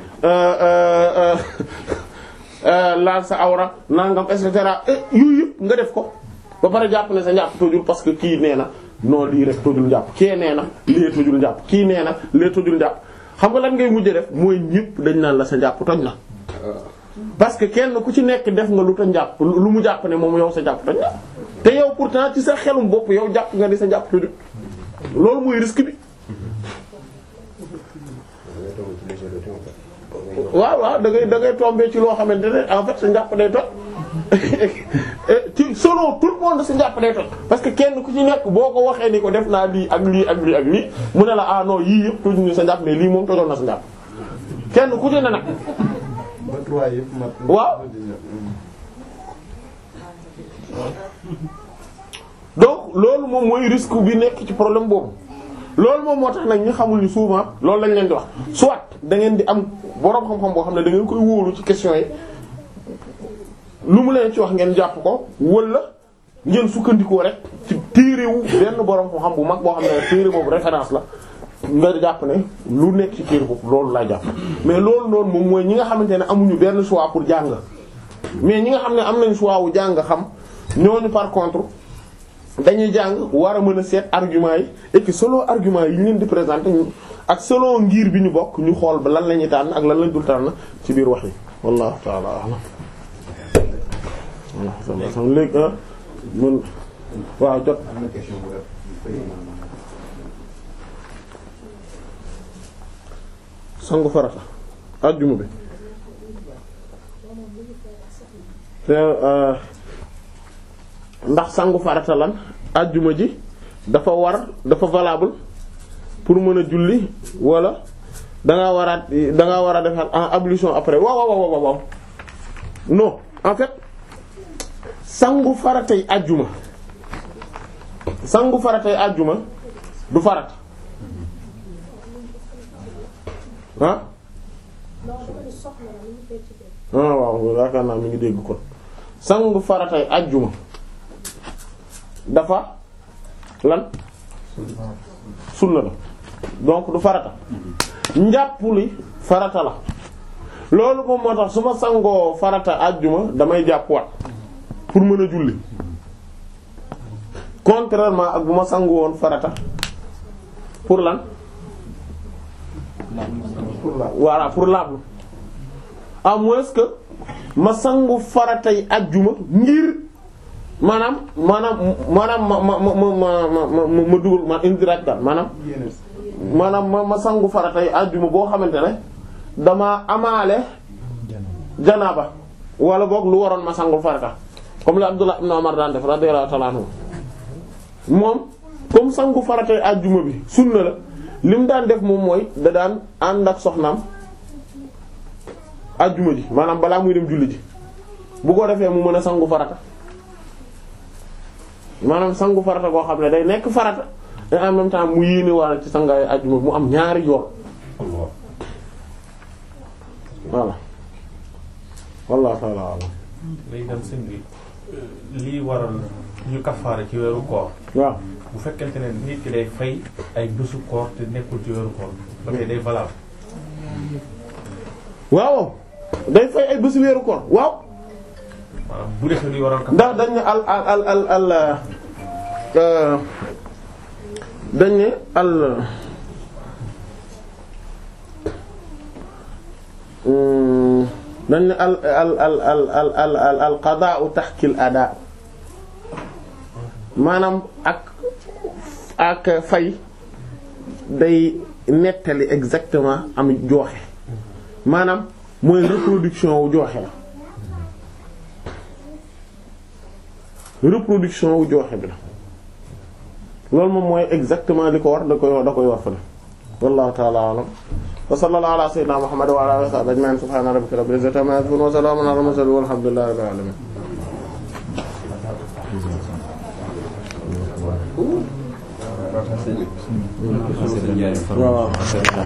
laal sa awra nangam et cetera yooyu yëpp nga def ko ba pare jàpp ne sa njàpp tojul parce que kii nee na non lii rek tojul njàpp kii nee na lii tojul njàpp kii nee na lii tojul njàpp xam nga lan ngay mujj def mooy ñëpp dañ naan la sa njàpp toj na parce que kenn ku ci nekk def nga lu ta njàpp lu mu jàpp ne moom yow sa njàpp toj na te yow pourtant ci sa xelum bopp yow jàpp nga di sa njàpp tojul loolu mooy risque bi waaw waaw da ngay da ngay tomber ci loo xamante ne en fait sa njàpp day toj ci selon tout le monde sa njàpp day toj parce que kenn ku ci nekk boo ko waxee ni ko def naa lii ak lii ak lii ak lii mu ne la ah non yii yëpp toj ñu sa njàpp mais lii moom tojoon na sa njàpp kenn ku ci ne nag waaw donc loolu moom mooy risque bi nekk ci problème boobu loolu moom moo tax nag ñu xamul ni souvent loolu lañ leen di wax soit da ngeen di am boroom xam-xam boo xam ne da ngeen koy wóolu ci question yi lu mu leen ci wax ngeen jàpp ko wala ngeen sukkandikoo rek ci téerewu benn boroom xam-xam bu mag boo xam ne téere boobu référence la nga jàpp ne lu nekk ci téere boobu loolu laa jàpp mais loolu noonu moom mooy ñi nga xamante ne amuñu benn choix pour jàng mais ñi nga xam ne am nañ choix wu jàng xam ñooñu par contre dañuy jàng war a mën a seet argument yi et que selon argument yi ñu leen di présenter ñu ak selon ngir bi ñu bokk ñu xool ba lan la ñuy tànn ak lan lañ dul tànn ci biir wax yi wallahu ta'ala a'lam léegi ah mën waaw jot sangu farata ajjuma bi te ndax sangu farata lan ajjuma ji dafa war dafa valable pour mën a julli wala dangaa waraat dangaa war a defar en ablution après waaw waaw waaw waaw non en fait sangu faratay ajjuma sangu faratay ajjuma du farat ah ah waaw yaakaar naa mi ngi dégg kon sangu faratay ajjuma dafa lan sunna la donc du farata njàpp li farata la loolu moom moo tax su ma sangoo farata ajjuma damay jàpp wat pour mën a julli contrairement ak bu ma sangu woon farata pour lan voilà pour laablu à moins que ma sangu faratay ajjuma ngir maanaam maanaam maanaam ma ma ma ma ma ma dugal ma indirect daal maanaam maanaam ma ma sangu faratay ajjuma boo xamante ne dama amaale janaaba wala boog lu waroon ma sangul farata comme la Abdullah ibn Umar daan def radiyallahu ta'ala anhu moom comme sangu faratay ajjuma bi sunna la li mu daan def moom mooy da daan ànd ak soxnaam ajjuma ji maanaam balaa muy dem julli ji bu ko defee mu mën a sangu farata maanaam sangu farata goo xam ne day nekk farata et en même temps mu yéene wala ci sangaay ajjuma mu am ñaari yoon voilà wallahu ta'ala a'lam léegi dem sëñ bi lii waral ñu kafaara ci weeru koor waaw bu fekkente ne nit ki day fay ay bésu koor te nekkul ci weeru koor ba tey day valable waaw day fay ay bésu weeru koor waaw maanaam bu defee luy waral kafaara ndax dañ ne al al al al al dañ ne al dañ ne al al al al al al al al qadaa'u tahkil adaa maanaam ak ak fay day nettali exactement am jooxe maanaam mooy reproduction wu jooxe la reproduction wu jooxe bi la loolu moom mooy exactement li ko war da koy da koy war fa def wallahu ta'ala a'lam wa sallallahu ala sayyidina muhammad wa ala alihi wa sahbihi ajma'in subhana rabbika rabbil izzati amma yasifun wa salamun ala mursalin walhamdulillahi rabbil alamin waaw